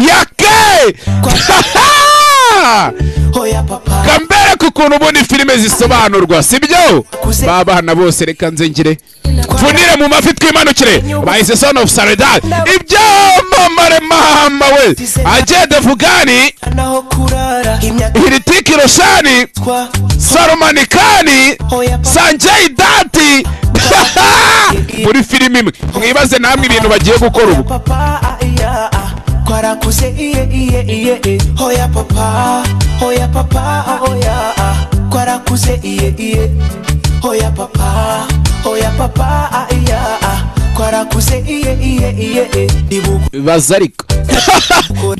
yake kambere ku kuntu ubundi filime zisobanurwa sibyo babana bose reka nzengere mfunire mu mafi twimanukire bahise son of saledad ibyo mamare mahamba we agenda vugani hiritiki roshani sarumanikani sanjay dati muri filime imwe mwibaze namwe ibintu bagiye gukora ubu twarakuze iye iye iye iye hoya papa hoya papa hoya ah. twarakuze iye iye hoya papa hoya papa ah, iya ah. twarakuze iye iye iye iye ibuku bibaza ariko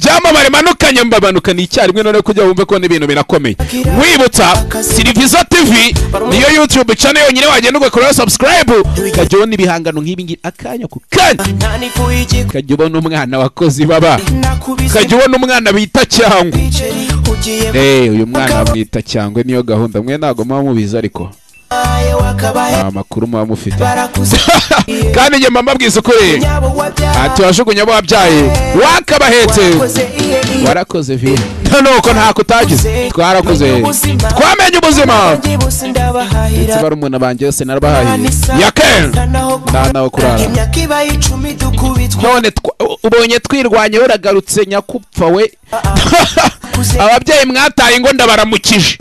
byamamare manukanye mbabanukana icyarimwe none kujya wumve ko n'ibintu birakomeye wibutsa siriviza tv niyo youtube channel yonyine wagenda ugakoraho subscribe ukajya ubona ibihangano nk'ibi ngibi akanya ku kanya nanifuye igikuba ukajya ubona umwana wakoze ibaba nakubise ukajya ubona umwana bita cyangwe igiceri ugiye Eh, uyu mwana bamwita cyangwe niyo gahunda mwe ntabwo muba mubizi ariko baye wakabahe nta makuru muba mufite barakuze iye kandi njye mba mbabwiza ukuri nyabo wabyaye tuwajugunya abo wabyaye wakabahetse warakoze iye iye warakoze vi nuko ntako utagize twarakoze twamenye ubuzima bose ndabahahira bari umuntu banjye yose narabahaye yaken nta naho kurara imyaka ibaye icumi dukubitwa none twa- ubonye twirwanye waragarutse nyakupfa we ababyeyi mwataye ngo ndabaramukije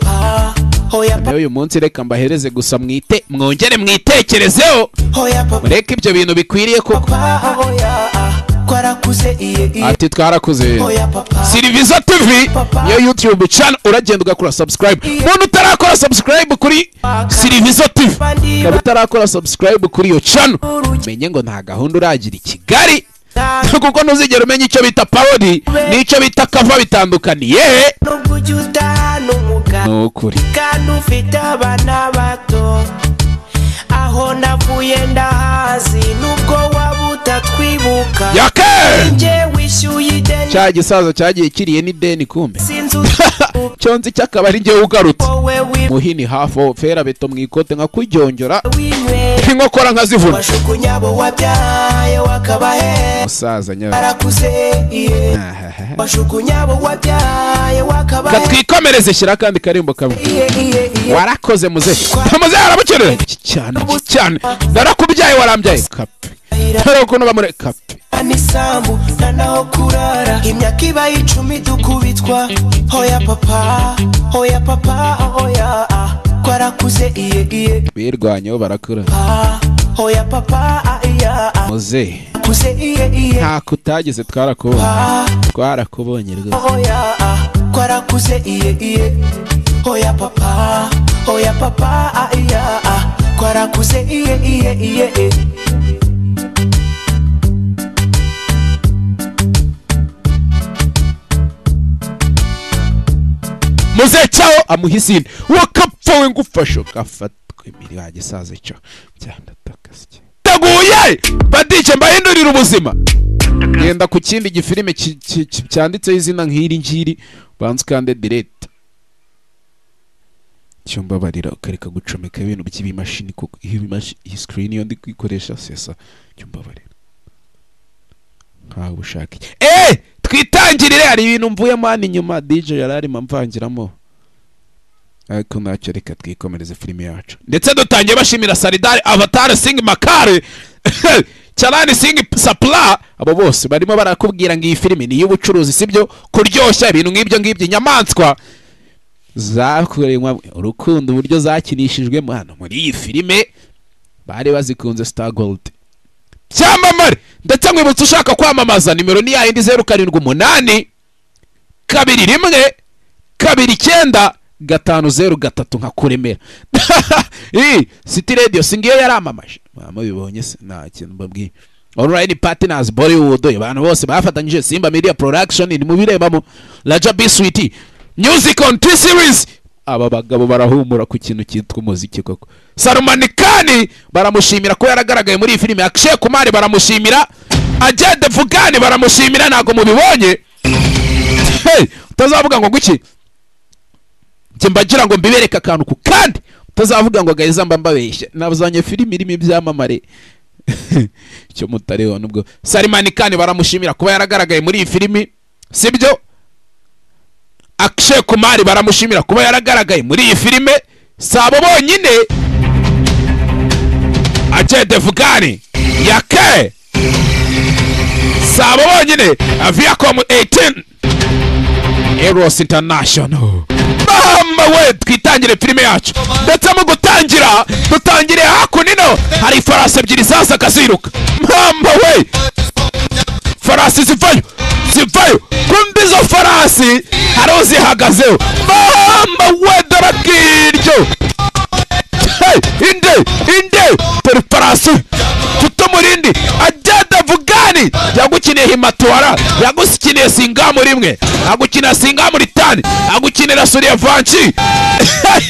hoya nawe uyu munsi reka mbahereze gusa mwite mwongere mwitekerezeho hoya papa mureke ibyo bintu bikwiriye koko papa hoya ah. twarakuze iye iye ati twarakuze hoya papa siriviza tv niyo youtube channel uragenda ugakora subscribe umuntu utarakora subscribe kuri siriviza tv ukaba utarakora subscribe kuri iyo channel menye ngo nta gahunda uragira i kigali kuko ntuzigera umenya icyo bita parodi n'icyo bita kava bitandukaniye nubwo ujya udahana ni umugabo ukuri kandi ufite abana bato aho navuye ndahazi nubwo waba utatwibuka yake njye wishyuye ideni cya gisaza cyagiye kiriye n'ideni kumbe sinzi uko cyo nzi cyo akaba ari njyewe ugarutse wowe wi- muhini hafi aho fera beto mu ikote nka kuryongera winywera inkokora nkazivuna washukunya abo wabyaye wakabahe musaza nyawe barakuze iye washukunya abo wabyaye wakabahe katwikomereze shyira akandi karimbo kamwe iye iye iye warakoze muze muze arabukeneye Iki cyane iki cyane narakubyaye warambyaye kape dore ukuntu bamure kape nisambu nta naho kurara imyaka ibaye icumi dukubitwa hoya papa hoya papa hoya ah. twarakuze iye iye birwanyeho barakura ah. hoya papa ah, iya ah. muze kuze iye iye nta kutagize twarakubonye ah. twarakubonye rwose Oya, ah, twarakuze iye iye oya papa oya papa ah, iya ah, twarakuze iye iye iye eh. muze cyaho amuha izina wakapfa we ngufashe ugafatwa imiri wagisaza cyo byandatakasye teguye badije mbahindurira ubuzima genda ku kindi gifilime ki- ki- ki- cyanditseho izina nk'iri ngiri ubanza ukande direct cyumbabarira ukareka gucomeka ibintu by'ibimashini kuko iyo ibimashi- iyi screen iyo ndi kuyikoresha sesa cyumbabarira nkawe ubushake eh twitangirire hari ibintu mvuyemo hano inyuma DJ yari arimo mvangiramo ariko ntacyo reka twikomereze filime yacu ndetse dutangiye bashimira saridari avatari singi makare cyarani singi sapla abo bose barimo barakubwira ngo iyi filime ni iy'ubucuruzi sibyo kuryoshya ibintu nk'ibyo ngibyo inyamaswa zakoreywa urukundo uburyo zakinishijwemo hano muri iyi filime bari bazikunze star gold cyamamare ndetse mwibutsa ushaka kwamamaza nimero ni yayindi zeru karindwi umunani kabiri rimwe kabiri icyenda gatanu zeru gatatu nka kuremera iyi city radio si ngiyo yaramamaje mwaba bibonye se nta kintu mbabwiye online partners bollywood abantu bose bafatanyije simba media production ni mubirebamo raja b sweet music on t series aba bagabo barahumura ku kintu cyitwa umuziki koko sarumanikani baramushimira ko yaragaragaye muri iyi filime akshay kumari baramushimira ajede vugani baramushimira ntabwo mubibonye hey, utazavuga ngo guki njye mbagira ngo mbibereke akantu ku kandi utazavuga ngo gahiza mba mbabeshya nabuzanye filime irimo ibyamamare icyo mutareba nubwo salimani kani baramushimira kuba yaragaragaye muri iyi filimi sibyo akshe kumari baramushimira kuba yaragaragaye muri iyi filime si abo bonyine ajye devugani yake si abo bonyine viacom 18 eros international mama we twitangire filime yacu ndetse mu gutangira dutangire hakunino hari ifarasi ebyiri zasaga ziruka mama we farasi zivayo zivayo kumva izo farasi hari uzihagazeho mama we dore bw'iryo Hey, inde inde dore farasi tutamurindi ajyada vugani yagukiniye himatuwara yagukiniye singamu rimwe agukinira singamu ritani agukinira suriya vanci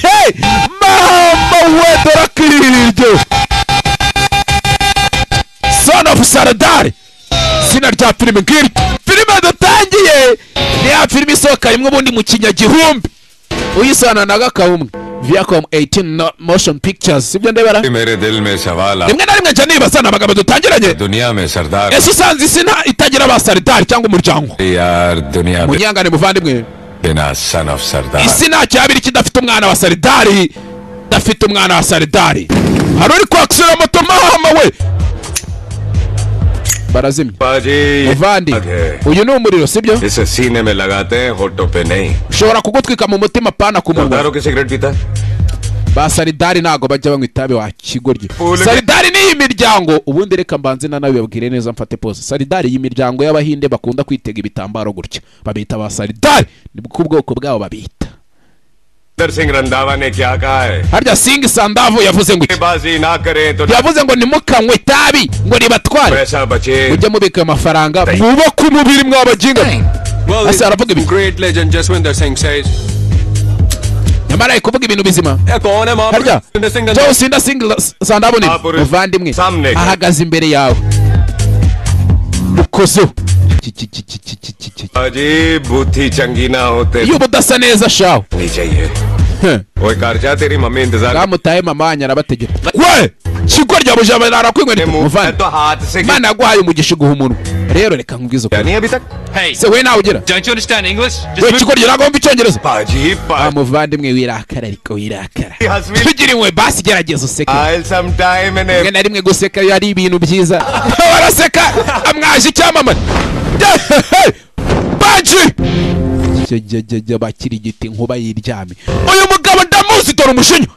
Hey, mama we dore bw'iryo son of saradari izina rya filime ngiri filime dutangiye ni ya filime isohoka rimwe ubundi mu kinyagihumbi uyisana na gakabumwe viacom 18 no- motion pictures sibyo ndebera मेरे दिल में सवाल आप rimwe na rimwe nca nibaza ni amagambo dutangiranye दुनिया में सरदार ese usanze isi nta itagira ba saritari cyangwa umuryango यार दुनिया में munyangane muvandimwe बिना son of Sardar isi nta cyabiri kidafite umwana wa saridari dafite umwana wa saridari hari uri kwakisura moto mama we barazimye muvandi बाजी uyu ni umuriro sibyo इसे सीने में लगाते हैं होटो पे नहीं ushobora kugutwika mu mutima pana ku munwa सरदारों की सिगरेट पीता है? ba saridari ntabwo bajya banywa itabi wa kigoryi Ule- saridari niyi miryango ubundi reka mbanze na nawe babwire neza mfate pose saridari iyi miryango y'abahinde bakunda kwitega ibitambaro gutya babita ba saridari ni bwo ubwoko bwabo babita इधर सिंह रंधावा ने क्या कहा है harya singi sandavu yavuze ngo iki बाजी ना करें तो yavuze ngo nimukanywe itabi ngo ribatware पैसा बचे mujye mubika amafaranga mwubake umubiri mwabagingane Well, That's the Arab Gibi. great legend Jaswinder Singh says, nyamara ari kuvuga ibintu bizima "Yeah, कौन है वहाँ पर?" harya Jaswinder Singh doesn't- joe sinda singa sandabone Baburi. muvandimwe Samne. ahagaze imbere yawe ukozo Ki- ki- ki- ki- ki- ki- ki- ki- बाजी बूथी चंगी ना होते iyo uba udasa neza shawe नहीं चाहिए Heh. ओए कारचा तेरी मम्मी इंतजार bwamutaye mama wanyu arabategera we kigo rya bujabana arakwinkwereka मुंह मैं muvandimwe तो हाथ से imana yaguhaye umugisha iguha umunwa rero reka nkubwize ukuri नहीं अभी तक Hey, se we nawe ugira don't you understand English? Just we move- kigo rya ntabwo wumva icyongereza बाजी Ah, बाजी muvandimwe wirakara ariko wirakara हंस भी tugira imwe basi gerageza useke I'll sometime in a rimwe na rimwe guseka iyo ari ibintu byiza baraseka amwaje icyamamare baji bakiri igiti nkuba yiryame uyu mugabo ndamuzi dore umushinya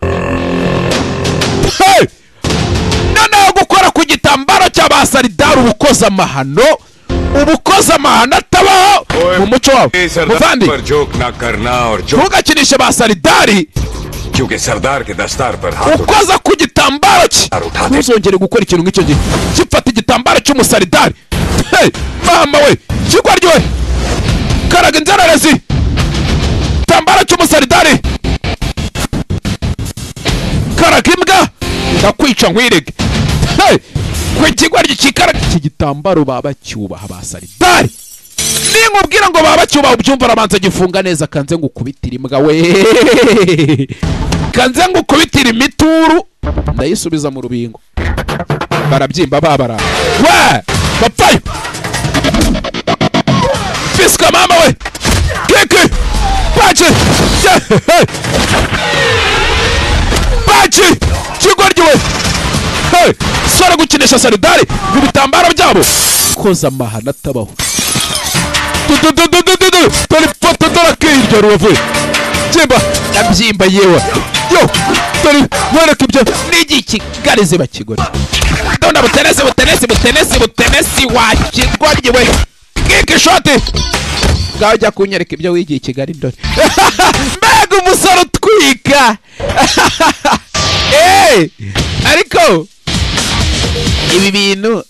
Hey! noneho gukora ku gitambaro cy'abasaridari ubukoza amahano ubukoza amahano atabaho mu muco wabo ए, Sardar muvandi पर joke ना करना और joke ntugakinishe ba saridari क्योंकि सरदार के दस्तार पर हाथ उठा ukoza ku gitambaro cye ntuzongere gukora ikintu nk'icyo gihe gifata igitambaro cy'umusaridari Hey, mama we kigwa ryohe karaga inzererezi igitambaro cy'umusaridari karaga imbwa ndakwica nkwirege Hey, ku kigwa ry'ikikaraga iki gitambaro baba bacyubaha ba saridari ninkubwira ngo baba bacyubaha ubyumva arabanza gifunga neza kanze ngo ukubitire imbwa we kanze ngo ukubitire imituru ndayisubiza mu rubingo barabyimba babara we bapfayo fisika mama we kiki paci Ye- hey. paci kigoryi we Hey, sore gukinisha saridari mu bitambaro byabo koza amahano atabaho dore ifoto dore akirya rubavu byimba ndabyimba yewe yo dore wereka ibyo n'igihe ikigarizi bakigura ndabona butenesi butenesi butenesi butenesi wakigwarye we kiki shoti ngaho jya kunyereka ibyo wigiye i kigali ndore mbega umusore utwika Eh, ariko ibi bintu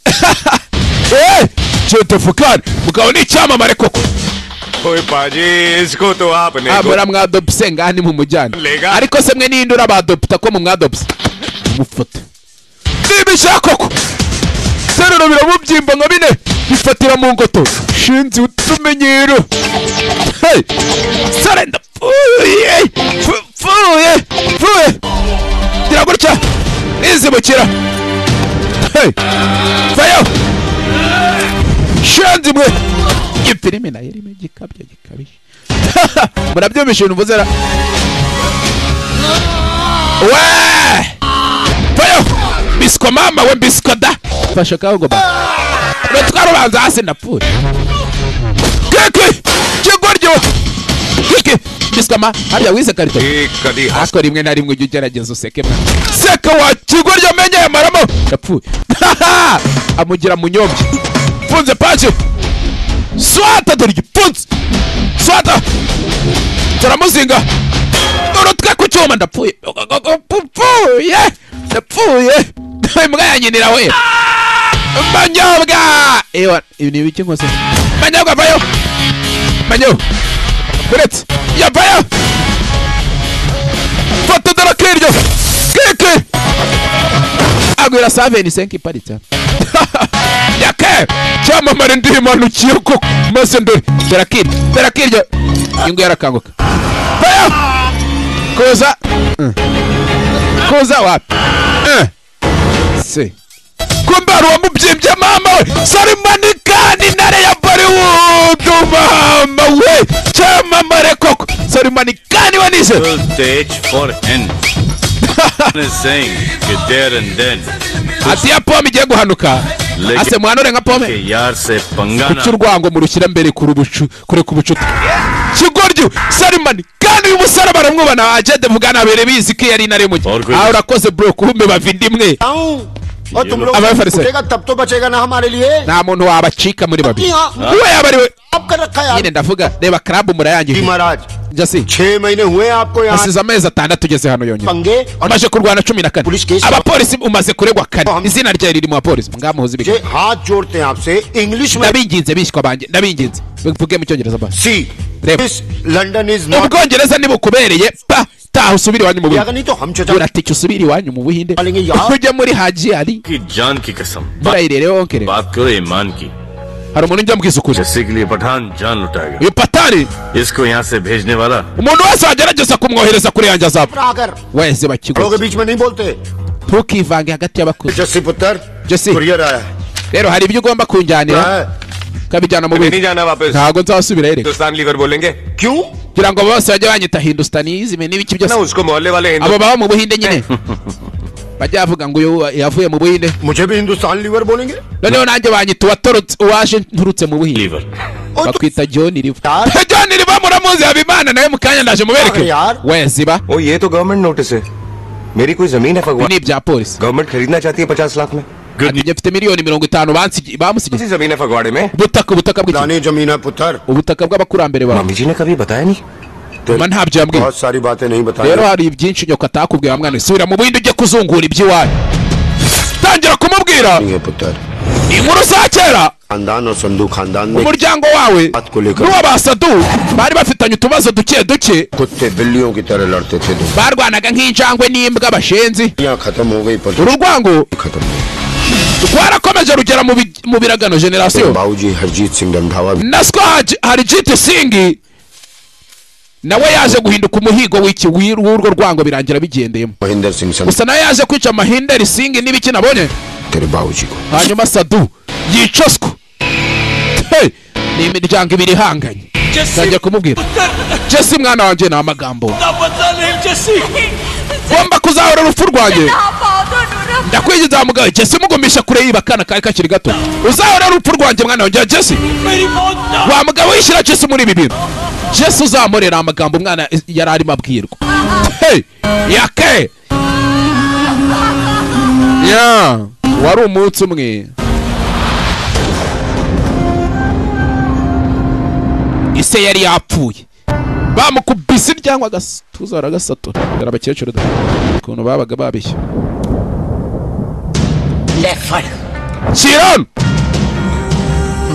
Eh, Jete Fukari, mugabo ni icyamamare koko ओए बाजी इसको तो आपने को- abura mwadopse ngaha nimumujyane Lega. ariko se mwe ninde urabadopta ko mumwadopse mufata nibishaka koko serero biramubyimba nka bine bifatira mu ngoto shinzi utumenyero Hey! sare ndapfuye Pfu- pfuye pfuye gira gutya nizibukira hey vayo shenzi mwe iyo filime nayo irimo igikabyo gikabije murabyumvisha ibintu mvuze ra we vayo biswa mama we biswa da fasha kagoma twarubanza hasi ndapfuye kiki kigoryo kiki biswa ma harya wize karito एक कदी हंस ariko rimwe na rimwe ujya ugerageza useke mwana seka wa kigoryi amenye aya maramo yapfuye amugira mu nyombye mfunze paki swata dore igipfunsi swata turamuzinga urutwe ku cyuma ndapfuye ndapfuye ndapfuye imbwa ya nyinira we manyobwa ewa ibi ni ibiki nkose manyobwa vayo manyo kuretse yavayo fata dore akiryo keke agwira saveni senke iparitse yake cyamamare ndimanukiye ko maze ndore dore akiryo dore akiryo ingo yarakanguka vayo kuza Mm. kuza wapi Mm. se kumbe hari uwamubyimbye mama we sarimanikani ntare ya bollywood mama we cyamamare koko sarimanikani we nize H for N. saying कि there and then ati ya pome igiye guhanuka Lege- ase muhanure nka pome के यार से पंगा kuki ना urwango murushyira mbere kurubucu- kure ku bucuti kigoryo sarimani kandi uyu musore baramwubana ajede mugana bere bizi ko iyo ari intare mu Orgullo. aha urakoze bro kuhume bavindi imwe हूँ और तुम लोग अब है फिर से। उठेगा तब तो बचेगा ना हमारे लिए nta muntu wabacika muri babiri Ah. uwe yaba ari we आप कर रखा है nyine यार ndavuga reba karabu जी murayangiye महाराज jasi छह महीने हुए हैं आपको यहाँ asize amezi atandatu ugeze hano yonyine पंगे और umaze kurwana cumi na kane Police case- abapolisi umaze kuregwa kane Ham- izina ryawe riri mu bapolisi ngamuhuza मुझे ibiganza हाथ जोड़ते हैं आपसे इंग्लिश में ndabinginze bishywa banjye ndabinginze bivuge mu cyongereza basi सी रेप। This London is not ubwongereza nibukubereye pa taha usubire iwanyu mu अगर buhinde नहीं तो हम चचा uratike usubire iwanyu mu buhinde Alingi ya- ujya muri haji hari की जान की कसम बा- burayire rero wonkere बात करो ईमान की hari umuntu njya mbwisukuje Jassi के लिए पठान जान लुटाएगा uyu patari इसको यहाँ से भेजने वाला umuntu wese wagerageza kumwohereza kuri yanjye azapfa आकर wese लोगों bakigo के बीच में नहीं बोलते ntukivange hagati y'abakuze जस्सी पुत्र जस्सी। कुरियर आया है। rero hari ibyo ugomba kunjyanira हाँ, ukabijyana mu नहीं buhinde जाना वापस ntabwo nzasubirayo reka Hindustan lever बोलेंगे क्यों kugira ngo bose bajye banyita hindustaniizme n'ibiki ना byose उसको मोहल्ले वाले Hindu abo baba mu buhinde nyine bajya bavuga ngo uyu yavuye mu buhinde मुझे भी हिंदुस्तान लीवर बोलेंगे noneho nanjye banyita uwatorotse uwaje nturutse mu buhinde lever और तुम bakwita john riva यार john riva muramuzi habimana nawe mukanya ndaje mubereke Yar. we ziba ओ ये तो government notice है मेरी कोई जमीन है ibi भगवान ni ibya polisi गवर्नमेंट खरीदना चाहती है पचास लाख में good njye mfite miliyoni mirongo itanu bansigi- bamusigiye किसी जमीन है फगवाड़े में ubutaka ubutaka bw'iki पुरानी जमीन है पुत्र ubutaka bw'abakurambere bawe मम्मी जी ने कभी बताया नहीं mama ntabyo yambwiye बहुत सारी बातें नहीं बताई rero hari ibyinshi nyoko atakubwiye wa mwana we. subira mu buhinde ujye kuzungura iby'iwanyu tangira kumubwira है पुत्र inkuru za kera खानदान और संधु खानदान में umuryango wawe Atkuleka. n'uw'abasadu bari bafitanye utubazo duke duke कुत्ते बिल्लियों की तरह लड़ते थे दो barwanaga nk'injangwe n'imbwa bashenzi यहाँ खत्म हो गई पुत्र ururwango खत्म हो गई। rwarakomeje rugera mu bi- mu biragano generasiyo बाबूजी हरजीत सिंह Randhawa nasiko harijiti singi nawe yaje guhinduka umuhigo w'iki w'i- w'urwo rwango birangira bigendeyemo Mahendra सिंह Sandhu gusa nawe yaje kwica amahinderi singi n'ibiki nabonye तेरे बाबूजी को hanyuma sadu yicoswa Hey, ni imiryango ibiri ihanganye ntangiye kumubwira jesi mwana wanjye ni amagambo ngomba kuzahora urupfu rwanjye ndakwigiza wa mugabo jesi mugumisha kure yiba akana kari kakiri gato uzahora urupfu rwanjye mwana wanjye jesi wa mugabo wishyira jesi muri ibi bintu jesi uzamurera amagambo umwana yari arimo abwirwa Hey, yake ya wari umunsi umwe ise yari yapfuye bamukubise cyangwa agatuza baragasatura dore abakecuru da ukuntu babaga babishya ले फड़ kirano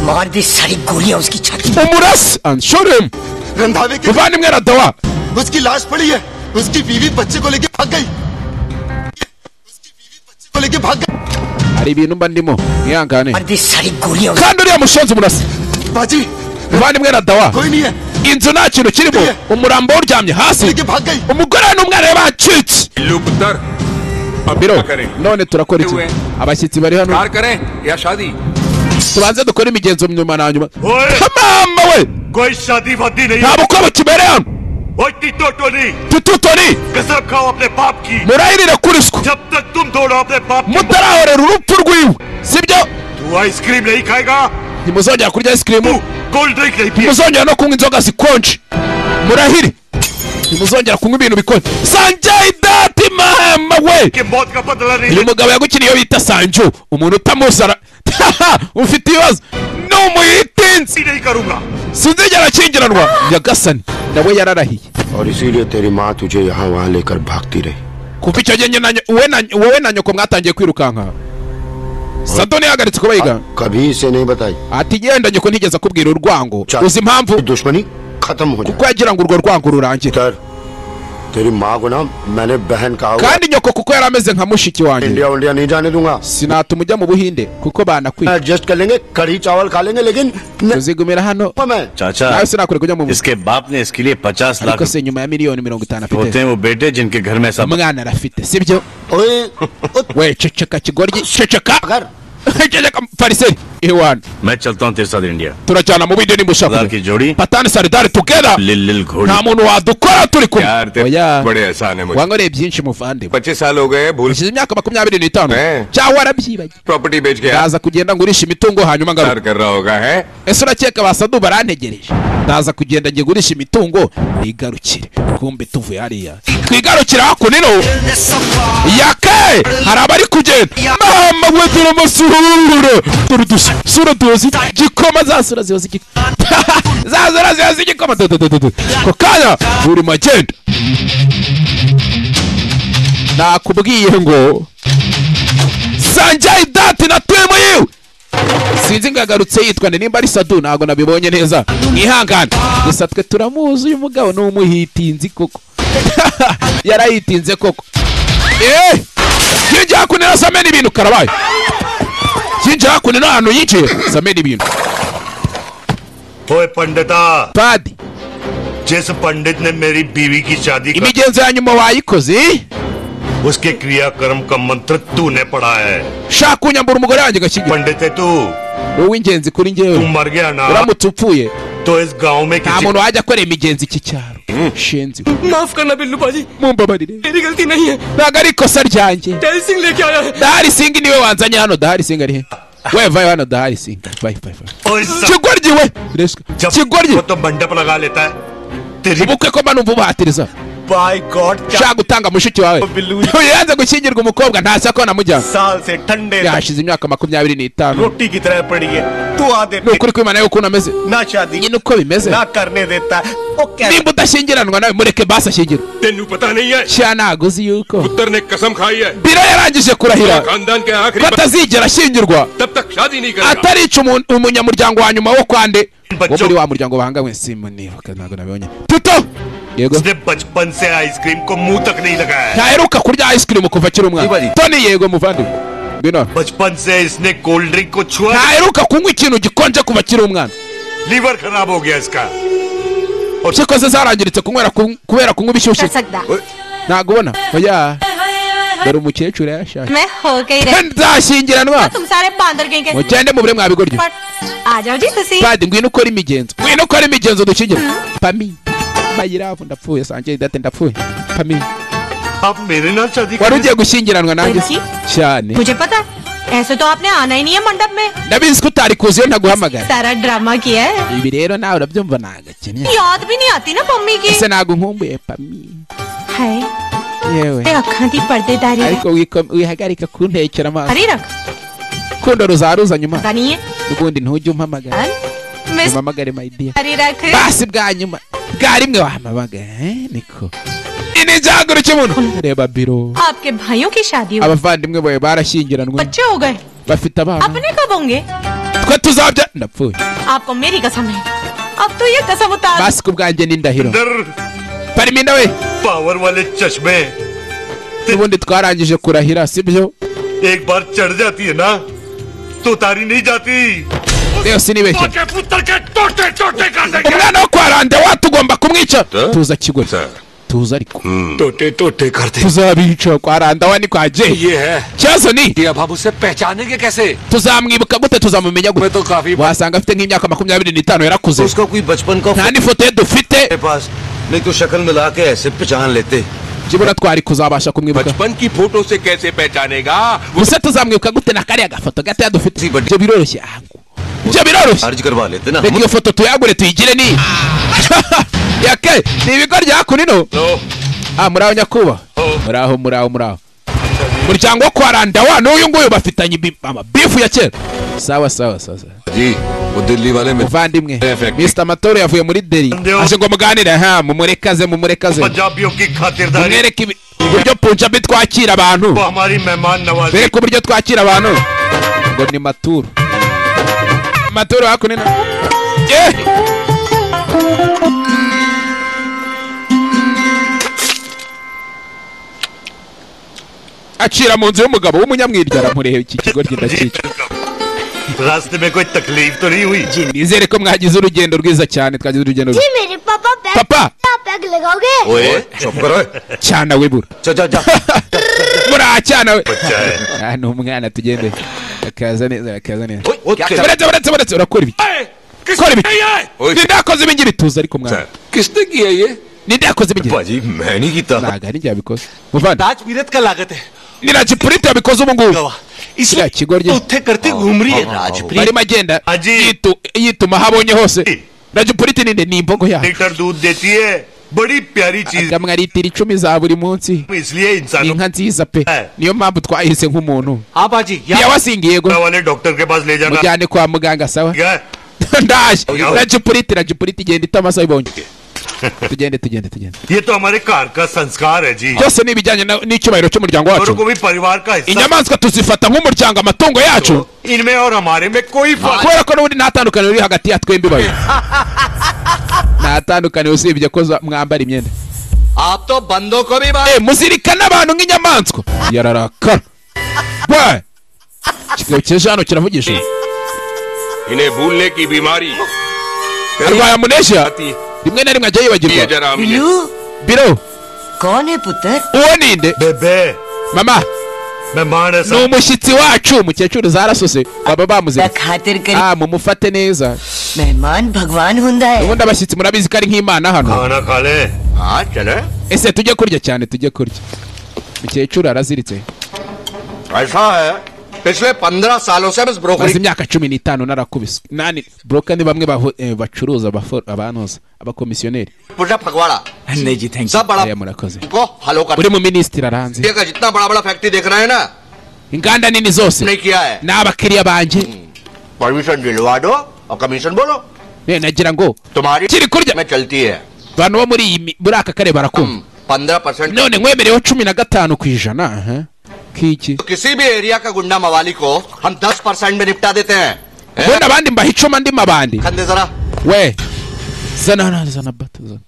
मार दी सारी गोलियां उसकी छाती umurasi and shoot him रंधावे की muvandimwe radawa उसकी लाश पड़ी है उसकी बीवी बच्चे को लेके भाग गई उसकी बीवी बच्चे को लेके भाग गई hari ibintu mba ndimo mwihangane मार दी सारी गोलियां उसकी kandi uriya mushonzi umurasi बाजी muvandimwe radawa कोई नहीं है inzu nta kintu kirimo umurambo wawuryamye hasi लेके भाग गई umugore we n'umwana we bacitse लुपतर अब biro क्या करें none turakora iki We. abashyitsi bari hano कार करें या शादी tubanze dukore imigenzo nyuma na nyuma Oye. kamama we कोई शादी वादी नहीं nta bukwe bukimere hano ओए टिटो टोली tututoni कसम खाओ अपने बाप की murahirire kuri swe जब तक तुम दोनों अपने बाप की- mutarahorera urupfu rwiwe sibyo तू आइसक्रीम नहीं खाएगा ntimuzongera kurya तू isikirimu कोल्ड ड्रिंक नहीं पिएगा ntimuzongera no kunywa inzoga zikonje murahire ntimuzongera kunywa ibintu bikonje sanjayi dati mahama we कि मौत का बदला नहीं uyu mugabo yagukiriye iyo bita sanju umuntu utamuzi ara ufite ibibazo ni umuyitinzi लेना नहीं करूंगा sinzigera akingiranwa nyagasani nawe yararahiye और इसीलिए तेरी माँ तुझे यहाँ वहाँ लेकर भागती रही kuva icyo gihe nyina na nyo- wowe na nyo- wowe na nyoko mwatangiye kwirukanka sadoni yahagaritse kuba yigana कभी इसे नहीं बताई ati genda nyoko ntigeze akubwira urwango Cyane. uzi impamvu दुश्मनी खत्म हो kuko yagira ngo urwo rwango rurangira तर तेरी माँ को ना मैंने बहन कहा हुआ kandi nyoko kuko yari ameze nka mushiki wanjye India उंडिया नहीं जाने दूंगा sinatuma ujya mu buhinde kuko banakwiye adjust कर लेंगे कढ़ी चावल खा लेंगे लेकिन न- tuzigumira hano मैं चाचा nawe sinakwereka ujya mu buhinde इसके बाप ने इसके लिए पचास lakh ariko se nyuma ya miliyoni mirongo itanu होते afite हैं वो बेटे जिनके घर में ऐसा umwana arafite sibyo ओए, ओ, we ceceka kigoryi ceceka अगर ceceka fariseri iwana मैं चलता हूँ तेरे साथ India turajyana mu bindi Sardar की nimushaka जोड़ी patani saridari tugera लिल लिल घोड़ी nta muntu wadukora turi प्यार kumwe तेरे oya बड़े एहसान है मुझे wankoreye byinshi muvandimwe पच्चीस साल हो गए भूल ushyize imyaka makumyabiri n'itanu Eh. cyangwa warabyibagiwe property बेच के ndaza kugenda ngurisha imitungo hanyuma ngaruka प्यार कर रहा होगा है ese urakeka basadu barantegereje ndaza kugenda njye gurisha imitungo nigarukire kumbe tuvuye hariya twigarukira hakuno yake hari abari kugenda mama we turamusura turi dusa sura tuzi igikoma za sura ziba z'igikoma za sura ziba z'igikoma Du- du- du- du- du. ako kanya buri magenda nakubwiye ngo sanjayi dati na twemu yiwe sinzi ngo yagarutse yitwa nde nimba ari sadu ntabwo nabibonye neza mwihangane gusa twe turamuzi uyu mugabo ni umuhitinzi koko yarayitinze koko eee yinjiye hakuno na samena ibintu karabaye yinjiye hakuno n'ahantu yinjiye samena ibintu ओए पंडिता padi जिस पंडित ने मेरी बीवी की शादी का imigenzo ya nyuma wayikoze उसके क्रियाक्रम का मंत्र तूने पढ़ा है shaka kunyambura umugore wanjye gakigira पंडित है तू wowe w'ingenzi kuri तू ngewe मर गया ना uramutse upfuye तो इस गांव में nta किसी muntu wajya akora imigenzo iki cyaro shenzi we. माफ करना बिल्लू बाजी mumbabarire मेरी गलती नहीं है ntabwo ari ikosa ryanjye टेल सिंह लेके आया है dahari singi niwe wanzanye hano dahari singi ari he we vayo hano dahari singi vayo vayo vayo ओए सब- kigoryi we जब kigoryi वो तो मंडप लगा लेता है तेरी ubukwe ko mba numva ubuhatiriza by God ushaka gutanga mushiki wawe Bilu- Uyu yanze gushyingirwa umukobwa ntasi ko namujyana साल से ठंडे तक yahashize imyaka makumyabiri n'itanu रोटी की तरह पड़ी है तू आ दे ni ukuri kw'imana y'ukuntu ameze ना शादी nyine uko bimeze ना करने देता है वो कैसे nimba udashyingiranwa nawe mureke basi ashyingirwe तेनू पता नहीं है shyira ntaguzi yuko पुत्र ने कसम खाई है biro yarangije kurahira खानदान के ko आखिरी atazigera ashyingirwa तब तक शादी नहीं करेगा atarica umu- umunyamuryango wa nyuma wo kwande wo बच्चों- muri wa muryango bahanganywe simonibuka ntabwo nabibonye tuto yego उसने बचपन से आइसक्रीम को मुंह तक नहीं लगाया है। ntaheruka kurya ice cream kuva akiri umwana toni yego muvandimwe ngwino hano. बचपन से इसने कोल्ड ड्रिंक को छुआ नहीं। ntaheruka kunywa ikintu gikonje kuva akiri umwana liver खराब हो गया इसका impyiko ze zarangiritse kunywera ku- kubera kunywa ibishyushye सकता ntabwo ubona oya dore umukecuru yashaka मैं हो गई रे nzashyingiranwa तुम सारे बांदर गए के mugende mubure mwabigoryo पर आ जाओ जी तुसी padi ngwino ukore imigenzo ngwino ukore imigenzo dushyingira pami mayiravu ndapfuye sanjye date ndapfuye pami आप मेरे नाल शादी wari करने- ugiye gushyingiranwa nanjye se? cyane मुझे पता है, ऐसे तो आपने आना ही नहीं है मंडप में ndabizi ko utari kuzi iyo ntaguhamagara सारा ड्रामा किया है ibi rero nawe urabyumva ntabwo akeneye याद भी नहीं आती ना मम्मी की ese ntabwo nkumbuye pami है yewe ते अखा दी पर्देदारी है। ariko wiko- wihagarika kuntekera amaso हरी रख kundo ruzaruza nyuma पता नहीं है ubundi ntujye umpamagara अन- मिस umpamagare my dear हरी रख basi bwa nyuma bwa rimwe wampamagara eh, niko ini njyagura ikibuno reba biro आपके भाइयों की शादी हुई abavandimwe bawe barashyingiranwe बच्चे हो गए bafite abana अपने कब होंगे twe tuzabya ndapfuye आपको मेरी कसम है अब तो ये कसम उतार basi ku bwanjye ni indahiro अंदर pariminda we पावर वाले चश्मे n'ubundi twarangije kurahira sibyo एक बार चढ़ जाती है ना तो उतारी नहीं जाती rero sinibeshye के पुत्र के टोटे टोटे कर देंगे umwana wo kwa rande watugomba kumwica tuza kigoryi sir tuza ariko टोटे टोटे करते tuzabica kwarandawa ni kwaje ikibazo ni अब उसे पहचानेंगे कैसे tuzamwibuka gute tuzamumenya gute wasanga afite nk'imyaka makumyabiri n'itanu yarakuze nta n'ifoto ye dufite नहीं तो शक्ल मिला के ऐसे पहचान लेते kibura twari kuzabasha kumwibuka बचपन की फोटो से कैसे पहचानेगा gusa tuzamwibuka gute na kariya gafoto gatoya dufite ibyo biroroshye ah, ibyo biroroshye अर्ज करवा लेते ना reka iyo foto tuyagure tuyigire ni yake ni ibigo rya kunino ah muraho nyakuba muraho muraho muraho muryango wo kwa randawa n'uyu nguyu bafitanye ibi- amabifu ya kera sawa sawa sawa sawa. जी वो दिल्ली वाले में muvandimwe mr matoro yavuye muri deri aje ngo muganire ha mumurekaze mumurekaze पंजाबियों की खातिरदारी mumwereke ibi- uburyo punjabi twakira abantu वो हमारी मेहमान नवाजी bereke uburyo twakira abantu ngo ni maturo maturo hakunina Eh! acira mu nzu y'umugabo w'umunyamwirya aramureba iki kigo kidakica रास्ते में कोई तकलीफ तो नहीं हुई nizere ko mwagize urugendo rwiza cyane twagize urugendo rwiza मेरे पापा बैग papa बैग लगाओगे cyana wibura muracyana we Ah, ni umwana tugende akaza neza akaza neza buretse buretse buretse urakora ibi kora ibi nindakoze ibi ngira ituze ariko mwana किसने किया ये nindakoze ibi ngira भाजी मैं नहीं कीता ntago ari njye yabikoze muvandi आज मीरत का लागत है ni na jipurite yabikoze ubu ngubu kiriya kigo rye उत्थे करते घूम रही है Rajpreet barimo agenda yitu- yituma aho abonye hose na jipurite ninde ni imbogo yawe litre दूध देती है बड़ी प्यारी चीज akamwa litiro icumi za buri munsi इसलिए ni इंसानों inka nziza pe niyo mpambu twahise nk'umuntu हाँ बाजी yabasingiye yego वाले डॉक्टर के पास ले जाना mujyane kwa muganga sawa ठीक है ndaje na jipurite na jipurite igenda itamaso ibonye tugende tugende tugende ये तो हमारे कार का संस्कार है जी byose ni ibijyanye na- n'icyubahiro cy'umuryango औरों को wacu भी परिवार का हिस्सा inyamaswa tuzifata nk'umuryango amatungo yacu इनमें और हमारे में कोई फर्क kubera ko n'ubundi nta tandukaniro riri hagati ya twembi babiri nta tandukaniro usibye ko za- mwambara imyenda आप तो बंदों को भी Eh, muzirikana abantu nk'inyamaswa yararakara we ikigo cyeje hano kiravugisha इन्हें भूलने की बीमारी arwaye amunesha rimwe na rimwe ajya ये yibagirwa जरा हमने बिल्लू biro कौन है पुत्र uwo ninde बेबे mama मेहमान है ni साहब umushyitsi wacu umukecuru zarasose baba bamuze खातिर कर ah mumufate neza मेहमान भगवान हुंदा है ubundi abashyitsi murabizi ko ari nk'imana hano खाना खा ले हाँ चले ese tujye kurya cyane tujye kurya umukecuru araziritse ऐसा है पिछले पंद्रह सालों से बस maze broccoli imyaka cumi n'itanu narakubise nani broka ni bamwe baho- eh, bacuruza abafo- abanoza abakomisiyoneri पूरा फगवाड़ा नहीं जी थैंक सब बड़ा aya murakoze को हलो कर buri mu minisitiri arahanze India का जितना बड़ा बड़ा फैक्ट्री देख रहे हैं ना inganda nini zose नहीं किया है ni abakiriya banjye परमिशन दिलवा दो और कमीशन बोलो Eh, nagira ngo तुम्हारी kiri kurya में चलती है abantu bo muri iyi mi- muri aka karere barakumva पंद्रह percent none nkwemereho cumi na gatanu ku ijana aha. k'iki किसी भी एरिया का गुंडा मवाली को हम दस परसेंट में निपटा देते हैं हैं? ubundi abandi mbaha icuma ndimo abandi खंदे जरा we zana hano, hano, zana bata zana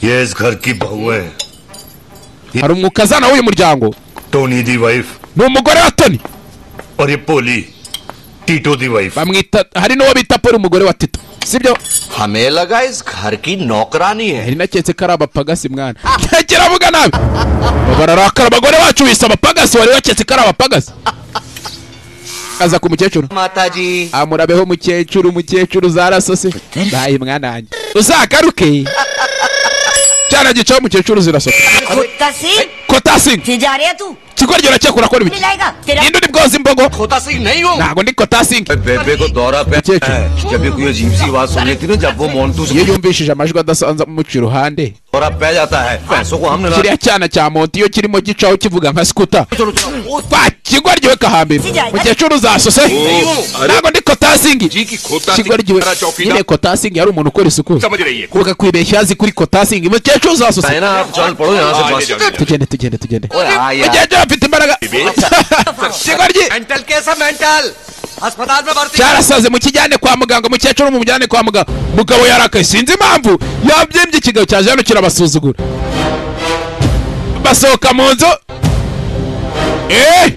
ये इस घर की बहू है hari umwuka azana w'uyu muryango Tony the wife ni umugore wa toni और ये Polly Tito the wife bamwita hari n'uwo bita paul umugore wa tito sibyo हमें लगा इस घर की नौकरानी है hari naketse ko ari abapagasi mwana kiravuga nabi bararakara abagore bacu bise abapagasi wari waketse ko ari abapagasi aza ku mukecuru माता जी amurabeho mukecuru mukecuru zarasose bayi mwana wanjye uzagaruke cyana gicaho mukecuru zirasoka कुत्ता सिंह kotasingi फिर जा रहे तू kigoryi urakekura akora ibiki मिलाएगा तेरा ninde uri bwoza imbogo खोता सिंह नहीं हूँ ntabwo ndi kotasingi बेबे को दौरा पे Cheche. जब भी कोई अजीब सी आवाज सुन लेती ना जब वो मोन्टू से iyo yumvishije amajwi adasanzwe amuca iruhande दौरा पै जाता है पैसों को हमने kiriya cyana cya monti iyo kirimo gicaho kivuga nka sikuta kwa kigoryi we kahambira mukecuru uzasose ntabwo ndi kotasingi जी की खोता kigoryi we nyine kotasingi yari umuntu ukora isuku समझ रही है kuvuga kwibeshya azi kuri kotasingi mukecuru uzasose है ना आप चल पड़ो यहाँ से आगे बस जाओ, जाओ। tugende tugende tugende ओए हाँ यार mukecuru afite imbaraga kigoryi mental कैसा मेंटल अस्पताल में भर्ती cyarasaze mukijyane kwa muganga mukecuru mumujyane kwa muganga mugabo yarakaye sinzi impamvu yabyimbye ikigabo cyaje hano kirabasuzugura basohoka mu nzu eh!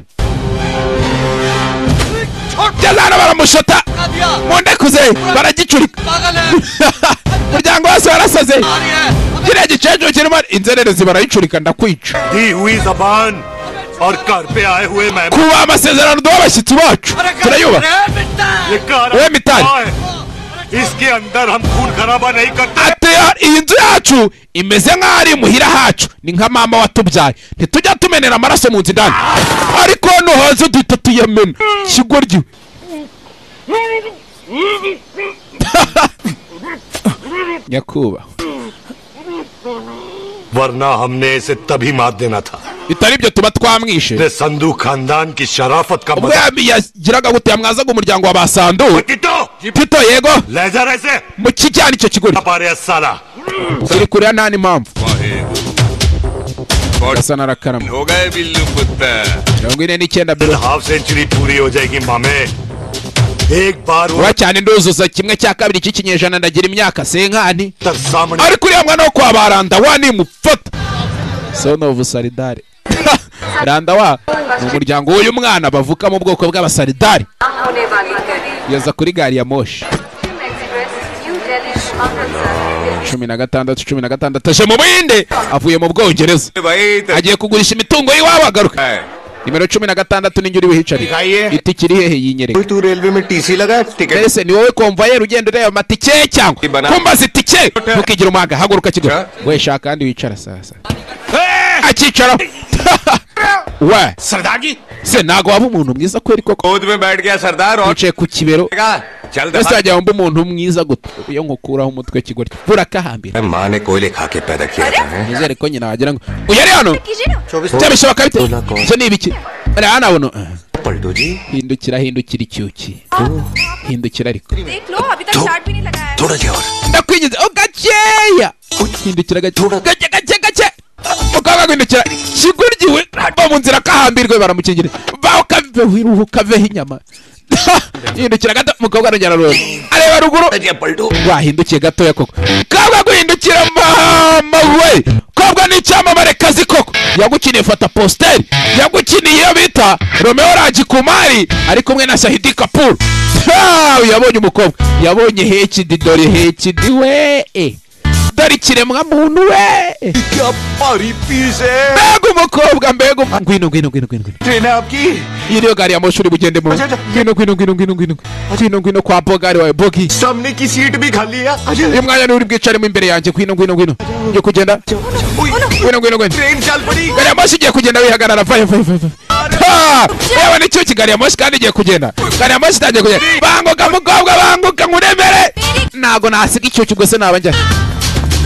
Byazana baramushota दिया mu nda barakuze baragicurika umuryango wose warasaze kiriya gikecuru kirimo inzererezi barayicurika ndakwica दी हुई जबान और घर पे आए हुए kuba amasezerano duha abashyitsi bacu turayubaha ये कार वे मितान। कहाँ है? इसके अंदर हम खून खराबा नहीं करते Ate- iyi nzu yacu imeze nk'aho ari imuhira hacu ni nka mama watubyaye ntitujya tumenera amaraso mu nzu indani ariko nuhoze duhita tuyamena kigoryi nyakubahwa वरना हमने इसे तभी मार देना था इतनी जो तुम twamwishe ने संधु खानदान की शराफत का ubwo yam- yagiraga gute yamwazaga umuryango wa basandu tito yego mu kijyana icyo kigoryi iri kure ya ntani mpamvu asa n'arakarama हो गए बिल्लू कुत्ता mirongo ine n'icyenda bill half century पूरी हो जाएगी मामे एक बार वो vuba cyane nduzuza kimwe cya kabiri cy'ikinyejana ndagira imyaka senkani ariko uriya mwana wo kwa baranda wa nimufata son of saridari randa wa ni umuryango w'uyu mwana bavuka mu bwoko bw'abasaridari होने वाली है yaza kuri gari ya moshi new Delhi Amritsar cumi na gatandatu cumi na gatandatu aje mu buhinde avuye mu bwongereza agiye kugurisha imitungo y'iwabo agaruka nimero cumi na gatandatu ninjye uri buhicarire itike iri hehe yinyereka railway में TC लगा ticket mbese ni wowe komvayeri ugenda ureba amatike cyangwa kumbaza itike ntukigire umuhaga haguruka kigo we shaka kandi wicara sasa akicaraho we Sardar ji se ntago waba umuntu mwiza kweri koko गोद में बैठ गया सरदार और wicaye ku kibero चल mbese wajya wumva umuntu mwiza guta iyo nkukuraho umutwe kigoryi burakahambira माँ ने कोयले खा के पैदा किया था हैं? nizere ko nyina wagira ngo uyu ari hano Cyangwa bishoboka bite icyo ni ibiki hariya hano ubu hindukira hindukira icyuki hindukira ariko देख लो अभी तक चार्ट भी नहीं लगाया है। ndakwinjiza o gakeya hindukira gake gake gake gake ukaba guhindukira kiguryiwe va mu nzira kahambirwe baramukingira va ukaveho iruhu ukaveho inyama hindukira gato mukobwa arongera arora areba ruguru wahindukiye gatoya koko kabwa guhindukira mama we kobwa ni icyamamare kazi koko yagukiniye fata posteri yagukiniye iyo bita romeo ragikumari ari kumwe na shahidi kapuru Ha! yabonye umukobwa yabonye hekidi dore hekidi we dore ikiremwa muntu we mbega umukobwa mbega umu- ngwino ngwino ngwino ngwino ngwino train है आपकी iyi niyo gari ya moshi uri bugende mu ngwino ngwino ngwino ngwino ngwino ngwino ngwino kwa bogari wawe bogi सामने की सीट भी खाली है Ajay uyu mwanya niwe uri bwicaremo imbere yanjye ngwino ngwino ngwino ngiye kugenda ngwino ngwino ngwino train चल पड़ी gari ya moshi igiye kugenda wihagarara vayo vayo vayo vayo. Ha! yewe ni cyo gari ya moshi kandi igiye kugenda gari ya moshi itangiye kugenda banguka mukobwa banguka nkuremere ntago nasiga icyuki ubwo se naba njya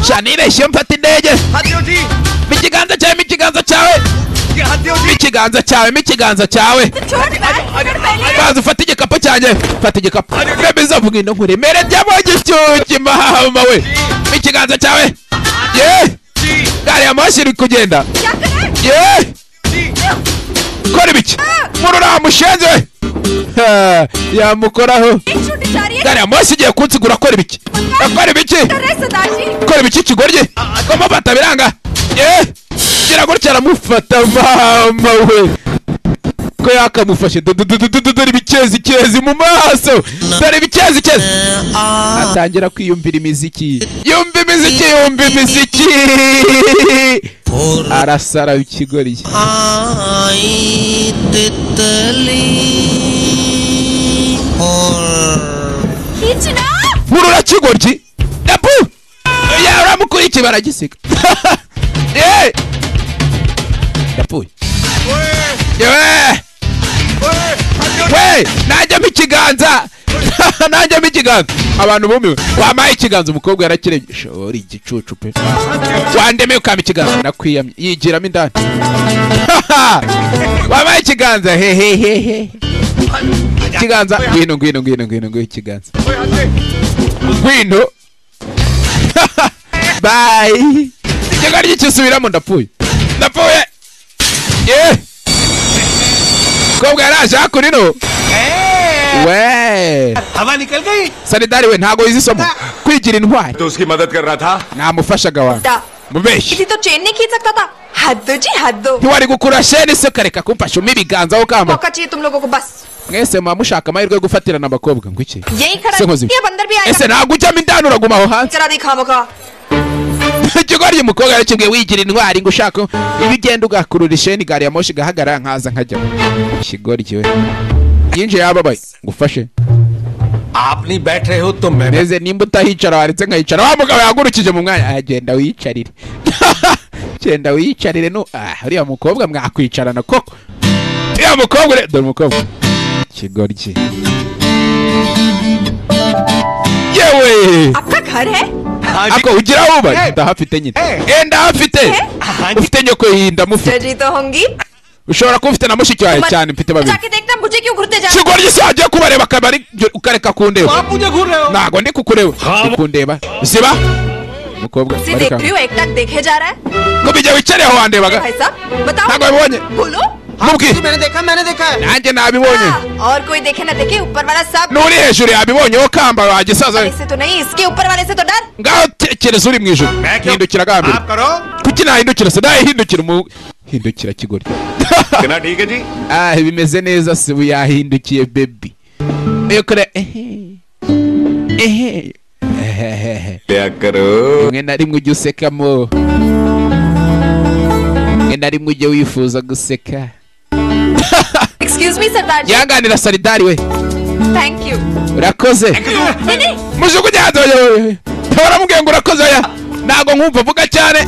sha nireshye mfata indege mikiganza cyawe mikiganza cyawe mikiganza cyawe mikiganza cyawe baza ufata igikapu cyanjye fata igikapu remezo mvuga ino nkuremere ryabonye icyuki mahama we mikiganza cyawe ye gari ya moshi iri kugenda ye kora ibiki muri uriya mushenzi we Ha, yamukoraho gari ya moshi igiye kunsigura akora ibiki akora ibiki akora ibiki kigoryi kumufata biranga ye gira gutya aramufata mama we ko yakamufashe Du- du- du- du- du- du- dore ibikezi kezi mu maso dore ibikezi kezi atangira kwiyumvira imiziki yumva imiziki yumva imiziki arasara ikigoryi आई तितली murura kigoryi dapu yaramukurikiye baragisiga Eh! yapfuye yewe we najyamo ikiganza najyamo ikiganza abantu bumiwe wampaye ikiganza umukobwa yarakirebye shora igicucu pe wandemeye ukama ikiganza nakwiyamye yigiramo indani wampaye ikiganza hehehehe ikiganza ngwino ngwino ngwino ngwino ngwino ikiganza ngwino bayi ikiganza ry'ikisubiramo ndapfuye ndapfuye ye mukobwa yaraje hakurino we हवा निकल गई sanidari we ntago yize isomo kwigira intwari तो उसकी मदद कर रहा था namufashaga wanjye mubeshyi किसी तो चेन नहीं खींच सकता था हद दो जी हद दो ntiwari gukura sheni se ukareka kumfasha umpa ibiganza aho kamba मौका चाहिए तुम लोगों को बस mwese muba mushaka amahirwe yo gufatirana abakobwa ngo iki यही खड़ा Se nkoze ये बंदर भी iki? आएगा ese ntabwo ujyamo indani uraguma aho hanze करा दिखा मखा ikigoryi umukobwa yarakibwiye wigira intwari ngo ushaka iba ugenda ugakurura isheni gari ya moshi igahagarara nkaza nkajyamo ikigoryi we yinjiye yababaye ngo ufashe आप नहीं बैठ रहे हो तो मैं neze nimba utahicara waretse nkahicara wa mugabo yahagurukije mu mwanya ah, genda wiyicarire genda wiyicarire no ah uriya mukobwa mwakwicarana koko uriya mukobwa ure- dore umukobwa ikigoryi yewe आपका घर है ako ugira aho uba ndahafite nyine eh ndahafite ufite nyoko yiyi ndamufite जजी तो होंगी ushobora kuba ufite na mushiki wawe तुम cyane mfite babiri जाके देखना मुझे क्यों घुरते जा ikigoryi se wagiye kubareba akaba ari ukareka kundeba ntabwo ndi kukureba ndi kundeba ziba umukobwa उसे देख bareka रही हूँ एक टक देखे जा रहा है ngo bijya wicare aho wandebaga भाई साहब बताओ ntabwo wabibonye बोलो mubwire मैंने देखा मैंने देखा nanjye nabibonye और कोई देखे ना देखे ऊपर वाला सब n'uri hejuru yabibonye wowe kamba wagisaza इससे तो नहीं इसके ऊपर वाले से तो डर ngaho tekereza uri mu ijuru hindukira bwa mbere kuki nahindukira se nahindukira umu hindukira kigoryi ah bimeze neza se ubu yahindukiye bebi yokora ehe ehe ehehehe rimwe na rimwe ujya usekamo rimwe na rimwe ujya wifuza guseka excuse me Sardar ji yihanganira saridari we thank you urakoze नहीं नहीं mujugunye hanze baramubwiye ngo urakoze oya ntabwo nkumva vuga cyane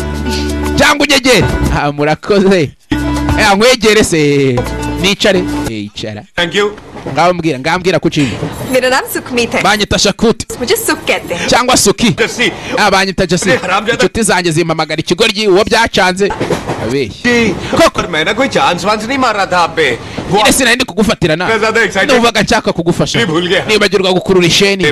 cyangwa unyegere ah murakoze Eh, nkwegere se nicare Eh, icara ngambwira ngambwira ko uciye मेरा नाम सुखमीत है banyita shakuti मुझे सुख कहते हैं cyangwa suki Ah, banyita jesi inshuti zanjye zimpamagara ikigoryi uwo byacanze abeshye koko मैंने कोई चांस वांस नहीं मारा था आप पे nyine sinari ndi kugufatira nawe numvaga nshaka kugufasha nibagirwa gukurura isheni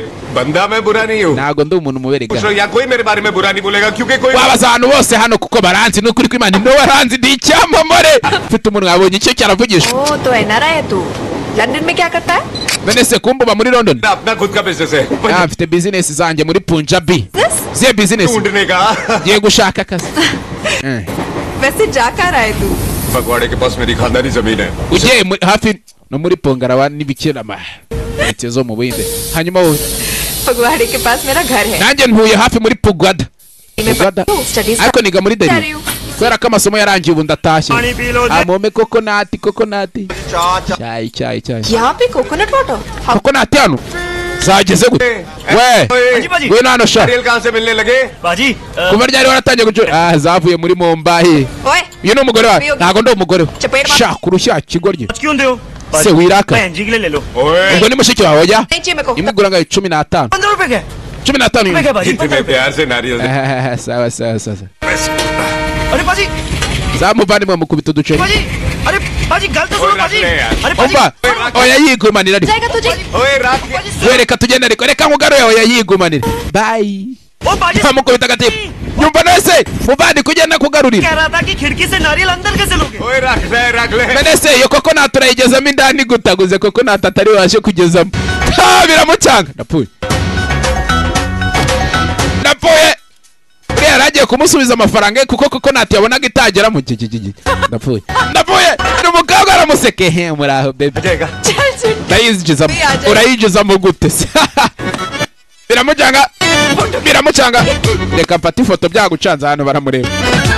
ntabwo ndi umuntu muberega दूसरों या कोई मेरे बारे में बुरा नहीं बोलेगा क्योंकि कोई wabaza ahantu bose hano kuko baranzi n'ukuri kw'imana niwe waranzi ndi icyamamare mfite umuntu wabonye icyo cyaravugishwa ओ तो एनआरआई है तू लंदन में क्या करता है none se kumba uba muri london Ah, mfite bizinesi zanjye muri punjabi ziye bizinesi ngiye gushaka akazi Eh, वैसे जा कर रहा है तू फगवाड़े के पास मेरी खानदानी जमीन है ugiye muri- hafi no muri pongarawa n'ibikirama leta zo mu buhinde hanyuma wowe फगवाड़े के पास मेरा घर है nanjye ntuye hafi muri pugwada Pugwada. Studies ariko niga muri deri kubera ko amasomo yarangiye ubu ndatashye Pani bilo- amome kokonati kokonati cyayi cyayi cyayi यहाँ पे coconut water kokonati hano zageze gute we we nano sha kuva ryari waratangiye gucu ah zavuye muri mombayi ओए uyu ni umugore wawe Uyu- ntabwo ndi umugore we Chapera. sha kurushya kigoryi se Bari- wiraka Bhai, njigile lelo ubwo ni mushiki wawe ojya नहीं चाहिए मेरे को imugura ngayo cumi n'atanu पंद्रह रुपए के cumi n'atanu Mbega bari- Itumye प्यार से नारियल Ah, sawa sawa sawa अरे पाजी za muvandimwe mukubita uduceri पाजी अरे पाजी गलत सुनो पाजी अरे पाजी umva oya yigumanira ariko जाएगा तुझे ओए रात में we reka tugende ariko reka nkugaruye oya yigumanira bayi amukubita agatiba nyumva nese muvandi kugenda कह kugarurira रहा था कि खिड़की से नारियल अंदर कैसे लोगे ओए रख ले रख menese iyo koko naturayigezamo indani gutaguze koko natatari waje kugezamo Ah, biramucanga napfuye napfuye uriya yari agiye kumusubiza amafaranga ye kuko koko nati yabonaga itageramo gigigigi napfuye napfuye ni umukobwa aramuseke he muraho bebe ndayinjizamo urayinjizamo gute se biramucanga biramucanga reka mfate ifoto byagucanze hano baramureba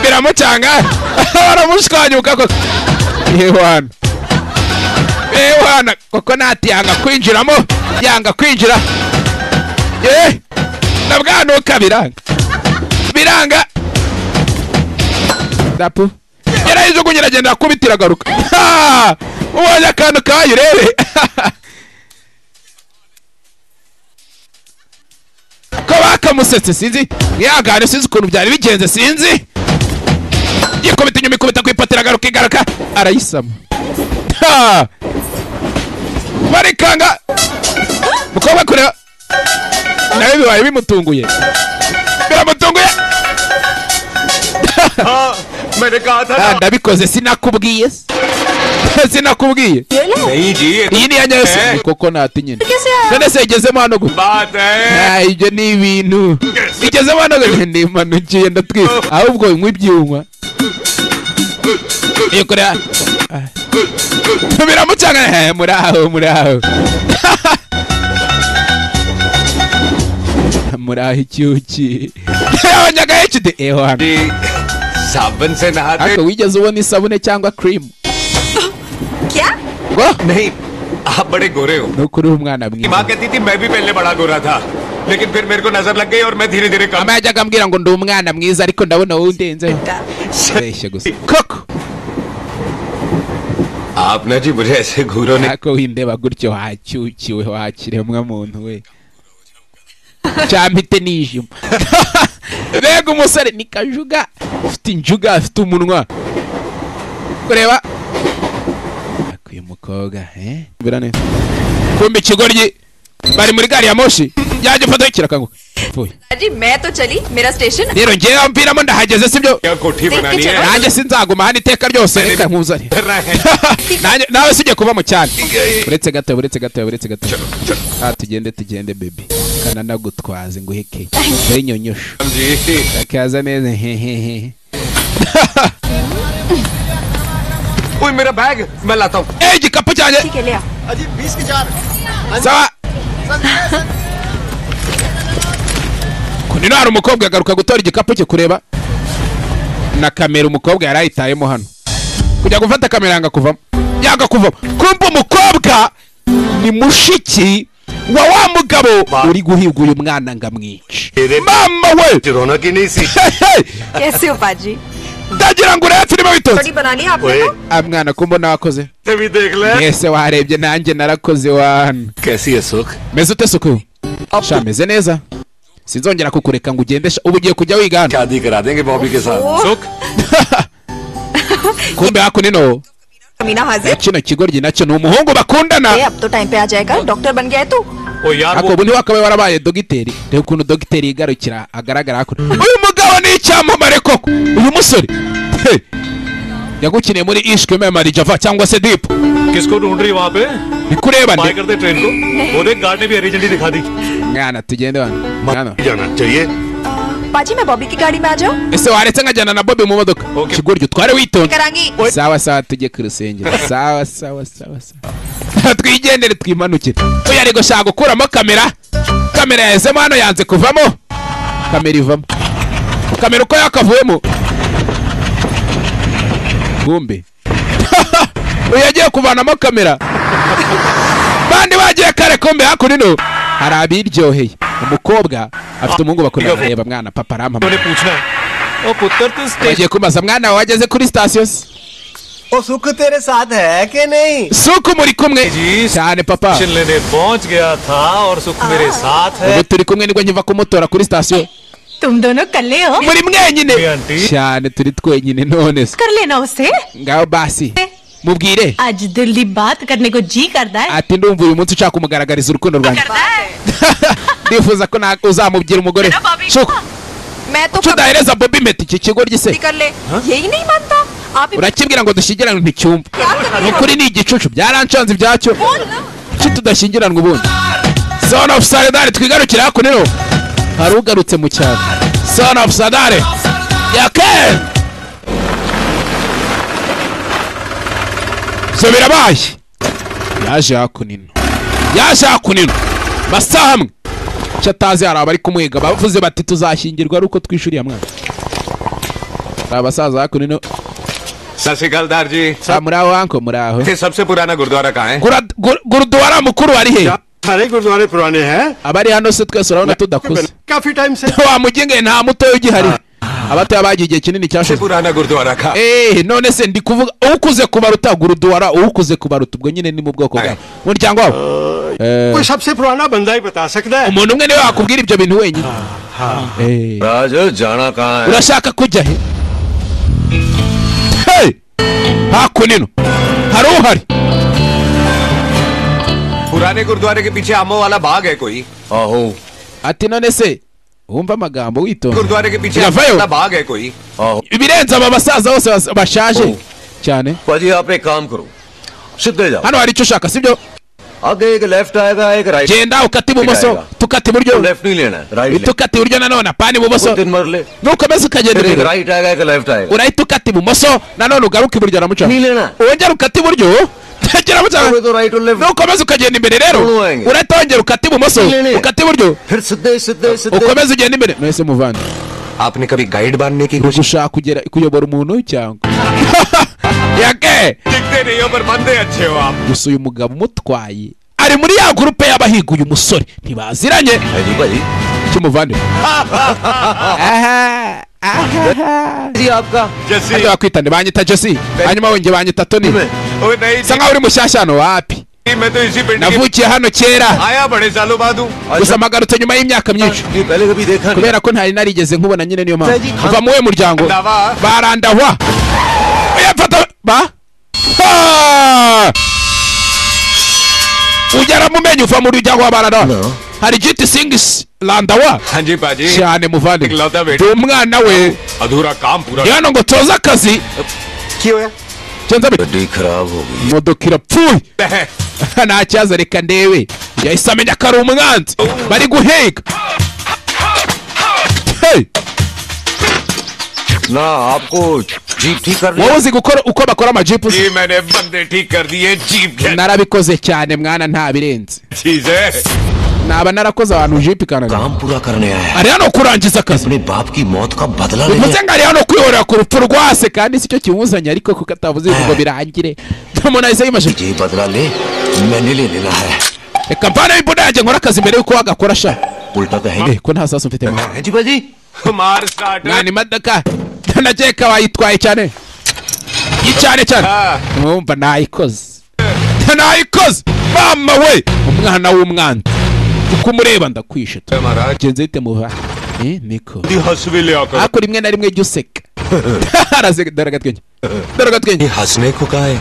biramucanga baramushwanyuka koko yewana yewana koko nati yanga kwinjiramo yanga kwinjira eh na bwanuka biranga biranga dapu gerageza uko geragenda akubitira agaruka Ha! ubonye akantu kayo urebe ko bakamusetse sinzi mwihangane sinzi ukuntu byari bigenze sinzi yikubita inyuma ikubita ku ipatira agaruka igaruka arayisama Ha! barikanga mukobwa kureba nawe bibaye bimutunguye biramutunguye Ah, ndabikoze sinakubwiye se. sinakubwiye iyi ni iya nyayo se Ni koko nati nyine none se igezemo hano gute Ah, ibyo ni ibintu igezemo hano gute nimanukiye ndatwika ahubwo nywa ibyuma iyo kureba मेरा मुझा है मुराहो मुराहो मुराही cyuki abanyaga hecide eho hano साबुन से नहाते ariko wigeze ubona isabune cyangwa cream क्या नहीं आप बड़े गोरे हो ni ukuri umwana की माँ कहती थी मैं भी पहले बड़ा गोरा था लेकिन फिर मेरे को नजर लग गई और मैं धीरे धीरे कम yajyaga ambwira ngo ndi umwana mwiza ariko ndabona wowe undenzeho abeshya gusa koko आप ना जी मुझे ऐसे घूरो ने ariko windeba gutyo wacyukiwe wakiremwa muntu we cyampite nijima mbega umusore ni kajuga afite injuga afite umunwa kureba Ariko uyu mukobwa eh? Mbira neza. kumbe ikigoryi bari muri gari ya moshi yajya ifoto kirakanguka Pfuye. जी मैं तो चली मेरा station rero ngewe mviramo ndahageze sibyo बनानी है? nanjye sinzaguma hano iteka ryose reka nkuzane Nanjye- nawe sijye kuba mu cyane uretse gato uretse gato uretse gato ah tugende tugende baby kananagutwaze nguheke dore nyonyosho kaza neza hehehe ओए मेरा बैग मैं लाता हूँ ए igikapu cyanjye अजी बीस की चार sawa kunino hari umukobwa agaruka gutora igikapu cye kureba na kamera umukobwa yari ayitayemo hano kujya gufata kamera yanga kuvamo yanga kuvamo kumva umukobwa ni mushiki wa wa mugabo uri guhiga uyu mwana ngo amwice mama we रौनक ही नहीं सी कैसे हो पाजी ndagira ngo urebe filime थोड़ी witonze बनानी है आपने ना Ah, mwana ko mbona wakoze तभी देख mwese warebye nanjye narakoze wana कैसी है सुख meze ute suku sha meze neza sinzongera kukureka ngo ugende sha ubu ugiye kujya wiga hano शादी करा देंगे बॉबी के साथ सुख kumbe hakunino कमीना हाजिर kino kigoryi nacyo ni umuhungu ए, bakundana अब तो टाइम पे आ जाएगा डॉक्टर बन गया है तू ओ यार ako ubu ntiwakabaye warabaye dogiteri reba ukuntu dogiteri yigarukira agaragara hakuno uyu mugabo ni icyamamare koko uyu musore He! yagukiniye muri ishwe memari java cyangwa se dipu किसको ढूंढ रही वहाँ पे ni kurebane बाय करते ट्रेन को वो देख गार्ड ने भी हरी झंडी दिखा दी mwana tugende wano mwana जाना चाहिए पाजी मैं बॉबी की गाड़ी में आ जाऊँ ese waretse nkajyana na bobi mu modoka kigoryi utware witonze करांगी sawa sawa tujye ku rusengero sawa sawa sawa sawa twigendere twimanukire uyu ari gushaka gukuramo kamera kamera yahezemo hano yanze kuvamo kamera ivamo kamera uko yakavuyemo bumbe uyu yagiye kuvanamo kamera bandi bagiye kare kombe hakunino hari abiryoheye umukobwa afite umuhungu bakunda kureba mwana papa rampa मैंने पूछना है ओ पुत्र तू station bagiye kumaza mwana wawe wageze kuri sitasiyo se ओ सुख तेरे साथ है कि नहीं suku muri kumwe cyane papa लेने पहुंच गया था और सुख मेरे साथ है ubu turi kumwe nibwo nkiva kumutora kuri sitasiyo तुम दोनों कर ले हो muri mwenyine भी aunty cyane turi twenyine none se कर लेना उसे ngaho basi mubwire आज दिल्ली बात करने को जी करता है ati ndumva uyu munsi ushaka kumugaragariza urukundo rwanjye ndifuza ko na- uzamubwira umugore suku मैं तो kuki कभी udahereza bobi meti iki kigo ry'ise भी कर ले यही नहीं मानता आप ही urakibwira ngo dushyingiranwe nticyumva क्या कर रहे ni हो ukuri ni igicucu byaranshanze ibyacyo kuki tudashyingiranwe ubundi son of sadare twigarukire hakunino hari ugarutse mu cyaro son of sadare yaken ibyo birabaye yaje hakunino yaje hakunino masaha amwe icyo atazi hari abari kumwiga bavuze bati tuzashyingirwa ari uko twishyuriye mwana hari abasaza hakunino सत श्रीकाल दार जी Ah, muri aho anko muri aho ये सबसे पुराना गुरुद्वारा कहाँ है Gura- gur- guruduwara mukuru ari he सारे गुरुद्वारे पुराने हैं abari hano se twese urabona tudakuze काफी टाइम से wamugenge nta mutoya ugihari abatoya bagiye igihe kinini सबसे cyashize पुराना गुरुद्वारा कहाँ Eh, none se ndi kuvuga ukuze kubaruta guruduwara ukuze kubaruta ubwo nyine ni mu bwoko bwawe umuryango wabo Eh, कोई सबसे पुराना बंदा ही बता सकता है umuntu umwe niwe wakubwira ibyo bintu wenyine Eh, राज जाना कहाँ है urashaka kujya he Hey! hakunino hari uhari पुराने गुरुद्वारे के पीछे आमो वाला बाग है कोई आहो ati none se wumva amagambo witonda गुरुद्वारे के पीछे या आमो भाई हो। वाला बाग है कोई आहो ibirenze aba basaza bose bas- bashaje Oh. cyane पाजी आप एक काम करो सीधे जाओ hano hari icyo ushaka sibyo आगे एक लेफ्ट आएगा एक right genda ukata ibumoso tukata iburyo left नहीं लेना है right ukata iburyo nanone apana ibumoso nukomeza ukagenda फिर एक imbere राइट आएगा एक लेफ्ट आएगा urahita ukata ibumoso nanone ugaruka iburyo aramucaho wongera ukata iburyo agera amucaho nukomeza ukagenda imbere rero urahita wongera ukata ibumoso ukata iburyo ukomeza ugenda imbere mwese muvana आपने कभी गाइड बनने की कोशिश kugera kuyobora umuntu cyangwa दिखते नहीं हो पर बंदे अच्छे हो आप gusa uyu mugabo umutwaye ari muri ya gurupe y'abahiga uyu musore ntibaziranye cy'umuvandimwe hano bakwitane banyita jesi hanyuma wongeye banyita toni bisa nkaho uri mushyashya hano wapi मैं तो इसी बिल्डिंग के- navukiye hano kera आया बड़े सालों बाद हूँ gusa mpagarutse nyuma y'imyaka myinshi kubera ko ntari narigeze nkubona nyine niyo mpamvu kuva mu we muryango barandahwa uyafata ba Ha! ujya mumenye uva mu rujya wa barandahwa hari giti singisi randawa cyane muvandimwe ndi umwana we अधूरा काम पूरा ni hano ngo toze akazi cyenza bite imodoka irapfuye nta kibazo reka ndebe yahise amenya ko ari umwanzi bari guheka Hey! ना आपको जीप ठीक कर wowe uzi gukora uko bakora amajipu जी मैंने बंदे ठीक कर दिए जीप के narabikoze cyane mwana ntabirenze चीज है naba narakoze abantu jipi kanagampurakarneya ari hano kurangiza akazi bivuze ngo ari hano kwihorera ku rupfu rwase kandi sicyo kimuzanye ariko kuko atavuze ngo birangire umuntu ahise yimaje reka mvane imbunda yanjye nkora akazi mbere yuko wagakora sha Eh, ko nta saso mfite मार start nani imodoka ndakeka wayitwaye cyane yicyane cyane mwumva nayikoze nayikoze mama we umwana w'umwana uko umureba ndakwishe genze bite muva Eh, niko हसविले आकर ariko rimwe na rimwe jya useka Araseka, dore agatwenge dore agatwenge हंसने को कहा है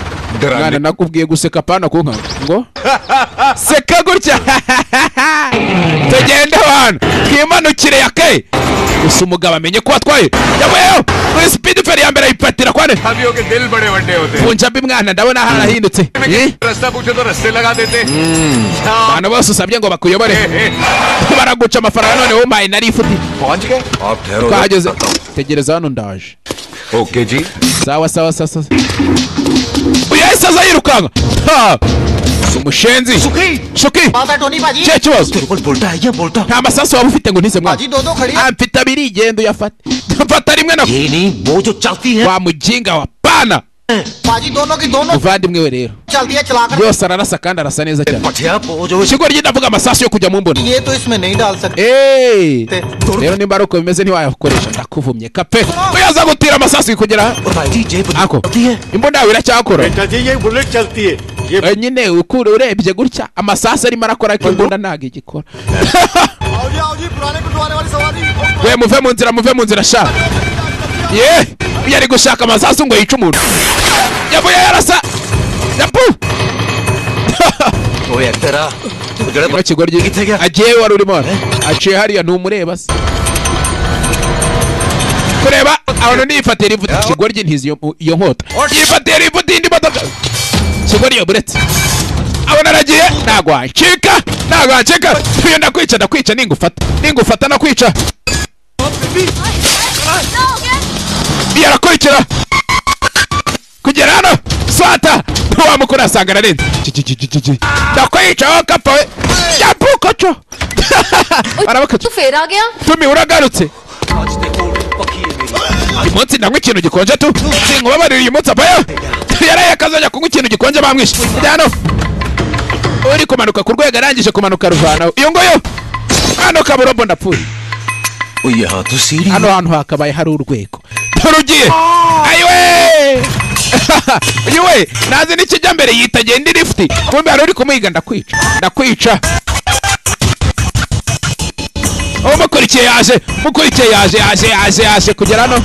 mwana nakubwiye guseka apana kunka ngo seka gutya tugende abantu twimanukire ya ke gusa umugabo amenye ko watwaye yabayeho kuri speed feri ya mbere ayipatira kwane सभी के दिल बड़े बड़े होते हैं punjabi mwana ndabona harahindutse Eh? रास्ता पूछो तो रास्ते लगा देते abantu bose usabye ngo bakuyobore baraguca amafaranga none womaye nari ifuti पहुंच गए आप twahageze tegereza hano ndaje okay जी sawa sawa sawa sawa uyu yahise aza yirukanka Ha! Si umushenzi shuki cye kibazo nta masasu waba ufite ngo ntize mwana Ah, mfite abiri igenda uyafata mfata rimwe na wa mujinga wa pana muvandimwe we rero yose ararasa kandi arasa neza cyane shigori ye ndavuga amasasu yo kujya mu mbona Hey! rero nimba ari uko bimeze ntiwayakoresha ndakuvumye kape uyaza gutira amasasu kugera ako imbunda yawe iracyakora Eh, nyine ukure urebye gutya amasasu arimo arakora ariko imbunda ntabwo igikora we muve mu nzira muve mu nzira sha ye iyo ari gushaka amasasu ngo yice umuntu yavuye yarasa yapu Kino kigoryi agiye wari urimo hano. aciye hariya ntumureba se kureba abantu niyifatira ivuta ikigoryi ntizi iyo- iyo nkota yifatira ivuta indi modoka kigoryi yaburetse abona aragiye ntabwo wancika ntabwo wancika iyo ndakwica ndakwica ningufata ningufata nakwica iyo arakurikira kugera hano swata ntiwamukura asanga ararenze ndakwica wowe kapfa we yapuko cyo arabakoca तू फिर आ गया tumi uragarutse uyu munsi ndanywa ikintu gikonje tu sinkubabarira uyu munsi apaya yaraye akazajya kunywa ikintu gikonje bamwishe Ujya hano uri kumanuka ku rwego arangije kumanuka ruvanaho iyo nguyu hano kaburombo ndapfuye hano hantu hakabaye hari urwego rugiye ayiwe ayiwe nazi n'ikijya mbere yita genda irifuti kumbe hari uri kumuhiga ndakwica ndakwica uwo mukurikiye yaje mukurikiye yaje yaje yaje yaje kugera hano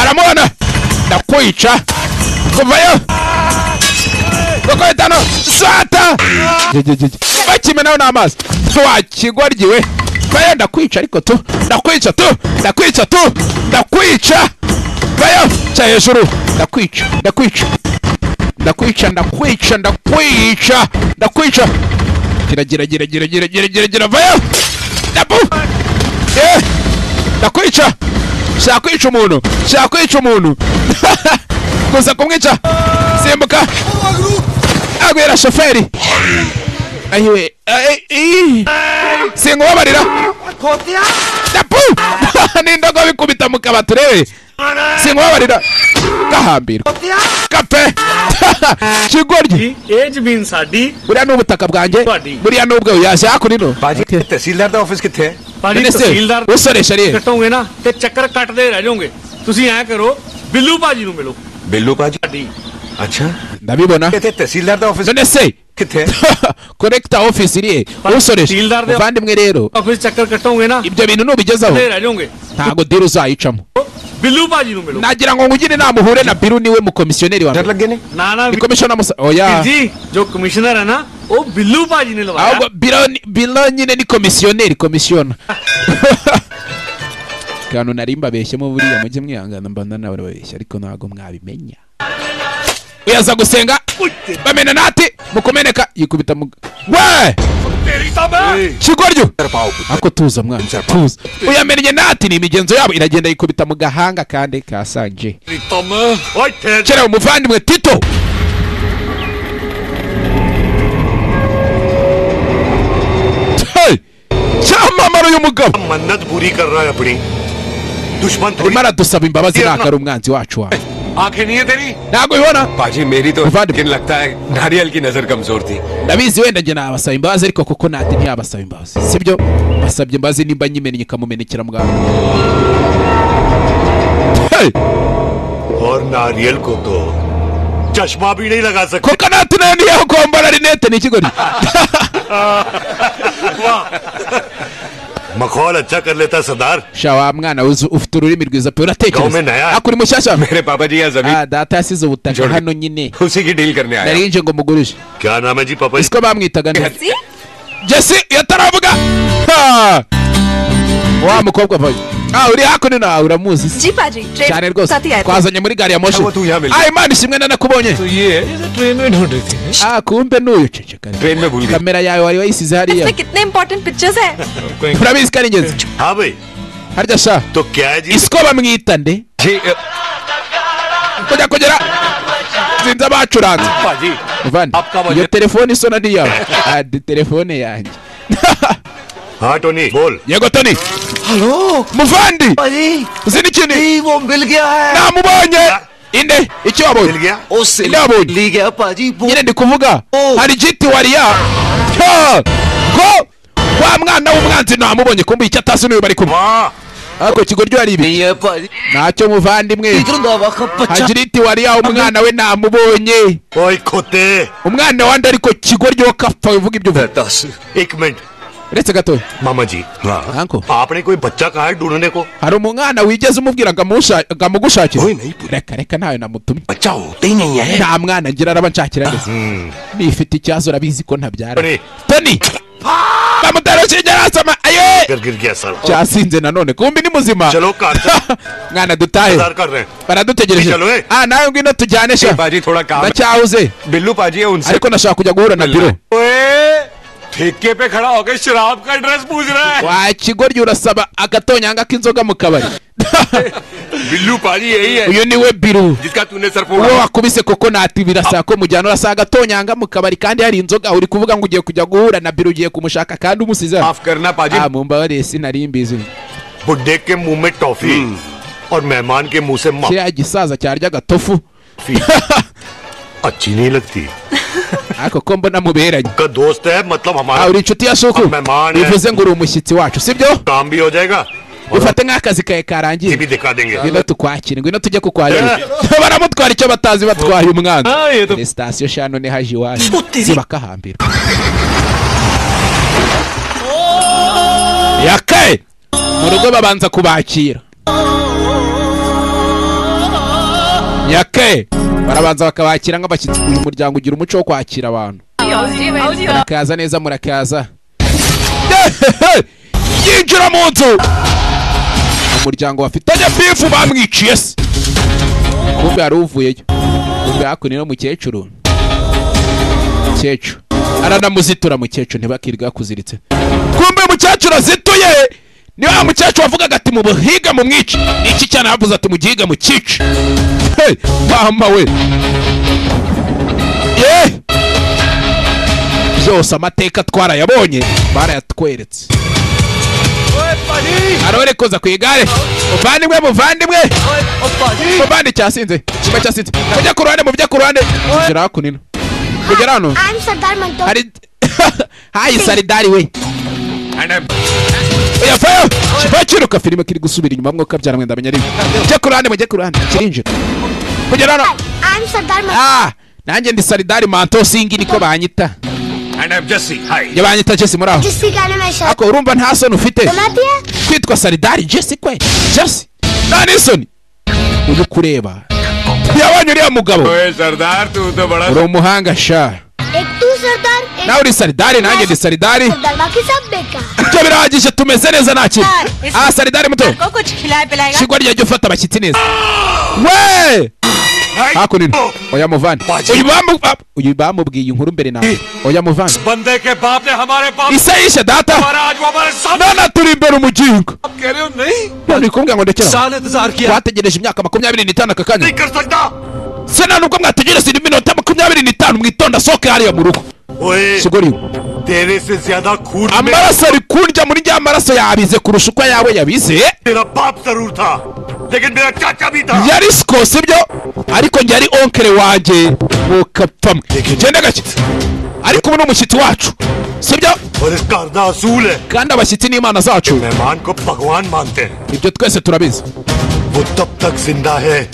aramubona ndakwica kuvayo gukubitano sata bakimenaho n'amazi wakigwaryiwe vayo ndakwica ariko tu ndakwica tu ndakwica tu ndakwica vayo cya hejuru ndakwica ndakwica ndakwica ndakwica ndakwica ndakwica geragira geragira geragira geragira vayo dabu Eh, ndakwica shakwica umuntu shakwica umuntu gusa kumwica simbuka agwira shoferi ayiwe ay, ay. sinkubabarira dabu nindogo bikubita mu kabati urebe sinkubabarira kahambirwa kape kigoryi एज बीन साडी buriya ni ubutaka bwanjye buriya ni ubwewe yaje hakurino tehsildar दा office किथे भाजी, तहसीलदार उसरे शरीर कटोगे ना ते चक्कर काटदे रह जाओगे ਤੁਸੀਂ ਐ ਕਰੋ ਬਿੱਲੂ ਭਾਜੀ ਨੂੰ ਮਿਲੋ belu paji acha ndabibona kete tesilar da office nonese kete korekta office iriye usoresha Tesilar da- muvandimwe rero office ਚੱਕਰ ਕਟੋਗੇ ਨਾ ibyo bintu nubigezaho ਤੇ ਰਹਿ ਜਾਓਗੇ ntago diri uzayicamo ਬਿੱਲੂ ਭਾਜੀ ਨੂੰ ਮਿਲੋ nagira ngo nkugire inama uhure na biru niwe mukomisiyoneri wa mbere ਨਾ ਨਾ ni komishona musa oya ਜੀ ਜੋ ਕਮਿਸ਼ਨਰ ਹੈ ਨਾ ਉਹ ਬਿੱਲੂ ਭਾਜੀ ਨੇ ਲਵਾਇਆ ahubwo biro ni- biro nyine ni komisiyoneri komisiona kantu nari mbabeshyemo buriya mujye mwihangana mba ndanababeshya ariko ntabwo mwabimenya uyaza gusenga bamena nati mukumeneka yikubita mu we kigoryo ako tuza mwana tuza uyamenye nati ni imigenzo yabo iragenda yikubita mu gahanga kandi kasanje kera umuvandimwe tito cyamamara uyu mugabo मन्नत पूरी कर रहा है अपनी दुश्मन arimo aradusaba imbabazi ntabwo ari umwanzi wacu wawe आंखें नहीं है तेरी ntabwo bibona पाजी मेरी तो लेकिन लगता है नारियल की नजर कमजोर थी ndabizi wenda njye nabasaba imbabazi ariko kuko nati ntiyabasaba imbabazi sibyo basabye imbabazi nimba nyimennye ikamumenekera muganga और नारियल को तो चश्मा भी नहीं लगा सकते kokonati nayo niyo kwambara rinete ni ikigori मखौल अच्छा कर लेता सरदार sha wa mwana we uzi- ufite ururimi rwiza pe uratekereza Gahunda naya. akuri mushyashya मेरे पापा जी यहाँ Ah, data yasize ubutaka hano nyine उसी की डील करने आया nari nje ngo mugurishe क्या नाम है जी पापा इसको bamwitaga neza jesi iyo ataravuga Ha! wa mukobwa vayo ah uri hakuno nawe uramuzi se जी पाजी ट्रेन cyane rwose साथ ही आए थे। twazanye muri gari ya moshi ah imana ishimwe nanakubonye ah kumbe nuyu ceceka train में भूल गया kamera yawe wari wayisize hariya इसमें कितने important pictures है urabizi ko ari ingenzi हाँ भाई harya sha तो क्या है जी isiko bamwita nde kujya kugera sinzi abacuranze पाजी muvandi iyo telefone isona ni yawe Ah, ndi telefone yanjye हाँ टोनी बोल yego toni halo muvandi uzi n'ikintu namubonye inde icyo wabonye inde wabonye nyine ndi kuvuga hari giti wariya Ha! ko wa mwana w'umwanzi namubonye kumbe icyo atasi n'uyu bari kumwe ako kigoryo hari ibi ntacyo muvandimwe hagira iti wariya umwana we namubonye खोते umwana wanjye ariko kigoryo kapfa uvuga ibyo uvuga एक minute uretse gatoya मामा जी हाँ आपने कोई बच्चा कहा है ढूंढने को hari umwana wigeze umubwira ngo amusha- ngo amugushakire reka reka ntayo namutumye nta mwana ngira araba nshakira neza nifite ikibazo urabizi ko ntabyara toni bamutera urushinge arasama aye गिर गिर गया साला cyasinze nanone kumbi ni muzima mwana dutahe इंतजार कर रहे हैं baradutegereje Chalo, eh. ah nawe ngwino tujyane sha पाजी थोड़ा काम है। ndacyahuze बिल्लू पाजी है उनसे ariko nashaka kujya guhura na biro ओए ठेके पे खड़ा होकर शराब का एड्रेस पूछ रहा है wa kigoryi urasaba agatonyanga k'inzoga mu kabari Billu पाजी यही है uyu niwe biru जिसका तूने सर uwo फोड़ा wakubise koko nati birasaba ko mujyana urasaba agatonyanga mu kabari kandi hari inzoga uri kuvuga ngo ugiye kujya guhura na biro ugiye kumushaka kandi umusize hano. करना पाजी ah mumbabarire sinari mbizi बुड्ढे के मुंह में टॉफी और मेहमान के मुंह से मा- kiriya gisaza cyarya agatofu अच्छी नहीं लगती ariko ko mbona muberanye का दोस्त है मतलब ah uri हमारा inshuti ya suku Amemane. bivuze ngo uri umushyitsi wacu sibyo काम भी हो जाएगा ufate nk'akazi kawe karangiye दिखा देंगे ngwino tukwakire ngwino tujye kukwakira baramutwara icyo batazi batwaye umwanzi sitasiyo shano ni haje iwacu zibakahambira yakaye mu rugo babanza kubakira yakaye barabanza bakabakira nk'abashyitsi uyu muryango ugira umuco wo kwakira abantu murakaza neza murakaza yinjira mu nzu umuryango bafitanye bifu bamwiciye se kumbe hari uvuyeyo kumbe hakuno ni mukecuru mukecuru aranamuzitura mukecuru ntibakirwa kuziritse kumbe mukecuru azituye ni wa mukecuru wavugaga ati mu buhiga mu mwici ni iki cyane yavuze ati mu gihiga mu cyici Hey, mama we Ye! byose amateka twarayabonye barayatweretse arore koza ku igare muvandimwe muvandimwe muvandi cyasinze kimba cyasinze mujya ku ruhande mujya ku ruhande kugera hakunino kugera hano hari hayi saridari we oya fayo kiva kiruka filime kiri gusubira inyuma mwuka byara mwenda menya rimwe mujye ku ruhande mujye ku ruhande kirinjira kugera hano ah nanjye ndi saridari manto singi niko banyita And I'm Jesse. Hi. njye banyita jesi muri aho ako urumva nta soni ufite kwitwa saridari jesi kwe jesi nta n'isoni ujye kureba ntiyabonye uriya mugabo ओए सरदार तू तो बड़ा uri umuhanga sha nawe uri saridari nanjye ndi saridari ibyo birahagije tumeze neza nta kintu aha saridari muto को कुछ खिलाए पिलाएगा shigwa ryajya ufata abashyitsi neza we hakunino oya muvane uyu bamu- ba- uyu bamubwiye inkuru mbere nawe oya muvane बंदे के बाप ने हमारे बाप isayisha data हमारा आज वो हमारे सामने none turi imbere umugingo आप कह रहे हो नहीं none ikubwira ngo ndekera wategereje imyaka makumyabiri n'itanu aka kanya se nta nubwo mwategereza iminota makumyabiri n'itanu mwitonda sohoke hariya mu rugo ओए sogoriwe तेरे से ज्यादा खून में amaraso ari kundya muri rya maraso yabize kurusha uko ayawe yabize तेरा बाप जरूर था लेकिन मेरा चाचा भी था yari siko sibyo ariko njye ari onkere wanjye mukapfamwe genda gake ariko ubu ni umushyitsi wacu sibyo kandi abashyitsi ni imana zacu मेहमान को भगवान मानते हैं ibyo twese turabizi वो तब तक जिंदा है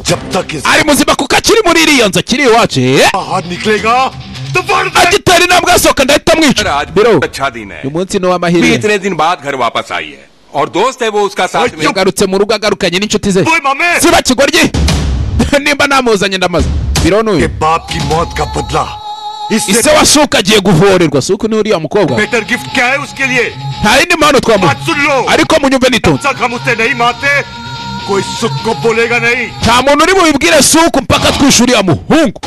जब तक इस ari muzima kuko akiri muri iriya nzu akiri iwacu eh? agitera intambwe asohoka ndahita mwica biro uyu munsi ni भी uw'amahirwe इतने दिन बाद घर वापस आई है और दोस्त है वो उसका साथ में yagarutse mu rugo agarukanye n'inshuti ze siba kigoryi nimba namuzanye ndamaze biro n'uyu ise washuka agiye guhorerwa suku ni uriya mukobwa better gift क्या है उसके लिए nta yindi mpano twamuha बात सुन लो ariko munyumve nitonze तक हम उसे नहीं मानते कोई सुख को बोलेगा नहीं nta muntu uri bubibwire suku mpaka twisha uriya muhungu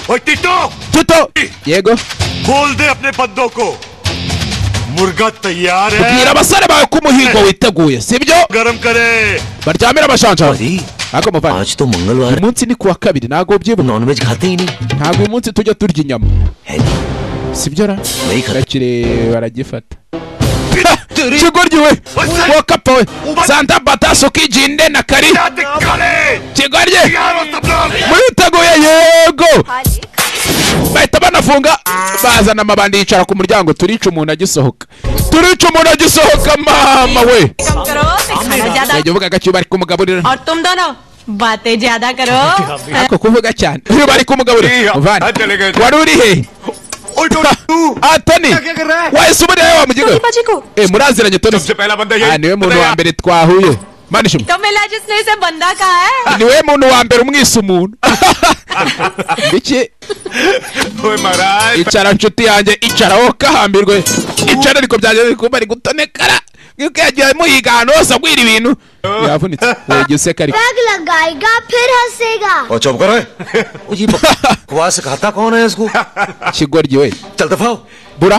tito yego बोल दे अपने बंदों को मुर्गा तैयार है bwira abasore bawe ko umuhigo witeguye sibyo गरम करे baryamira abashanja ako muvana आज तो मंगलवार umunsi ni kuwa kabiri ntago ubyibuka non veg khate hi nahi ntago uyu munsi tujya turya inyama sibyo ra kirekire baragifata kigoryi we wakapa we santa bataso kijinde na kari kigoryi mwiteguye yego bahita banafunga bazana amabandi yicara ku muryango turica umuntu agisohoka turica umuntu agisohoka mama we कम करो तो खाना ज्यादा yajya uvuga agaciro bari kumugaburira और तुम दोनों बातें ज्यादा करो ako kuvuga cyane uyu bari kumugaburira muvana wari uri he atoni wahise ubona yawe wamugiga eh muraziranye toni Ah, niwe muntu wa mbere twahuye manishimo तो मिला जिसने इसे बंदा कहा है niwe muntu wa mbere umwise umuntu iki icara nshuti yanjye icara wowe kahambirwe icara ariko byanjye biri kuba ari gutonekara nk'uko yagiye muhiga ahantu hose agwira ibintu yavunitse wejya useka ariko bag लगाएगा फिर हंसेगा और चुप करो ए। ओ जी बकवास सिखाता कौन है इसको kigoryi we चल दफाओ bura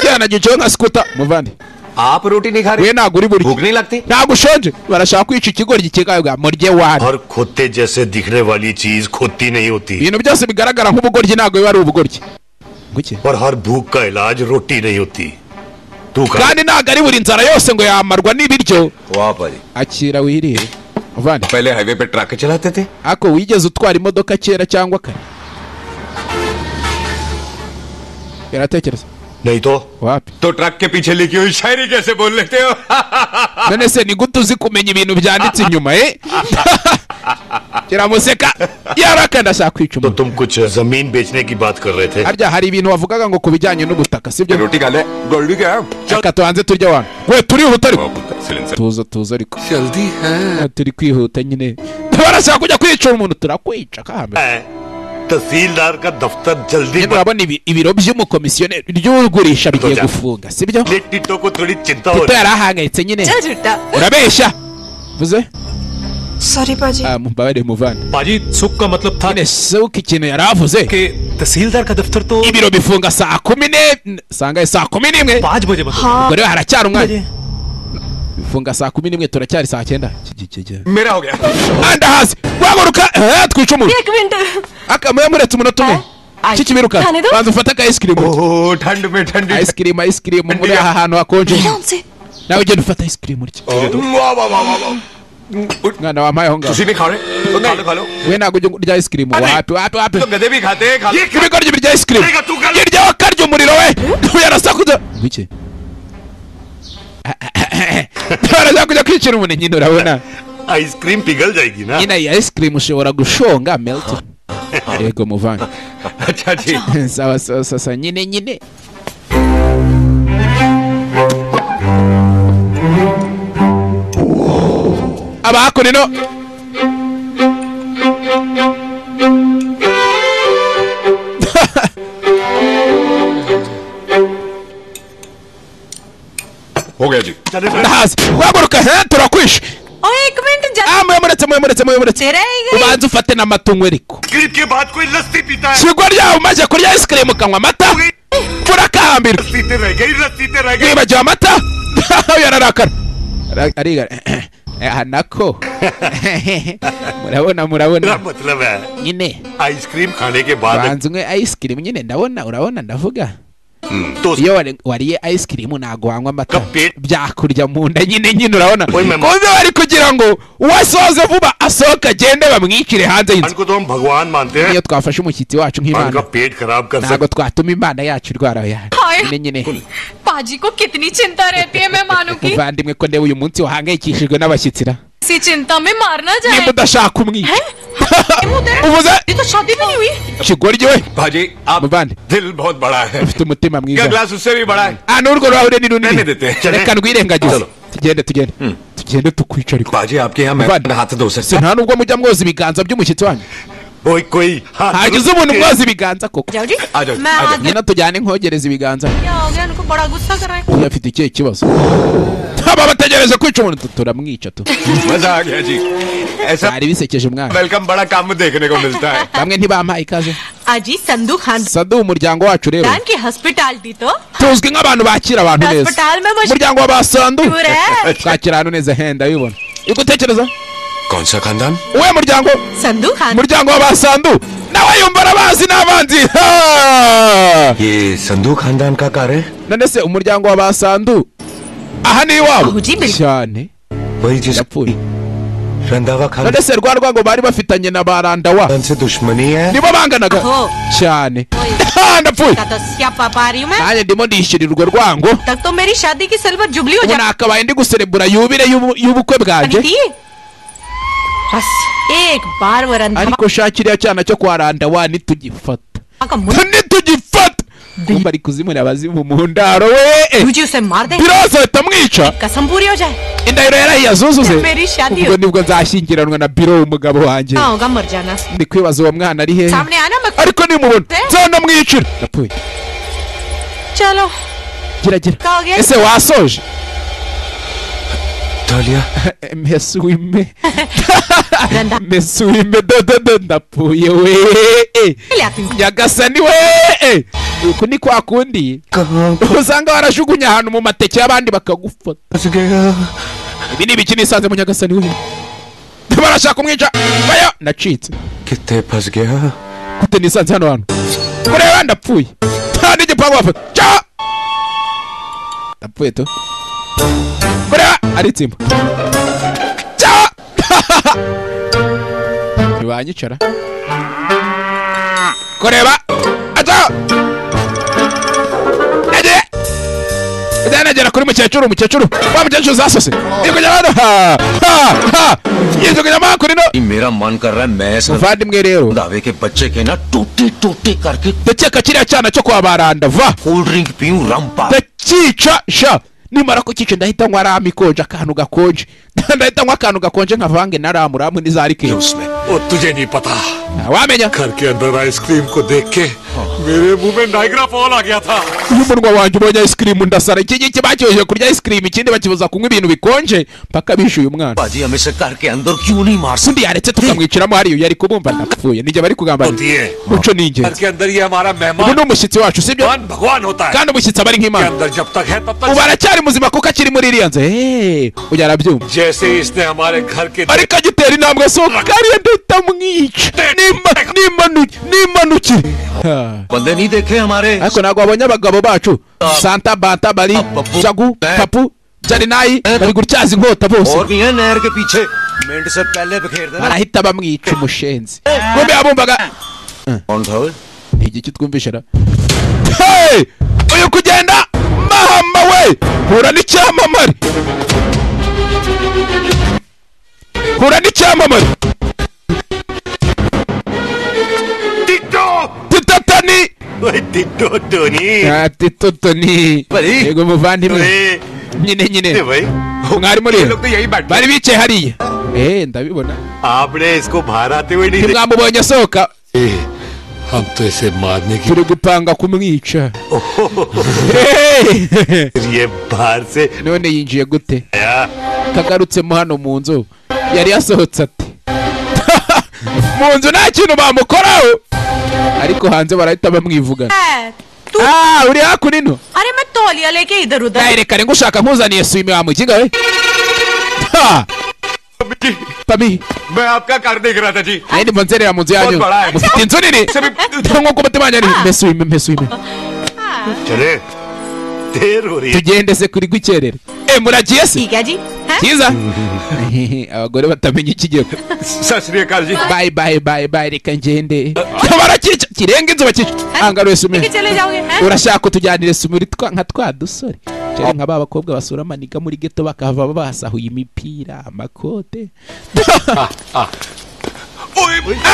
cyana gicaye nka sikuta muvandi आप रोटी नहीं खा we ntabwo uri buryo भूख नहीं लगती ntabwo ushonje barashaka kwica ikigoryi kigabwa murye wari और खोते जैसे दिखने वाली चीज खोती नहीं होती ibintu byose bigaragara nk'ubugoryi ntabwo biba ari ubugoryi और हर भूख का इलाज रोटी नहीं होती तू खा kandi ntabwo ari buri nzara yose ngo yamarwa n'ibiryo वाह भाई akira wirire muvandi पहले हाईवे पे ट्रक चलाते थे ako wigeze utwara imodoka kera cyangwa kare biratekereza नहीं तो wapi तो ट्रक के पीछे लिखी हुई शायरी कैसे बोल लेते हो none se ni gute uzi kumenya ibintu byanditse inyuma eh kiramuseka yaraka ndashaka kwica तो तुम कुछ जमीन बेचने की बात कर रहे थे harya hari ibintu wavugaga ngo ku bijyanye n'ubutaka sibyo रोटी खा ले गोल्डी क्या reka tubanze turya abantu we turihuta ariko tuza tuza ariko Ah, turi kwihuta nyine barashaka kujya kwica umuntu turakwica kahambere तहसीलदार का दफ्तर जल्दी nyine urabona ibi- ibiro by'umukomisiyoneri ry'ugurisha bigiye gufunga sibyo Tito को थोड़ी चिंता हो tito रही yari ahangayitse nyine urabeshya vuze sorry पाजी mumbabarire muvana पाजी सुख का मतलब था nyine suka ikintu yari avuze तहसीलदार का दफ्तर तो ibiro bifunga saa kumi n'e sangaye saa kumi n'imwe पाँच बजे बंद होता है। ubwo rero haracyari umwanya bifunga saa kumi n'imwe turacyari saa cyenda Kigikege. मेरा हो गया andahazi guhaguruka eh, twica umuntu एक minute akamaya muretse umunota umwe kikibirukana Cyane tu? banza ufate aka ice cream ठंड में ठंडी ice cream ice cream muri aha hantu hakonje Leonce. nawe ugenda ufata ice cream urya वाह वाह वाह वाह mwana wampaye aho ngaho तुसी भी खा रहे तो खा लो खा लो we ntabwo ujya urya ice cream wapi wapi wapi तो गधे भी खाते हैं खा लो ibigoryi birya ice cream Reka tu- irya wakarya umuriro we yarasakuza bike barazakuja kwicira umunenyi urabona ice cream पिघल जाएगी ना nyina iyi ice cream ushobora gushonga melt yego muvana अच्छा जी sawa sawa sasa nyine nyine abakonino हो गया जी ndahazi guhaguruka he turakwishe ओ एक मिनट जल्दी ah muyamuretse muyamuretse muyamuretse तेरे ही गई ubanze ufate n'amatungo ariko गिर के बाद कोई लस्सी पीता है shigwa ryawe umaze kurya ice cream ukanywa amata urakahambirwa लस्सी पे रह गई लस्सी पे रह गई wibagiwe amata yararakara Ara- ariga Eh, aha nako murabona murabona मेरा मतलब है nyine आइसक्रीम खाने के बाद banza unywe ice cream nyine ndabona urabona ndavuga तो iyo wari- wariye ice cream ntabwo wanywa amata Kapit. byakurya mu nda nyine nyine urabona Oy, mama. kumbe bari kugira ngo uwasoze vuba asohoke agende bamwicire hanze भगवान y'inzu को तो हम भगवान मानते हैं iyo twafashe umushyitsi wacu भगवान का nk'imana पेट खराब कर ntabwo सकते twatuma imana yacu irwara yacu हाय। nyine nyine पाजी को कितनी चिंता रहती है मैं मानू की muvandimwe ko ndeba uyu munsi wahangayikishijwe n'abashyitsi ra इसी चिंता में मारना nimba जाए udashaka umwica uvuze उधर ये तो शादी भी नहीं हुई kigoryi we भाजी आप muvande दिल बहुत बड़ा है ufite umutima क्या mwiza ग्लास उससे भी बड़ा है ah n'urwo rurahure ni runini Nene dete. reka rwirengagize Chalo. tugende tugende tugende tukwica ariko बाजी आपके यहाँ Bad. मैं हाथ धो si सकता nta nubwo mujya mwoza ibiganza by'umushyitsi wanyu कोई कोई हाँ, hagize umuntu mwoza ibiganza koko जाओ जी आ जाओ, मैं आ जाओ। आज nyina tujyane inkogereza ibiganza क्या हो गया इनको बड़ा गुस्सा कर रहा है iyo afite ikihe kibazo aba bategereje kwica umuntu tu- turamwica tu मजा आ गया जी ऐसा bari bisekeje umwana वेलकम बड़ा काम देखने को मिलता है bamwe ntibampaye ikaze आजी संधू Khan sadu umuryango wacu rero Khan की हॉस्पिटैलिटी तो tuzwi nk'abantu bakira abantu neza Hospital membership. umuryango wa basandu Ure. twakira ahantu neza henda bibona igutekereza कौन सा खानदान uwe muryango Sandhu Khan umuryango wa basandu nawe yumva arabazi n'abanzi Ha! ये संधू खानदान का कार है none se umuryango wa basandu aha ni iwabo Ahuji imbere. cyane वही जिस yapfuye रंधावा खानदान none se rwa rwango bari bafitanye na barandawa से दुश्मनी है nibo banganaga Aho. cyane Oye. Ha, ndapfuye का तो क्या पा रही हूँ मैं nanjye ndimo ndishyurira urwo rwango तब तो मेरी शादी की सिल्वर जुबली हो ubu जाए nakabaye ndi guserebura yubire y'ubu- y'ubukwe bwanjye Aditi बस एक बार वो Randha ariko sha kiriya cyana cyo kwa randawa nitugifata का मुंह nitugifata kumva ari kuzimura abazimu mu ndaro we तुझे उसे मार दे biroza ahita amwica कसम पूरी हो जाए indahiro yarayiyazuzuze Yambere ishati ubwo yo. nibwo nzashyingiranwa na biro umugabo wanjye कहाँ होगा मर जाना ndi kwibaza uwo mwana ari hehe सामने आना मैं ariko nimubona Eh? nzanamwicira ndapfuye चलो gira gira कहाँ हो गया ese wasoje तालिया mbese wime Randha mbese wime dododo ndapfuye we ले आती हूँ nyagasani we uku ni kwa kundi कहाँ usanga warajugunya ahantu mu mateke y'abandi bakagufata फंस गया ibi ni ibiki nisanze mu nyagasani we barashaka kumwica baya nacitse कितने फंस गया gute nisanze hano hantu kureba ndapfuye nta n'igipangu bafata cya ndapfuye tu kureba ari itsimba cya ntibanyicara kureba aca nagiye nagera kuri mukecuru mukecuru wa mukecuru zasose yikujya hano ha ha ha yikujya mo hakurino मेरा मन कर रहा है मैं इस muvandimwe rero दावे के बच्चे के ना टूटी टूटी करके ndakeka kiriya cyana cyo kwa baranda va cold drink पीऊं रंपा ndakica sha nimara kukica ndahita nywa ramu ikonje akantu gakonje ndahita nywa akantu gakonje nkavange na ramu ramu n'izarike उसमें ओ तुझे नहीं पता घर के अंदर आइसक्रीम को देख के मेरे मुंह में नाइग्रा फॉल आ गया था n'umunwa wanjye ubonye ice cream ndasara iki ngiki bacyoheje kurya ice cream ikindi bakibuza kunywa ibintu bikonje mpaka bishyuye umwana बाजी हमेशा घर के अंदर क्यों नहीं मार undi yaretse tukamwiciramo hariya yari kubumva ndapfuye nijye bari kugambana muco ni घर ingenzi के अंदर ये हमारा ubu ni मेहमान umushyitsi wacu sibyo भगवान भगवान होता है kandi umushyitsi aba ari nk'imana अंदर जब तक है तब ubu तक aracyari muzima kuko akiri muri iriya nzu eee ujya arabyumva जैसे ही इसने हमारे घर के ariko agitera intambwe asohoka hariya ndahita mwica Nimba- nimanu- nimanukire Ha. बंदे नहीं देखे हमारे ariko ntabwo wabonye abagabo bacu santa banta bari jagu papu jarinayi bari gutyaza inkota और bose भी है नहर के पीछे मिनट से पहले बिखेर देना barahita bamwica umushenzi kumbe yabumvaga igiki twumvishe ra Hey! uyu kugenda mahama we hura n'icyamamare hura n'icyamamare tito toni tito toni Ah, tito toni Bari. yego muvandimwe अरे, nyine nyine अरे भाई mwari muri ये लोग तो यही बैठे bari bicaye hariya eh ndabibona आपने इसको बाहर आते हुए नहीं देखा। ntimwamubonye asohoka ए, हम तो इसे मारने की turi gupanga kumwica ये बाहर से none yinjiye gute kagarutsemo hano mu nzu yari yasohotse ati mu nzu nta kintu bamukoraho ariko hanze barahita bamwivugana ah uri hakuno अरे मैं तौलिया लेके इधर उधर reka rero ushaka nkuzaniye swimi wamukiga we Ha! pami मैं आपका कार्ड देख रहा था जी ayindi mponzerera mu nzu yanyu बहुत बड़ा है। mufite inzu nini nk'uko umutima wanyu ari mpe swimi mpe swimi चले देर हो रही है tugende se kuri gukerera eh muragiye se ठीक है जी हैं? cyiza abagore batamenya ikigero सत श्रीकाल जी bayi bayi bayi bayi reka ngende barakica kirenga inzu bakica angaruye लेके sumi चले जाओगे हैं? urashaka utujyanire sumi uri twa- nka twa dusore cyane nka ba bakobwa basura amaniga muri geto bakahava basahuye imipira amakote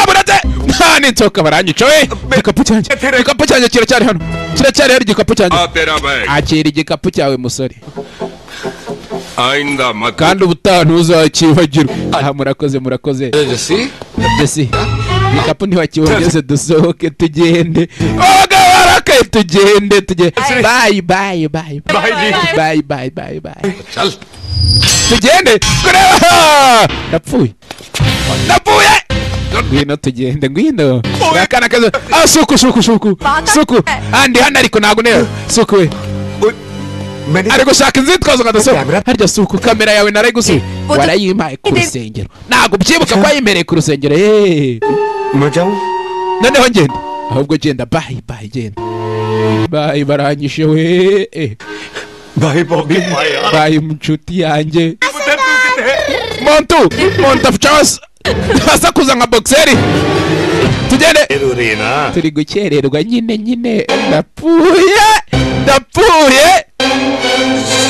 aburaze nta n'inzoka baranyica we igikapu cyanjye igikapu cyanjye kiracyari hano kiracyari hano igikapu cyanjye आ तेरा bag akira igikapu cyawe musore आइंदा मत kandi ubutaha ntuzakibagirwa aha murakoze murakoze जैसी mbese ibikapu ntiwakibongeze dusohoke tugende abagabo barakaye tugende tugende bayi bayi bayi भाई जी bayi bayi bayi bayi चल tugende kureba napfuye napfuye ngwino tugende ngwino akana kazo ah suku suku suku suku andi hano ariko ntabwo nera suku we ari gushaka inzitwazo nka dasohoka harya suku kamera yawe nari gusiba warayimpaye ku rusengero ntabwo ubyibuka ko wayimereye ku rusengero yeee मैं जाऊं noneho ngenda ahubwo genda bayi bayi genda bayi baranyishe we eh. भाई बॉबी भाई यार bayi inshuti yanjye उधर तू किधर है? montu montu afchaos asakuza nka boxeri tugende देर हो रही है ना turi gukererwa nyine nyine ndapfuye ndapfuye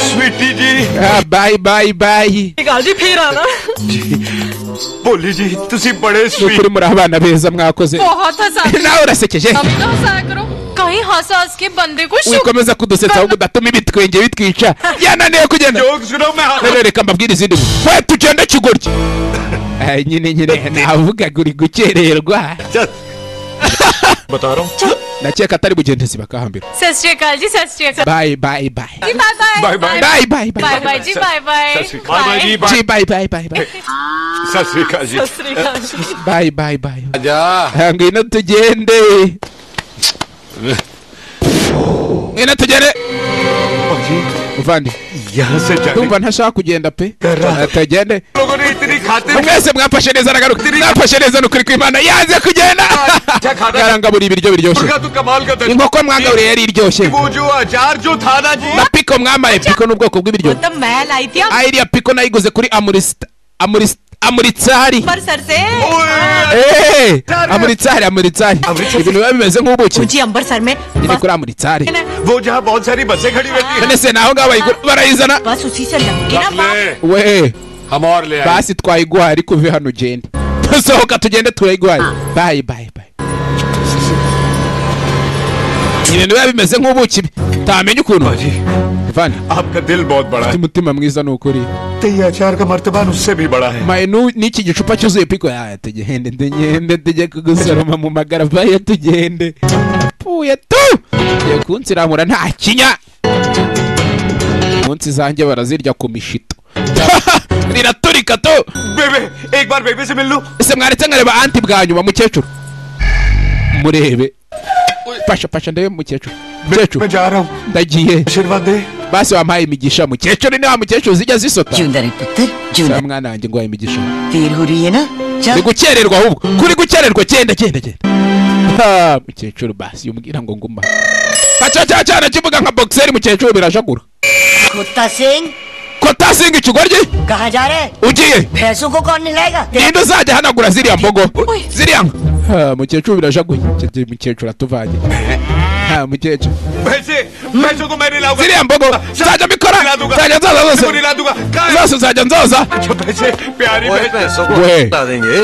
Sweety जी ah, bayi bayi bayi श्रीकाल जी फिर आना बोली जी तुसी बड़े nukuri sweet muri abana beza mwakoze बहुत हंसा nawe urasekeje अब तो हंसा करो कहीं हंसा हंस के बंदे को शुक wikomeza kudusetsa ahubwo udatuma ibitwenge bitwica yananiwe kugenda joke सुनो मैं rero reka mbabwire izindi ngo we tugende kigoryi Ah, nyine nyine navugaga uri gukererwa बता रहा हूँ ndakeka atari bugendezi bakahambira सत श्रीकाल जी सत श्रीकाल bayi bayi bayi जी bye bye Bye, bye. bayi bayi bye bayi bye जी बाय बाय सत श्रीकाल बाय बाय जी जी bye bayi bayi bayi bayi सत श्रीकाल जी सत श्रीकाल जी bayi bayi bayi आजा Ah, ngwino tugende ngwino tugende muvandi यहाँ से जाने ndumva ntashaka kugenda pe Ah, tugende लोगों ने इतनी खातिर mwese mwafashe neza aragaruka mwafashe neza ni ukuri kw'imana yanze kugenda yarangaburiye ibiryo biryoshye मुर्गा तू कमाल का था inkoko mwangaburiye yari iryoshye वो जो अचार जो था ना जी na piko mwambaye piko ni ubwoko वो bw'ibiryo तो मैं लाई थी Ah, iriya piko nayiguze kuri amurisita amurisita amuritsari Amritsar से Eh, amuritsari amuritsari ibintu biba bimeze nk'ubuki मुझे अमृतसर में nyine बस kuri amuritsari वो जहाँ बहुत सारी बसें खड़ी रहती हैं none se naho ngaho bayigura barayizana बस उसी से लगे ना बाप। ले, we हम और ले आए basi twayiguhaye ariko uve hano ugende sohoka tugende turayiguhaye bayi bayi bayi ibintu biba bimeze nk'ubuki utamenya ukuntu आपका दिल बहुत बड़ा है umutima mwiza ni ukuri तेरी अचार का मर्तबान उससे भी बड़ा है mainu n'iki gicupa cyuzuye piko yaya tugihende tugihende tujye kugusoroma mu magaraba ye tugihende pfuye tu tugiye kunsiramura nta kinya munsi zanjye barazirya ku mishito riraturika tu बेबे एक बार बेबे से मिल लूं ese mwaretse nkareba anti bwa nyuma mukecuru murebe fasha fasha ndebe mukecuru mukecuru ndagiye basi wampaye imigisha mukecuru ni wa mukecuru zijya zisota Sa mwana wanjye ngo wahaye imigisha huriye na ndi gukererwa ahubwo kuri gukererwa genda genda genda Ha, mukecuru basi yumubwira ngo nguma aca cya cyane kivuga nka bogiseri mukecuru birajagura कुत्ता Singh kota singa ikigoryi कहाँ जा रहे हैं? ugiye पैसों को कौन मिलाएगा ninde uzajya ahanagura ziriya mbogo ziriya nka Ha, mukecuru birajaguye Mukecuru- mukecuru atuvanye Ha, mukecuru पैसे पैसों को मैं नहीं लाऊंगा ziriya mbogo nzajya mbikora nzajya nzoza zose zose nzajya nzoza पैसे प्यारी ओए, बहन। पैसों को वे। बता देंगे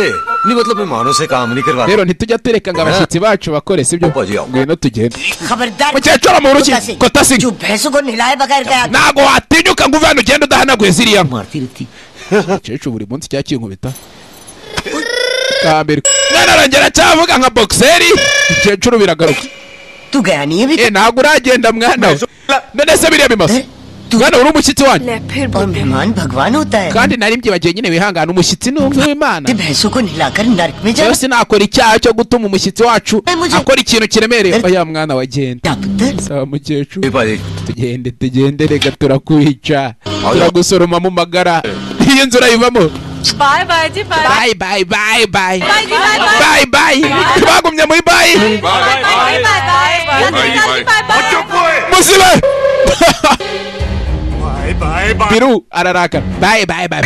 नहीं मतलब मेहमानों से काम नहीं करवाते rero ntitujya tureka ngo abashyitsi bacu bakore sibyo ngwino tugende खबरदार mukecuru mu ruki कुत्ता सिंह, kota singa जो भैंसों को नहलाए बगैर गया ntabwo watinyuka ngo uve hano ugenda udahanaguye ziriya mukecuru buri munsi cyakira inkubita kambere mwana arongera cyavuga nka bogiseri mukecuru biragaruka tuganiye bite ntabwo uragenda mwana we none se biriya bimasa mwana uri umushyitsi wanjye और मेहमान भगवान होता है kandi nari mbyibagiwe nyine wihangana umushyitsi ni umwe w'imana rero sinakora icyaha cyo gutuma umushyitsi wacu akora ikintu kiremereye oya mwana wagenda saba mukecuru tugende tugende reka turakwica turagusoroma mu magara iyo nzu urayivamo bye bye जी bye bye bye bye bye bye जी bye bayi bayi bagumye muri bayi bye bye bye muzibe biru ararakara bayi bayi bayi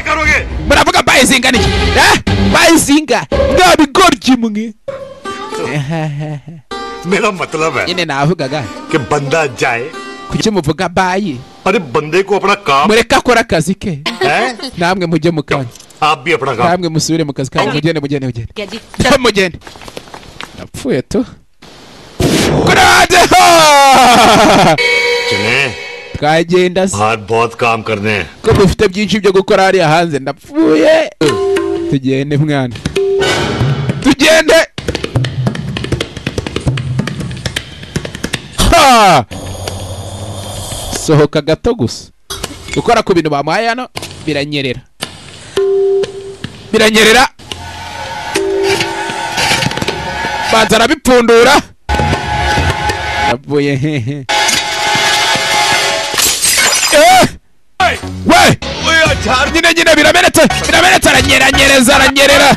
muravuga bayi zingana iki Eh? bayi zinga nta bigoryi mwe मेरा मतलब है nyine navugaga कि बंदा जाए kuki muvuga bayi अरे बंदे को अपना काम mureke akora akazi ke namwe mujye mu kanyu आप भी अपना काम namwe musubire mu kazi kanyu mugende mugende mugende जी mugende napfuye tu kurade चले twagenda se आज बहुत काम करने हैं ko dufite byinshi byo gukora hariya hanze ndapfuye tugende mwana tugende ha sohoka gato gusa gukora ku bintu bamuhaye hano biranyerera biranyerera banza arabipfundura yapfuye hehe Eh! we nyine nyine biramenetse biramenetse aranyeranyereza aranyerera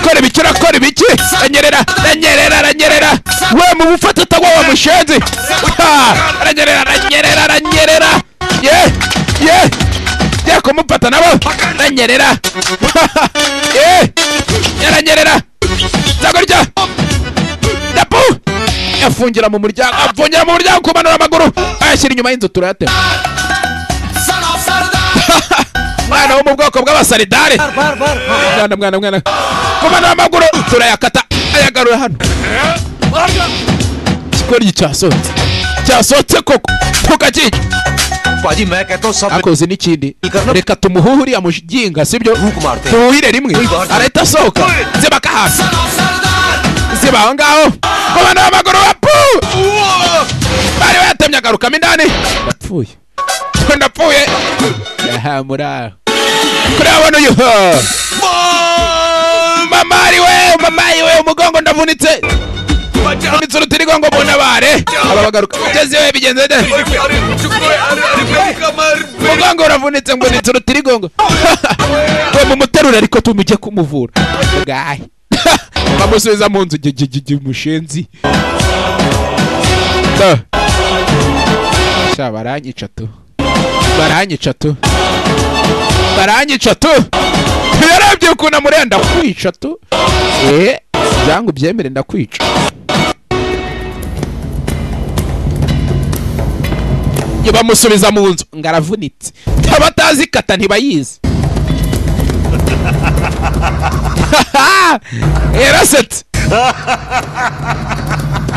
kora ibiki urakora ibiki aranyerera aranyerera aranyerera we mu bufata utagwa wa mushenzi Ha! aranyerera aranyerera aranyerera ye ye ye kumufata nabo aranyerera Ha! ye aranyerera zagorya dapu afungira mu muryango afungira mu muryango kumanura amaguru ayashyira inyuma y'inzu turayatema mwana wo mu bwoko bw'abasaridare mwana mwana mwana kumanura amaguru turayakata ayagarura hano ikikoryi cyasohotse cyasohotse koko tukakijya पाजी मैं कहता हूँ सब akoze n'ikindi reka tumuhe uriya mushinga sibyo tuwuhire rimwe arahita asohoka zibaka hasi ziba aho ngaho kumanura amaguru bapu bari bayatemye agarukamo indani ndapfuye ko ndapfuye aha muri aho kureba abona uyu ha. mama ari we mama ari we umugongo ndavunitse ndavunitse urutirigongo mu ntabare aba bagaruka ugeze we bigenze neza mugongo uravunitse ngo nitse urutirigongo we mumuterure ariko tumujye kumuvura gahe bamusubiza mu nzu gigigigi mushenzi Da. sha baranyica tu baranyica tu baranyica tu yarebye ukuntu amureba ndakwica tu eh byangu ubyemere ndakwica Yo, bamusubiza mu nzu ngo aravunitse abatazi kata ntibayizi yarasetse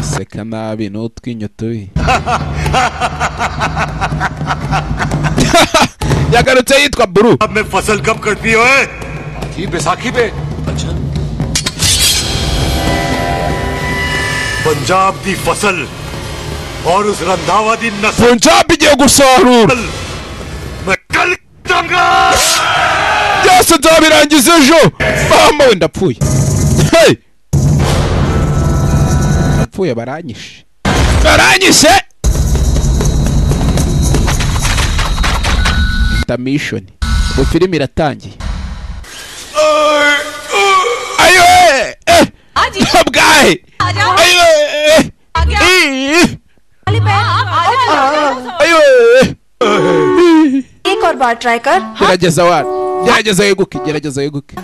seka nabi n'utwinyo tubi yagarutse yitwa buru अब मैं फसल कब कटती हो ये बैसाखी पे अच्छा पंजाब दी फसल और उस रंधावा दी नस्ल पंजाब igiye gusarura मैं कल दूंगा byose nzabirangiza ejo mama we ndapfuye Hey! ndapfuye baranyishe baranyishe intamishoni ubu filime iratangiye ayo eh bwahe ayo eh ih, ayo eh एक और बार ट्राई कर gerageza wana gerageza yeguke gerageza yeguke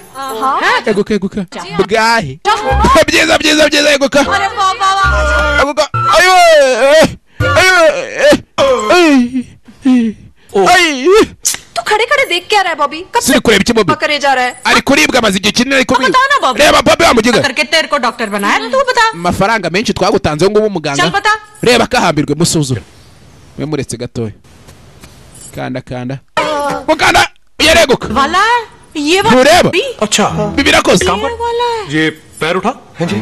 yeguka yeguka bwahe byiza byiza byiza yeguka yeguka ayo eh, ayo eh, eh. Ay. तू खड़े खड़े देख क्या रहा है बॉबी कब Siri kureba iki Bobby? करे जा रहा है ari kuribwa amaze igihe kinini ari kuribwa बताओ ना बॉबी reba bobi wamugiga करके तेरे को डॉक्टर बनाया ना, तू बता amafaranga menshi twagutanzeho ngubu umuganga चल बता reba kahambirwe musuzume mwe muretse gatoya kanda kanda mukanda yareguka वाला ये वाला ntureba bibi birakoze ये पैर उठा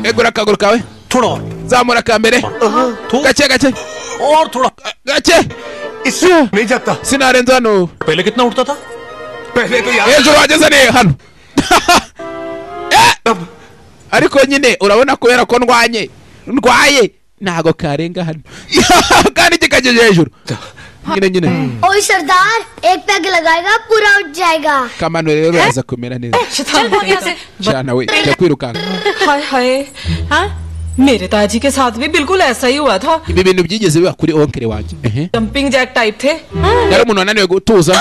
egura akaguru kawe थोड़ा और zamura ka mbere gake gake और थोड़ा gake इससे नहीं जाता sinarenze hano पहले कितना उठता था पहले तो यार hejuru wageze ni hano Eh! ariko nyine urabona kubera ko ndwanye ndwaye ntago karenga hano kandi kikageje hejuru nyine nyine ओए सरदार एक पैग लगाएगा पूरा उठ जाएगा kamano rero yaza kumera neza चल भाग यहाँ से jana we jya kwirukanga हाय हाय हाँ मेरे ताजी के साथ भी बिल्कुल ऐसा ही हुआ था ibi bintu byigeze biba kuri onkere wanjye Ehe. Jumping jack type थे हाँ, yari umuntu wananiwe gutuza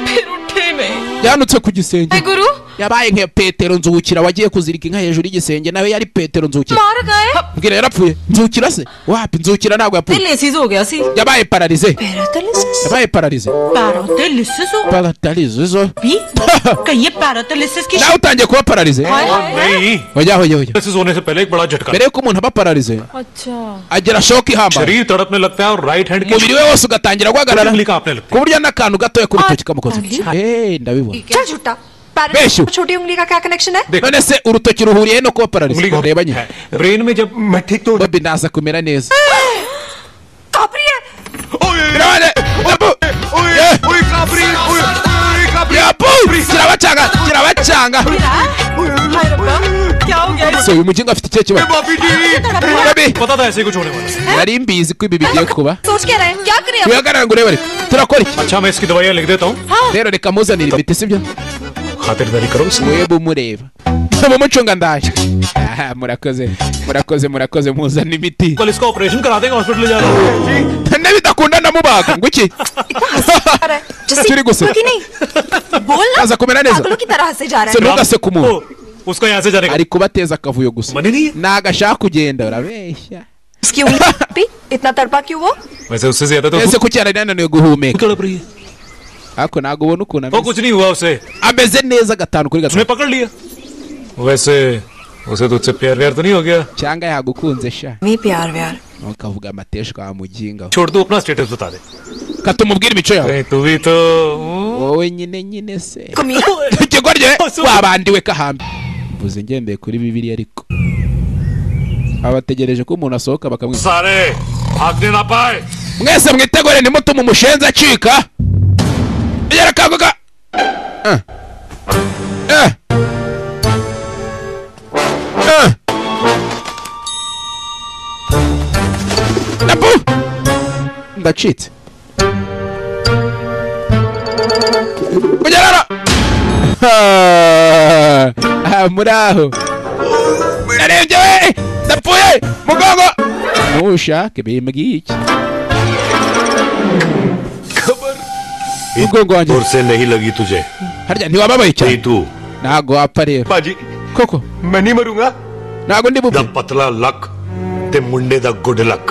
फिर उठे नहीं yanutse ku gisenge हे गुरु yabaye nka petero nzukira wagiye kuzirika inka hejuru y'igisenge nawe yari petero nzukira मार गए mbwira yarapfuye nzukira se wapi nzukira ntabwo yapfuye दिल्ली हो गया सी yabaye pararize paralysis yabaye pararize paralysis हो pararize zo भी कहिए पैरालिसिस की nawe utangiye kuba pararize हाय और हाय नहीं hoya hoya hoya पैसे होने से पहले एक बड़ा झटका mbere y'uko umuntu aba pararize अच्छा agira shoki ihambaye शरीर तड़पने लगता है और right hand umubiri we wose ugatangira guhagarara उंगली कांपने लगती ku buryo n'akantu gatoya k'urutoki kamukoze eee ndabibona चल झूठा बेशु। पैरालिसिस और छोटी उंगली का क्या कनेक्शन है none se urutoki ruhuriye no kuba pararize उंगली का ureba nyine है। ब्रेन में जब मैं ठीक तो bobi ndaza kumera neza कांप रही है birabane yabu Eh, ओए काबरी ओए ओए काबरी yabu kirabacanga kirabacanga हाय रब्बा क्या हो गया so uyu mujinga afite ikihe kibazo Bobby जी bobi पता था ऐसे ही कुछ होने वाला है। nari mbizi ko ibi bigiye kuba सोच क्या रहे हैं क्या कर रहे हैं wihagarara ngo urebe ari turakora iki अच्छा मैं इसकी दवाइयाँ लिख देता हूँ rero reka muzanire imiti sibyo खातिरदारी करो इसमें mwebwe umureba mumucunga ndaje Ah, murakoze murakoze murakoze muzana imiti कल इसका ऑपरेशन करा देंगे हॉस्पिटल ले जा रहा हूँ nebidakunda ndamubaga ngo iki कर रहा है जैसे Chiri gusse. क्योंकि नहीं बोल ना Kaza kumera neza. पागलों की तरह से जा Se रहा है ntugase ku muntu ओ, उसको यहाँ से जाने का ari kubateza akavuyo gusa money नहीं है ntago ashaka kugenda urabeshya इसकी उंगली पे इतना तड़पा क्यों वो वैसे उससे ज्यादा तो ese kuki yarananiwe guhumeka तड़प रही है ariko ntabwo ubona ukuntu और ameze कुछ नहीं हुआ उसे ameze neza gatanu kuri उसने gatanu पकड़ लिया वैसे उसे तुझसे प्यार व्यार तो नहीं हो गया cyangwa yagukunze sha नहीं प्यार व्यार ukavuga amateshwa wamugingaho छोड़ दो अपना स्टेटस बता दे katumubwira imico yawe अरे तू भी तो wowe nyine nyine se कमीना ikigo rye wabandiwe kahambi mvuze ngendeye kuri bibiliya ariko abategereje ko umuntu asohoka bakamwita सारे भागने ना पाए mwese mwitegure nimutume umushenzi acika yarakaguka Eh. Eh. Eh. Napu! ndacitse kugerara muri aho narebye we ndapfuye mugongo ntushake bimbwiye iki mugongo wanjye और से नहीं लगी तुझे harya ntiwababaye cyane तू ntago wapfa rero बाजी koko मैं नहीं मरूंगा ntago ndi bupfe द पतला लक ते मुंडे द गुड लक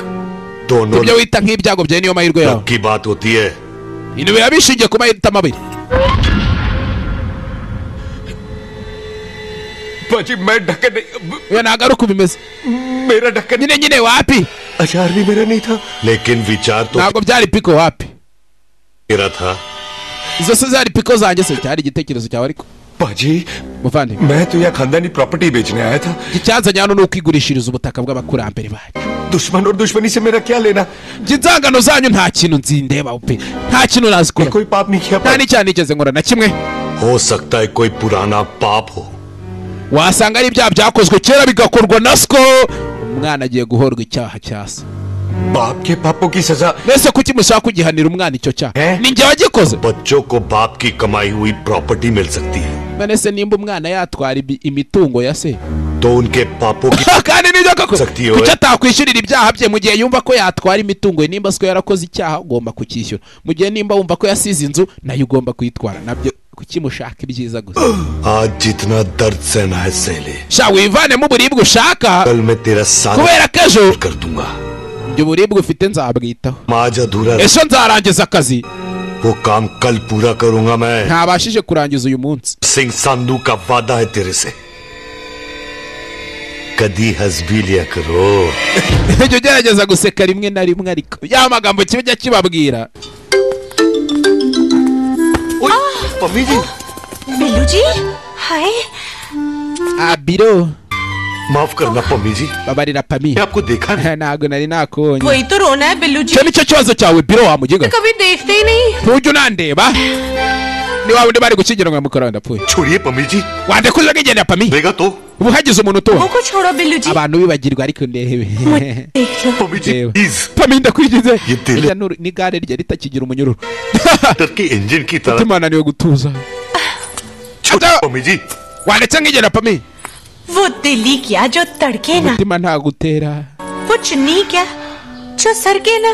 दोनों ibyo wita nk'ibyago byawe niyo mahirwe yawe luck की बात होती है ibintu biba bishingiye ku mahitamo abiri बाजी मैं ढक्कन नहीं ये नागारो को भी मिस मेरा ढक्कन नहीं नहीं वापी अचार भी मेरा नहीं था लेकिन विचार तो नागो byari piko wapi मेरा था izo se zari piko zanjye se cyari igitekerezo cyawe ariko बाजी muvandi मैं तो यह खानदानी प्रॉपर्टी बेचने आया था icyanzanye hano ni ukwigurishiriza ubutaka bw'abakurambere bacu दुश्मन और दुश्मनी से मेरा क्या लेना njye inzangano zanyu nta kintu nzindebaho pe nta kintu nazikora nta n'icyaha nigeze nkora na kimwe हो सकता है कोई पुराना पाप हो wasanga ari ibyaha byakozwe kera bigakorwa na siko umwana agiye guhorwa icyaha cya se बाप के पापों की सजा mwese kuki mushaka kugihanira umwana icyo cyaha ni njye wagikoze बच्चों को बाप की कमाई हुई प्रॉपर्टी मिल सकती है none se nimba umwana yatwara ibi- imitungo ya se तो उनके पापों की kandi nibyo koko सकती kuki है atakwishyurira ibyaha bye mu gihe yumva ko yatwara imitungo ye nimba siko yarakoze icyaha ugomba kukishyura mu gihe nimba wumva ko yasize inzu nayo ugomba kuyitwara nabyo kuki mushaka ibyiza gusa आज जितना दर्द सहना है सह ले sha wivanemo uburibwe ushaka कल मैं तेरा सारा kubera ko ejo कर दूंगा ibyo buribwe ufite nzabwitaho मैं आज अधूरा ejo nzarangiza akazi वो काम कल पूरा करूंगा मैं ntabashije kurangiza uyu munsi Singh संधू का वादा है तेरे से कदी हसबी लिया करो jya ugerageza guseka rimwe na rimwe ariko ya magambo kiba ujya kibabwira mummy जी बिल्लू जी हाय abiro माफ करना पम्मी जी babarira pami आपको देखा ntabwo nari nakubonye वही तो रोना है बिल्लू जी icyo nicyo kibazo cyawe biro wamugiga कभी देखते ही नहीं ntujya unandeba ni wa wundi bari gukingira ngo mukora ndapfuye छोड़िए पम्मी जी wandekuza kwigendera pami बेगा तो ubu hagize umuntu utuwe मुझको छोड़ो बिल्लू जी abantu bibagirwa ariko ndebe देख लो Pammi ji Ew. Please pami ndakwigize ये Irya दिल nuru- n'igare rye ritakigira umunyururu डर के इंजन की तरह umutima wananiwe gutuza छोड़िए पम्मी जी wanditse nk'igendera pami वो दिली क्या जो तड़के ना umutima ntagutera वो चुन्नी क्या जो सरके ना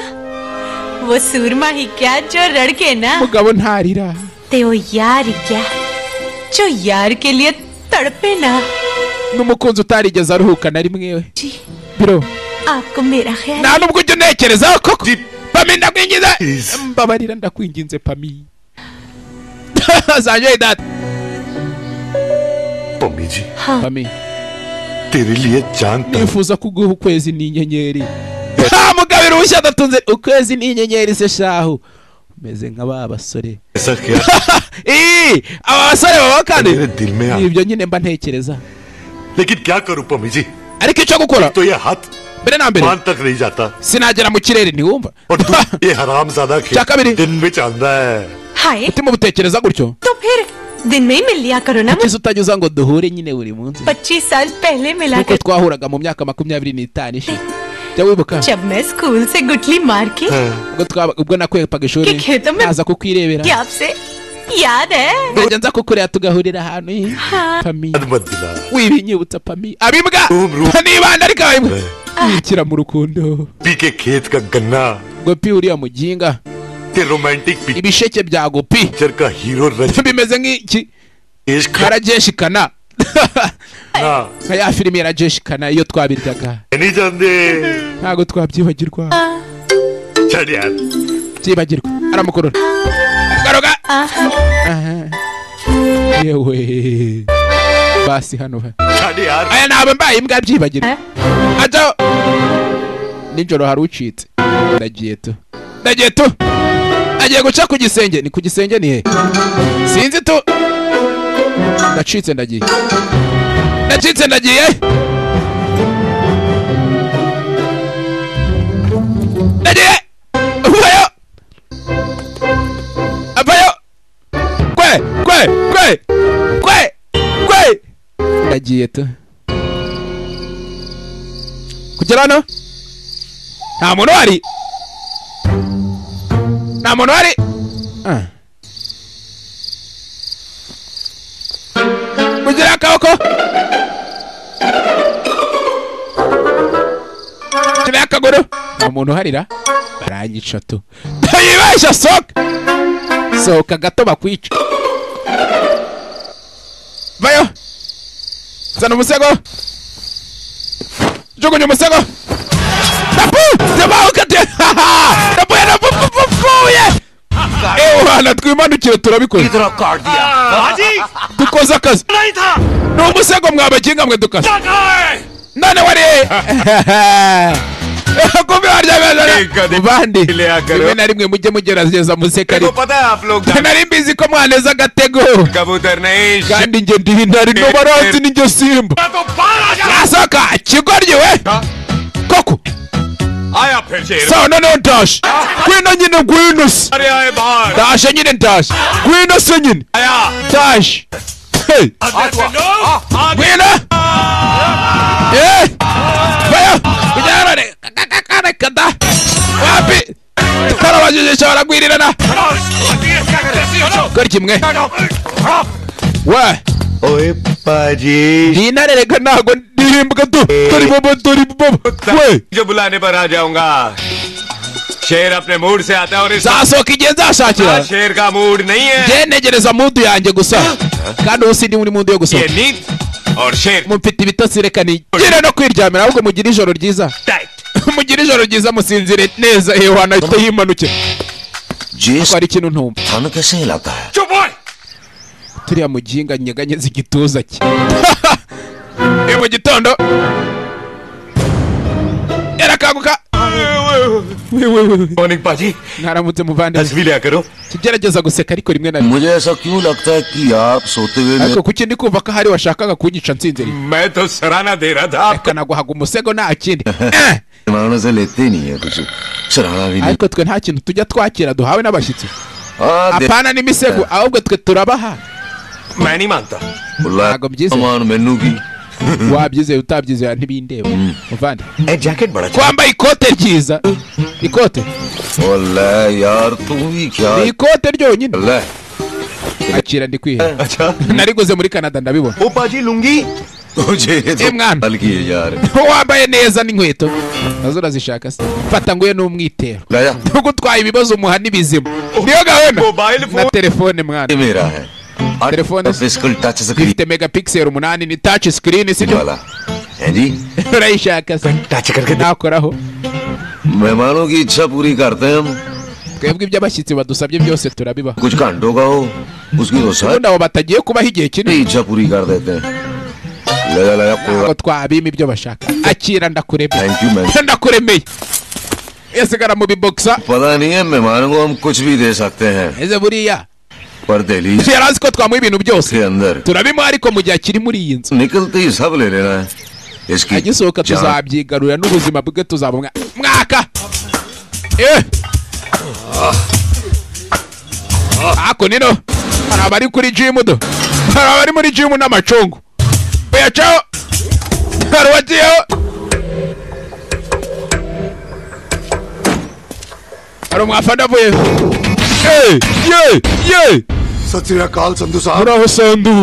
वो सूरमा ही क्या जो रड़के ना umugabo ntarira ते वो यार ही क्या जो यार के लिए तड़पे ना n'umukunzi utarigeze aruhuka na rimwe we biro आपको मेरा ख्याल nta nubwo ujya unekerezaho koko pami ndakwingiza mbabarira ndakwinginze pami zanyoye data Pammi जी pami तेरे लिए जान तक nifuza kuguha ukwezi n'inyenyeri nta mugabo uruhushya adatunze ukwezi n'inyenyeri se shahu umeze nka ba basore ऐसा क्या Ii, aba basore baba kandi मेरे दिल में आ ni ibyo nyine mba ntekereza लेकिन क्या करूं पम्मी जी ariko icyo gukora तो यह हाथ mbere na mbere मान तक नहीं जाता sinagera mu kirere ntiwumva और तू ये हराम ज्यादा क्या कबीरी? दिन में चांदा है हाय umutima uba utekereza gutyo तो फिर दिन में ही मिल लिया करो ना kiza utanyuza ngo duhure nyine buri munsi पच्चीस साल पहले मिला nk'uko कर twahuraga mu myaka makumyabiri n'itanu ishize jya wibuka जब मैं स्कूल से गुटली मार के ubwo twaba- ubwo nakwepaga ishuri कि खेतों में naza kukwirebera क्या आपसे याद है nkajya nza kukureba tugahurira ahantu he pami मत दिला wibinyibutsa pami abimbwa room room nibanda ariko abimbwa yikira mu rukundo पी के खेत का गन्ना ngo pi uriya muginga के romantic picture ibisheke bya gopi का हीरो रजनी bimeze nk'iki देश का karajeshikana ना nka ya filime yarajeshikana iyo twabiryaga नहीं जानते ntabwo twabyibagirwa चल यार byibagirwa aramukurura garuka Aha. yewe basi hano ha- चल यार aya ntabwo mbaye imbwa byibagirwa ajyaho nijoro hari ucitse ndagiye tu ndagiye tu agiye guca ku gisenge ni ku gisenge ni he sinzi tu ndacitse ndagiye ndacitse ndagiye ndagiye uvayo avayo kwe kwe kwe kwe kwe ndagiye tu kugera hano nta muntu uhari nta muntu uhari Ah. kugira akaboko kugira akaguru nta muntu uharira baranyica tu ntayibeshya sohoka sohoka gato bakwica vayo zana umusego jugunya umusego tapu tabahuka te tapuye napupupupfuye ewana twimanukire igihe turabikora dukoze akazi ni umusego mwabakinga mwe dukase none wari kumbi waryamye bandi rimwe na rimwe mujye mugerageza museka ariko nari mbizi ko mwaneza agatego kandi njye ndibi ntari n'ubarozi n'injye simba nasaka kigoryi we koko sawa noneho ndaje ngwino nyine ngwino se ndaje nyine ndaje ngwino se nyine ndaje Hey! Ngwino! Eh! Baya! Kujarane! Kakakakane kada! Wapi! Tukara wajujisha wanagwirirana! Kuri kimwe! We! ओए पाजी जीना रे लेकर ना को डीम का तू तोरी बबो तोरी बबो वे जो बुलाने पर आ जाऊंगा शेर अपने मूड से आता है और इस Zaso kijenza आज shachira! शेर का मूड नहीं है jenegereza mu ndu yanjye gusa kandi ubu sindi muri mu ndu yo gusa mufite ibitotsi reka nigire no kwiryamira ahubwo mugire ijoro ryiza mugire ijoro ryiza musinzire neza yewe wanahita yimanuke ko ari ikintu ntumva turiya muginga nyeganyeza igituza cye iyo mu gitondo yarakanguka morning पाजी mwaramutse muvandimwe तस्वीर लिया करो tugerageza guseka ariko rimwe na rimwe मुझे ऐसा क्यों लगता है कि आप सोते हुए मेरे- ariko kuki ndi kumva ko hari washakaga kunyica nsinziriye मैं तो सराहना दे रहा था reka naguhaga umusego nta kindi मेहमानों से लेते ही नहीं है कुछ सराहना भी नहीं ariko twe nta kintu tujya twakira duhawe n'abashyitsi Ah, दे- apana n'imisego ahubwo twe turabaha मैं नहीं मानता बुलाया सामान मेनू की wabyizeye utabyizeye ntibindeba muvandi twambaye ikote ryiza ikote ओले यार तू भी क्या ni ikote ryonyine ले akira ndi kwihera nariguze muri canada ndabibona ओ पाजी लूंगी मुझे ये तो Eh, mwana. हल्की है यार wambaye neza n'inkweto nazo urazishaka se fata nguye n'umwitero लाया nubwo utwaye ibibazo umuha n'ibizima niyo gahunda na telefone mwana मेरा है telefone se? फिजिकल टच से ifite megapixel umunani ni touch screen si वाला है जी urayishaka se nakoraho मेहमानों की इच्छा पूरी करते हैं हम twebwe iby'abashyitsi badusabye byose turabibaha कुछ घंटों का हो उसकी तो शायद ubundi abo batagiye kubaho igihe kinini इच्छा पूरी कर देते हैं लगा लगा कोई ngo twabima ibyo bashaka akira ndakuremeye thank you ma'am ndakuremeye yasigara mu bibokisa पता नहीं है मेहमानों को हम कुछ भी दे सकते हैं ese buriya पर Delhi yari azi ko twamuha ibintu byose के अंदर turabimuha ariko mu gihe akiri muri iyi nzu निकलते ही सब ले लेना है इसकी agisohoka जान- tuzabyigarurira n'ubuzima bwe tuzabumwa mwaka Eh! ako nino hari abari kuri jimu do hari abari muri jimu n'amacungu uyacaho hari uwagiyeho hari umwafana avuyeho Eh! ye ye सत श्रीकाल संधु Sahab muraho sandu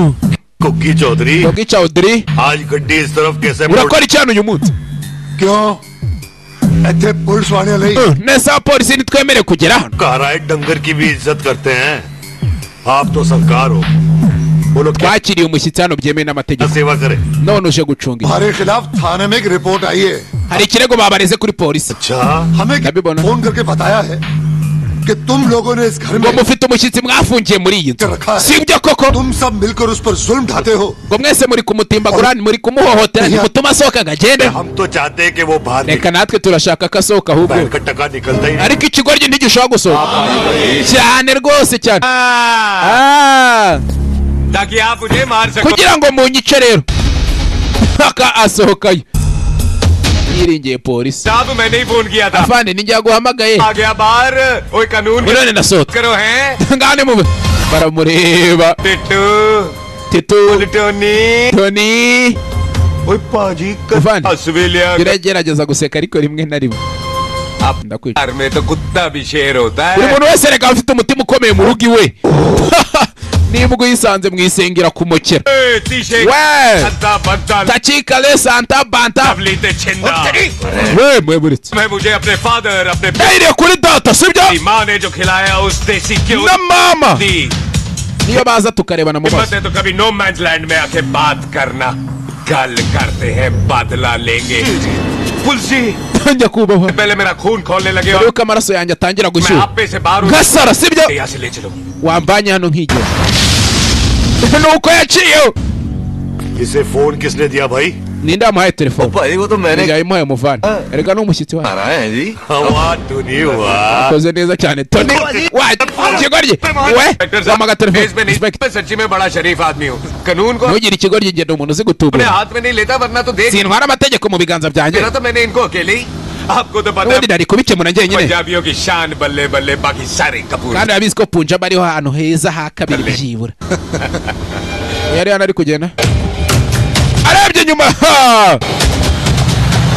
Kuki Chaudhary kuki chawdiri आज गड्डी इस तरफ कैसे मोड़- urakora iki hano uyu munsi क्यों ऐसे पुलिस वाले नहीं nese abapolisi ntitwemere kugera hano कह रहा है डंगर की भी इज्जत करते हैं आप तो सरकार हो बोलो क्या twakiriye umushyitsi hano byemewe n'amategeko सेवा करे none uje gucunga iki? हमारे खिलाफ थाने में एक रिपोर्ट आई है hari ikirego babareze kuri polisi हमें ndabibona फोन करके बताया है कि तुम लोगों ने इस घर ngo में mufite umushyitsi mwafungiye muri iyi nzu रखा है si byo koko तुम सब मिलकर उस पर जुल्म ढाते हो ngo mwese muri kumutimbagura muri kumuhohotera ntimutuma asohoka ngo agende हम तो चाहते हैं कि वो बाहर reka natwe turashaka ko asohoka ahubwo का टका निकलता ही ariko ikigoryi ntigishobora gusohoka cyane rwose cyane Ah. ताकि आप मुझे मार सको kugira ngo munyice rero aka asohokayo yiringiye polisi साहब मैंने ही फोन किया था afande ninjya guhamagaye आ गया बाहर ओए कानून की none बात nasohotse करो हैं ngane mu baramureba Tittu titu Tony toni ओए पाजी Avandi. असवेलिया biragerageza guseka ariko rimwe na rimwe ndakwica घर में तो कुत्ता भी शेर होता buri है muntu wese reka afite umutima ukomeye mu rugo iwe niba uyisanze mwisengera kumukera ए, तीशे Well. अंधा बंधा takikale santa banta तबलीते छिंदा we mweburitse मैं मुझे अपने फादर अपने yayiriye kuri data sibyo की माँ ने जो खिलाया उस देसी क्यों na mama दी niyo baza tukarebana mu हिम्मत maso है तो कभी नो लैंड में आके बात करना गल करते हैं बादला लेंगे बिल्कुल सी ntangira kubaho पहले मेरा खून खोलने लगे mbere yuko amaraso yanjye atangira मैं gushyuha आप में से बाहर gasara sibyo यहाँ से ले चलो wambanye hano nk'igihe nuko yaciyeho इसे फोन किसने दिया भाई ninde wamuhaye telefone भाई वो तो yayimuhaye umuvana erega ni umushyitsi wacu Tony हुआ akoze neza cyane toni ikigoryi we wampaga telefone मैं सच्ची में बड़ा शरीफ आदमी हूँ कानून को ntugire ikigoryi igihe ni umuntu uzi अपने gutubura हाथ में नहीं लेता वरना तो देख sintwara amategeko mu biganza byanjye मेरा तो मैंने इनको अकेले ही आपको तो पता n'ubundi nari kubikemura njyenyine पंजाबियों की शान बल्ले बल्ले बाकी सारे Kapoor kandi urabizi ko punjab ariho ahantu heza ha kabiri byibura yari hano ari kugenda arebye inyuma ha!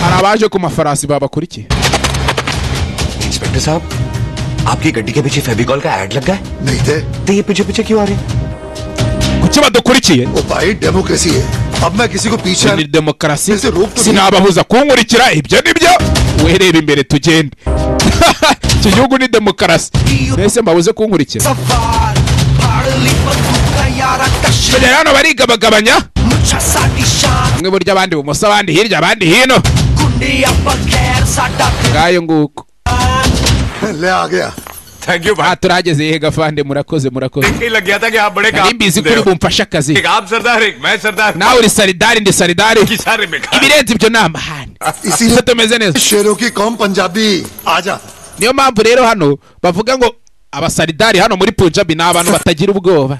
hari abaje ku mafarasi babakurikiye inspector साहब आपकी गड्डी के पीछे फेविकॉल का एड लग गया है नहीं थे तो ये पीछे पीछे क्यों आ रहे हैं kuki badukurikiye ओ भाई डेमोक्रेसी है अब मैं किसी को पीछे ni demokarasi ऐसे रोक तो sinababuza kunkurikira ibyo ni byo wereba imbere tugende iki gihugu ni demokarasi mbese mbabuze kunkurikira tugera hano barigabagabanya bamwe buryo abandi bumoso abandi hirya abandi hino ngayo nguko ले आ गया thank you aha turahageze yehe gafande murakoze murakoze भाई लग गया था कि आप बड़े nari mbizi ko uri bumfashe akazi एक आप सरदार एक मैं सरदार nawe uri saridari ndi saridari की सारे बेकार ibirenze ibyo ni amahane इसीलिए tumeze neza शेरों की कौम पंजाबी आजा niyo mpamvu rero hano bavuga ngo abasaridari hano muri punjabi ni abantu batagira ubwoba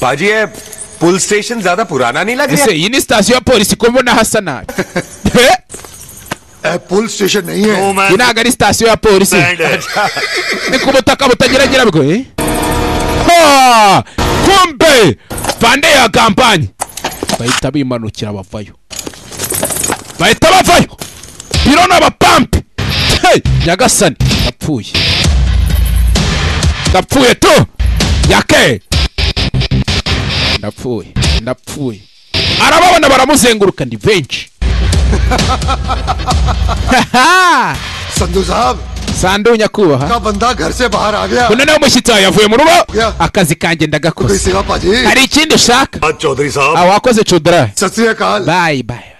बाजी ये पुल स्टेशन ज्यादा पुराना नहीं लग ese iyi ni sitasiyo ya polisi ko mbona hasa nabi Eh, ए, पुल स्टेशन नहीं है iyi ntabwo ari sitasiyo ya polisi ni ku butaka butageragira bwo eh? Ha! kumbe bande ya kampanye bahita bimanukira bavayo bahita bavayo biro n'abapampe Hey! nyagasani yapfuye ndapfuye tu yake ndapfuye ndapfuye arababona baramuzenguruka ni benshi Haha! Sandhu साहब sandu nyakubahwa का बंदा घर से बाहर आ गया uno nawe umushyitsi wawe yavuye mu rugo Yeah. akazi kanjye कोई ndagakoze सेवा पाजी hari ikindi ushaka चौधरी साहब Ah, wakoze cudra सत श्रीकाल bayi bayi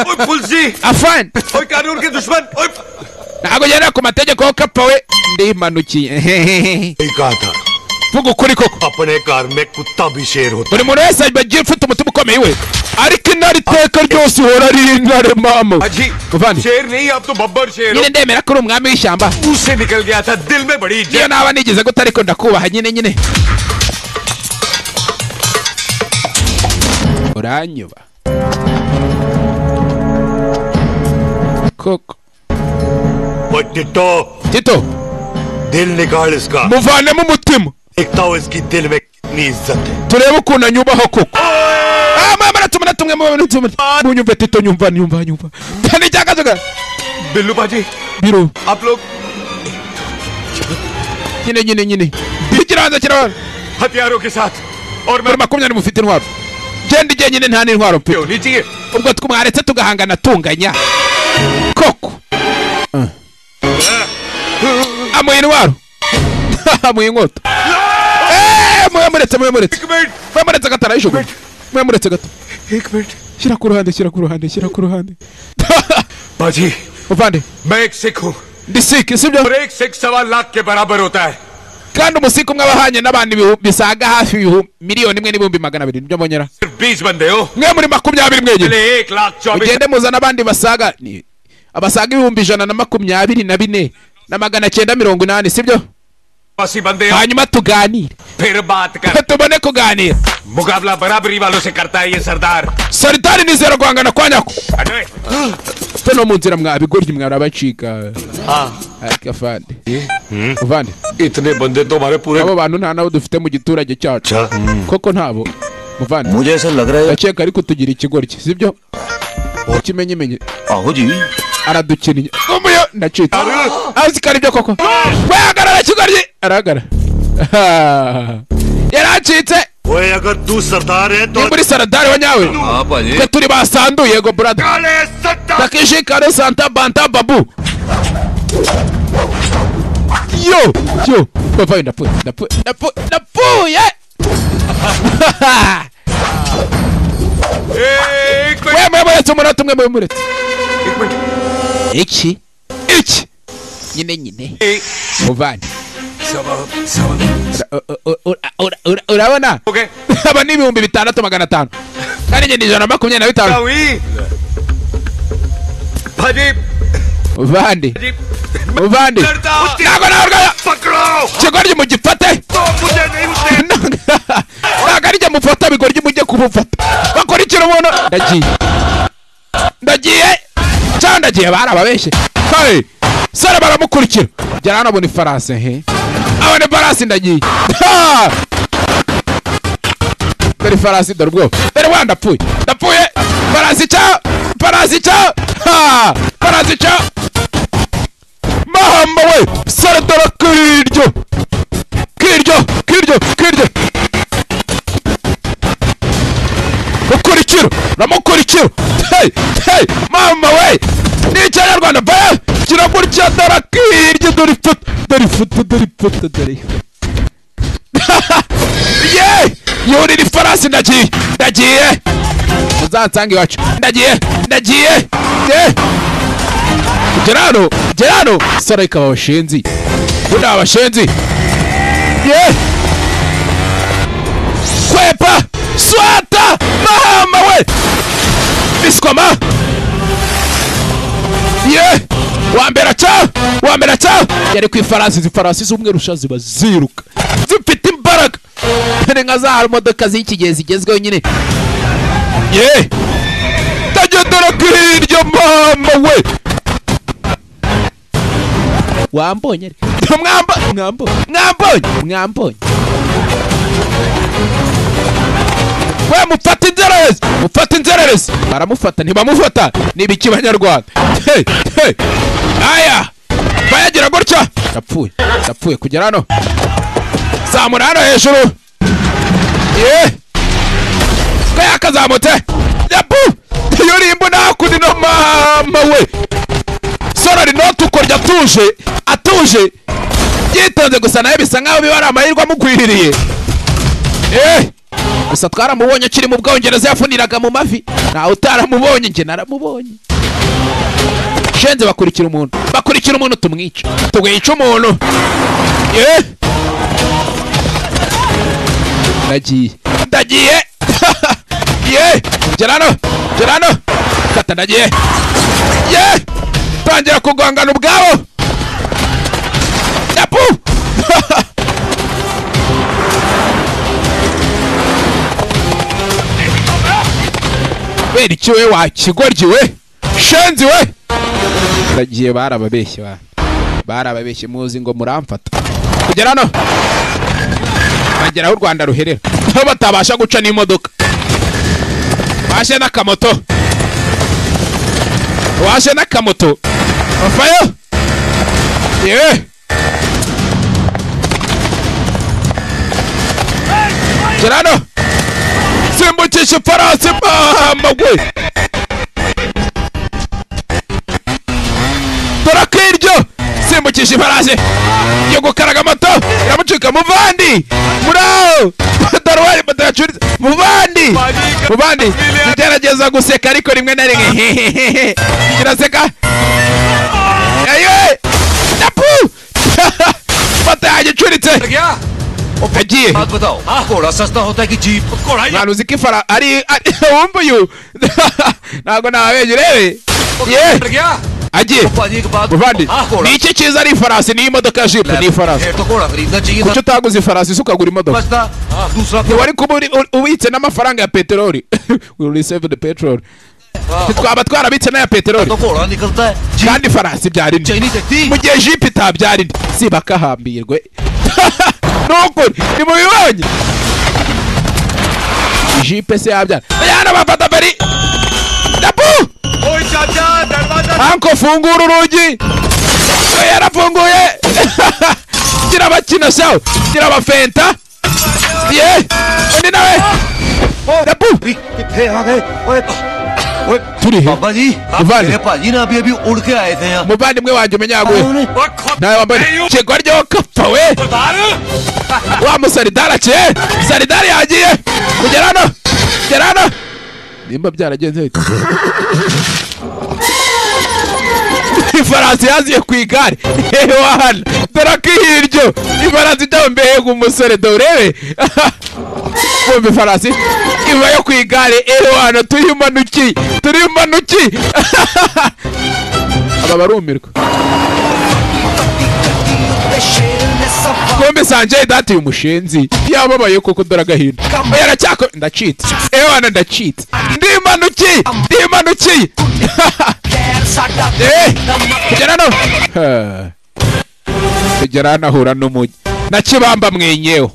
ओए पुल सी afani ओए कानून के दुश्मन ओए ntabwo ugenda ku mategeko yo kapfa we ndimanukiye यही कहा था vuga ukuri koko अपने कार में कुत्ता भी शेर होता buri muntu wese agiye ufite umutima ukomeye we ariko intare iteka ryose uhora ari intare mama अजी Kuvandi. शेर नहीं आप तो बब्बर शेर हो nyine ndemera ko uri umwami w'ishyamba मुंह से निकल गया था दिल में बड़ी niyo naba nigeze guta ariko ndakubaha nyine nyine uranyuba koko ओए टिट्टो tito दिल निकाल इसका muvanemo umutima देखता हूँ इसकी दिल में कितनी इज्जत है turebe ukuntu anyubaho koko Ah, mama na tumwe na tumwe mama na tumwe munyumve tito nyumva nyumva nyumva tani cyakazoga Billu बाजी biro आप लोग nyine nyine nyine ikibanza kirabana हथियारों के साथ और मैं muri makumyabiri mufite intwaro genda igenyine nta n'intwaro mfite क्यों नहीं चाहिए ubwo twe mwaretse tugahangana tunganya koko Ah. amuha intwaro amuha inkota Eh, muyamuretse muyamuretse एक minute muyamuretse gato arayijugunya muyamuretse gato एक minute shyira ku ruhande shyira ku ruhande shyira ku ruhande बाजी muvande मैं एक सिख हूँ ndi siki sibyo और एक सिख सवा लाख के बराबर होता है kandi umusiki umwe aba ahanye n'abantu ibihu- bisaga hafi ibihu- miliyoni imwe n'ibihumbi magana abiri nibyo mbonera सिर्फ बीस बंदे हो mwe muri makumyabiri mwenyine पहले एक लाख चौबीस mugende muzana abandi basaga ni- abasaga ibihumbi ijana na makumyabiri na bine na magana cyenda mirongo inani sibyo अस्सी बंदे हो hanyuma tuganire फिर बात कर tubone kuganira मुकाबला बराबरी वालों से करता है ये सरदार saritani nizera guhangana kwa nyako अरे ufite no mu nzira mwabigoryi mwarabacika akafande uvande इतने बंदे तो हमारे पूरे abo bantu nta nabo dufite mu giturage cyacu koko ntabo muvande मुझे ऐसा लग रहा है ndakeka ariko tugira ikigoryi sibyo ikimenyimenyi आहो जी aradukinnye umuyo ndacitse azikana ibyo koko wehagarara kigoryi arahagarara yari acitse ओए अगर तू सरदार है ni तो muri saradari wa nyawe हाँ भाजी twe turi basandu yego brada takishi kare santa banta babu yo yo bavayo ndapfuye ndapfuye ndapfuye ndapfuye एक minute we muyamuretse umunota umwe muyamuretse एक minute iki iki nyine nyine muvane Ura- u- u- u- ura- ura- urabona aba ni ibihumbi bitandatu magana atanu kandi njye ni ijana na makumyabiri na bitanu भाजी muvande muvande ntabwo nawe rwanda kigoryi mugifate ntabwo ari jye mufata bigoryi mujye kubufata bakurikira umuntu ndagiye ndagiye cyangwa ndagiye bari ababeshye kare sore baramukurikira gera hano abona ifarasi he abona ifarasi ndagiye Ha! dore ifarasi dore ubwoba dore wa ndapfuye ndapfuye farasi cya farasi cya Ha! farasi cya mahamba we sore dore kiryo kiryo kiryo kiryo mukurikira uramukurikira hey hey mama we ni ikinyarwanda baya kira gutya dore akirya dore ifoto dore ifoto dore ifoto dore ye yurira ifarasi ndagiye ndagiye uzansanga iwacu ndagiye ndagiye ye gera hano gera hano sara ikaba abashenzi buriya abashenzi ye kwepa swata mahamba we biswama ye wambera ca wambera ca yari ku ifarasi izi farasi z'umweru sha ziba ziruka zifite imbaraga dore nka za modoka z'iki gihe zigezweho nyine ye tagendera ku hirya mahamba we wambonye ari mwamba mwambo mwambonye mwambonye we mufata inzererezi mufata inzererezi baramufata ntibamufata ni ibiki banyarwanda Hey, hey. aya bayagira gutya yapfuye yapfuye kugera hano zamura hano hejuru ye ko yakazamutse yapu yurimbo nakundi no mama we sorori note ukorya atuje atuje yitonze gusa nawe bisa nkaho biba ari amahirwe amukwiririye eh gusa twaramubonye akiri mu bwongereza yafuniraga mu mavi ntawe utaramubonye njye naramubonye shenze bakurikira umuntu bakurikira umuntu tumwica tumwica umuntu eh ndagiye ndagiye ye gerano gerano kata ndagiye ye tangira kugongana ubwabo yapu kubera iki we wakigoryi we shenzi we ndagiye barababeshye bana barababeshye muzi ngo muramfata kugera hano bagera aho u rwanda ruherera aho batabasha guca n'imodoka washe n'akamoto washe n'akamoto avayo yewe gera hano simbukisha ifarasi mahamagwe dore akiryo simbukisha ifarasi yo gukaraga amato iramucika muvandi muraho dore wari moto yacuriza muvandi muvandi tugerageza guseka ariko rimwe na rimwe kiraseka yewe yapu moto yanjye icuritse agiye बात बताओ घोड़ा सस्ता होता है कि jeep nta ntuzi ko ifara ari ari- wumva uyu ntabwo ntababeshye urebe ye agiye muvandi ni iki cyiza ari ifarasi niyo imodoka ya jipu ni ifarasi तो घोड़ा खरीदना चाहिए kuki utagura ifarasi se ukagura imodoka था हाँ, दूसरा ntiwari kuba uri- uri- ubitse n'amafaranga ya peteroli will receive the petrol twaba twarabitse n'aya peteroli kandi farasi byari ni mu gihe jipe itabyari ni si bakahambirwe nukuri ni mu bibonye jipe se yabyara bayana bafata feri dapu anko fungura urugi we yarafunguye gira abakina shawo gira abafenta ye undi nawe dapu कितने आ गए ओए ओए turi he बाबा जी आप Muvandi. मेरे पाजी ना अभी अभी उड़ के आए थे यहाँ muvandimwe wanjye umenya yaguye nawe wambaye ikigwa ryo kapfa we wa musaridari aciye saridari yagiye kugera hano kugera hano nimba byaragenze bite ifarasi yaziye ku igare yewe hano dore ko hiryo ifarasi ijya mbega umusore dore urebe bumva ifarasi iva yo ku igare yewe hano turimanuki turimanuki aba barumirwa kumbe sanjay dati uyu mushenzi yababaye koko dore agahinda oya aracyako ndacitse ewe hano ndacitse ndimanukiye ndimanukiye Eh, kugera no Ha. kugera nahura n'umujyi nakibamba mwenyewe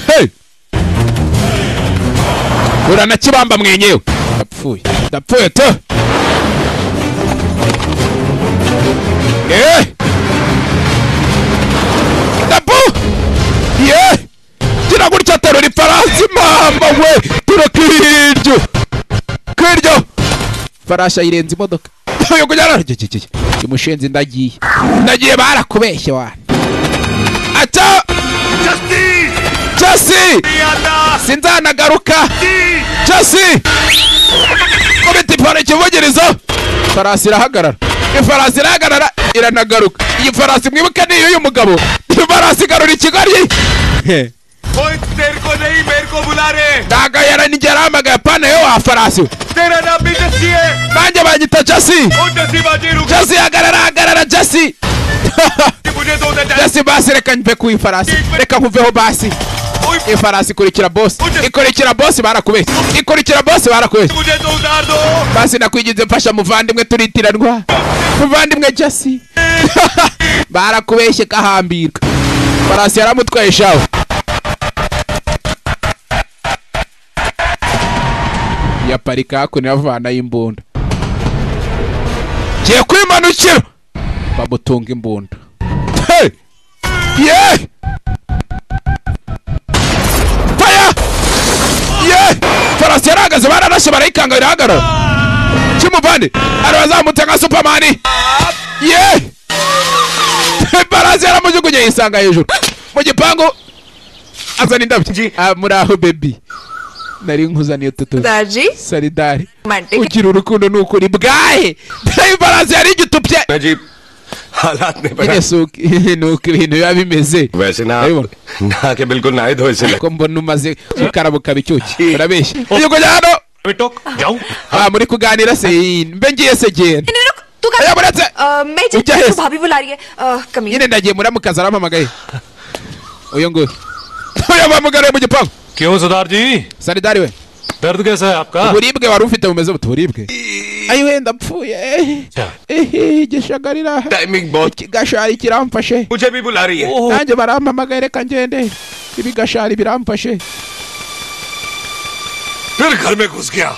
Hey! hura na kibamba mwenyewe ndapfuye ndapfuye to Eh! ndapu ye gira gutya aterura ifarasi mama we tura kwiryo kwiryo farasi ayirenza imodoka yo kujyana imushenzi ndagiye ndagiye barakubeshye wana ata chasi sinzanagaruka chasi kubita ipara ikivugirizzo farasi irahagarara ifarasi irahagarara iranagaruka iyi farasi mwibuke ni iy'uyu mugabo ifarasi igarura ikigali कोई तेरे को नहीं मेरे को बुला रहे ndaga yaranijaramagaya pana yo wa farasi we तेरा नाम भी जस्सी है nanjye bagita jasi ओ जस्सी बाजी रुक jasi hagarara hagarara jasi jasi basi reka mve ku ifarasi reka nkuveho basi ifarasi ikurikira bosi ikurikira bosi barakubeshye ikurikira bosi barakubeshye मुझे तो उतार दो basi nakwigize mfasha muvandimwe turitiranwa muvandimwe jasi barakubeshye kahambirwa farasi yaramutwaye shawe yaparika hakuno yavanayo imbunda ngiye kwimanukira bamutunga imbunda Hey! Yeah! Fire! Yeah! farasi yarahagaze baranashe barayikanga birahagarara kimuvane arabazamutse nka supermani ye farasi yaramujugunye yisanga hejuru mu gipangu azana indabyo Ah, muri aho bebi nari nkuzaniye tutu दाजी saridari Romantic. ugira urukundo ni ukuri bwahe dore ifarasi yari igitupye अजीब हालात ने nyine si uko ni uko ibintu biba bimeze वैसे ना ना के बिल्कुल ना धोए से ko mbona umaze gukarabuka bicyuki urabeshya iyo kujya hano Ah, muri kuganira se yini mbe ngiye se genda तू कर बुलाते मैं उठा चलती है। हूँ भाभी बुला रही है अ, कमीने nyine ndagiye muri amukazi arampamagaye uyu nguyu uyu bamugaruye mu gipangu क्यों सुधार जी saridari we दर्द कैसा है आपका uburibwe wari ufite bumeze buto uburibwe ayi wenda mpfuye ehe igishaka timing बहुत igashari kiramfashe मुझे भी बुला रही है nanjye barampamagaye reka ngende ibigashari biramfashe फिर घर में घुस गया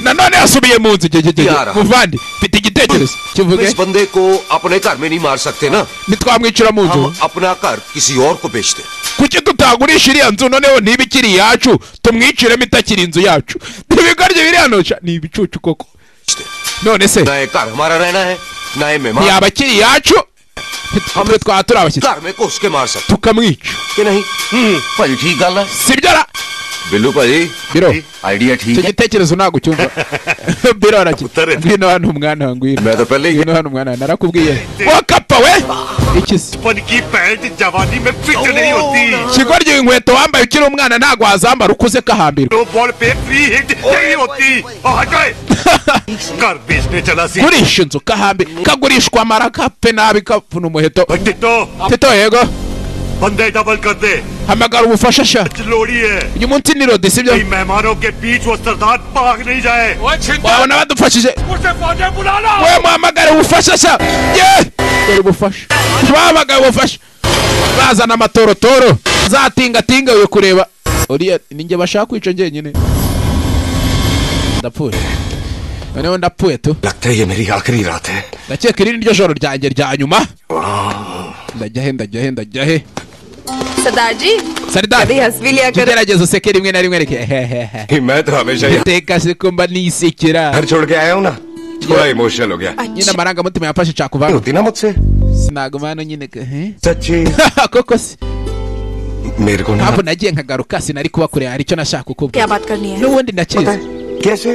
nanone yasubiye mu nzu gegegege Yara. muvandi mfite igitekerezo तुम kivuge इस बंदे को अपने घर में नहीं मार सकते ना ntitwamwicira mu nzu हम अपना घर किसी और को बेचते kuki tutagurisha iriya nzu noneho niba ikiri iyacu tumwiciremo itakiri inzu yacu ntibigorye biri hano ca- ni ibicucu koko none se ना ये घर हमारा रहना है ना ये मेहमान ntiyaba akiri iyacu twe twaba turi abashyitsi घर में घुस के मार सकते tukamwica कि नहीं भाजी ठीक गल है sibyo ra बिल्लू भाजी बिलो आइडिया ठीक icyo है gitekerezo ntabwo ucyumva biro arakigira ngwino hano mwana wa ngwino ngwino hano mwana wa narakubwiye wakapa we iki se बचपन की पैंट जवानी में फिट नहीं होती ikigoryi inkweto wambaye ukiri umwana ntabwo wazambara ukuze kahambirwa दो बॉल पे फ्री हिट नहीं होती और हटाए घर बेचने चला सी gurisha inzu kahambi kagurishwa amara kapfe nabi kavuna umuheto tito yego बंदे डबल कर दे hamagara ubufasha sha लोड़ी है uyu munsi ni rodi sibyo कई मेहमानों के बीच वो सरदार भाग नहीं जाए wabona badufashije उसे फौजे बुला लो we muhamagare ubufasha sha ye dore ubufasha bahamagaye ubufasha bazana amatorotoro zatingatinga uyu kureba uriya ninjye bashaka kwica njyenyine ndapfuye noneho ndapfuye tu लगता है ये मेरी आखिरी रात है ndakeka iri niryo joro ryanjye rya nyuma ndajya he ndajya he ndajya he सरदार जी saridari हंस भी लिया कर tugerageza useke rimwe na rimwe reke मैं तो हमेशा ही iteka se ko mba nisekera घर छोड़ के आया हूँ ना थोड़ा इमोशनल हो गया nyine amarangamutima yamfashe cakuvanga होती ना मुझसे sinaguma hano nyine ke- eh? सच्ची koko se मेरे को ना ntabwo nagiye nkagaruka sinari kubakorera hari icyo nashaka kukubwira क्या बात करनी है n'ubundi ndakizi kese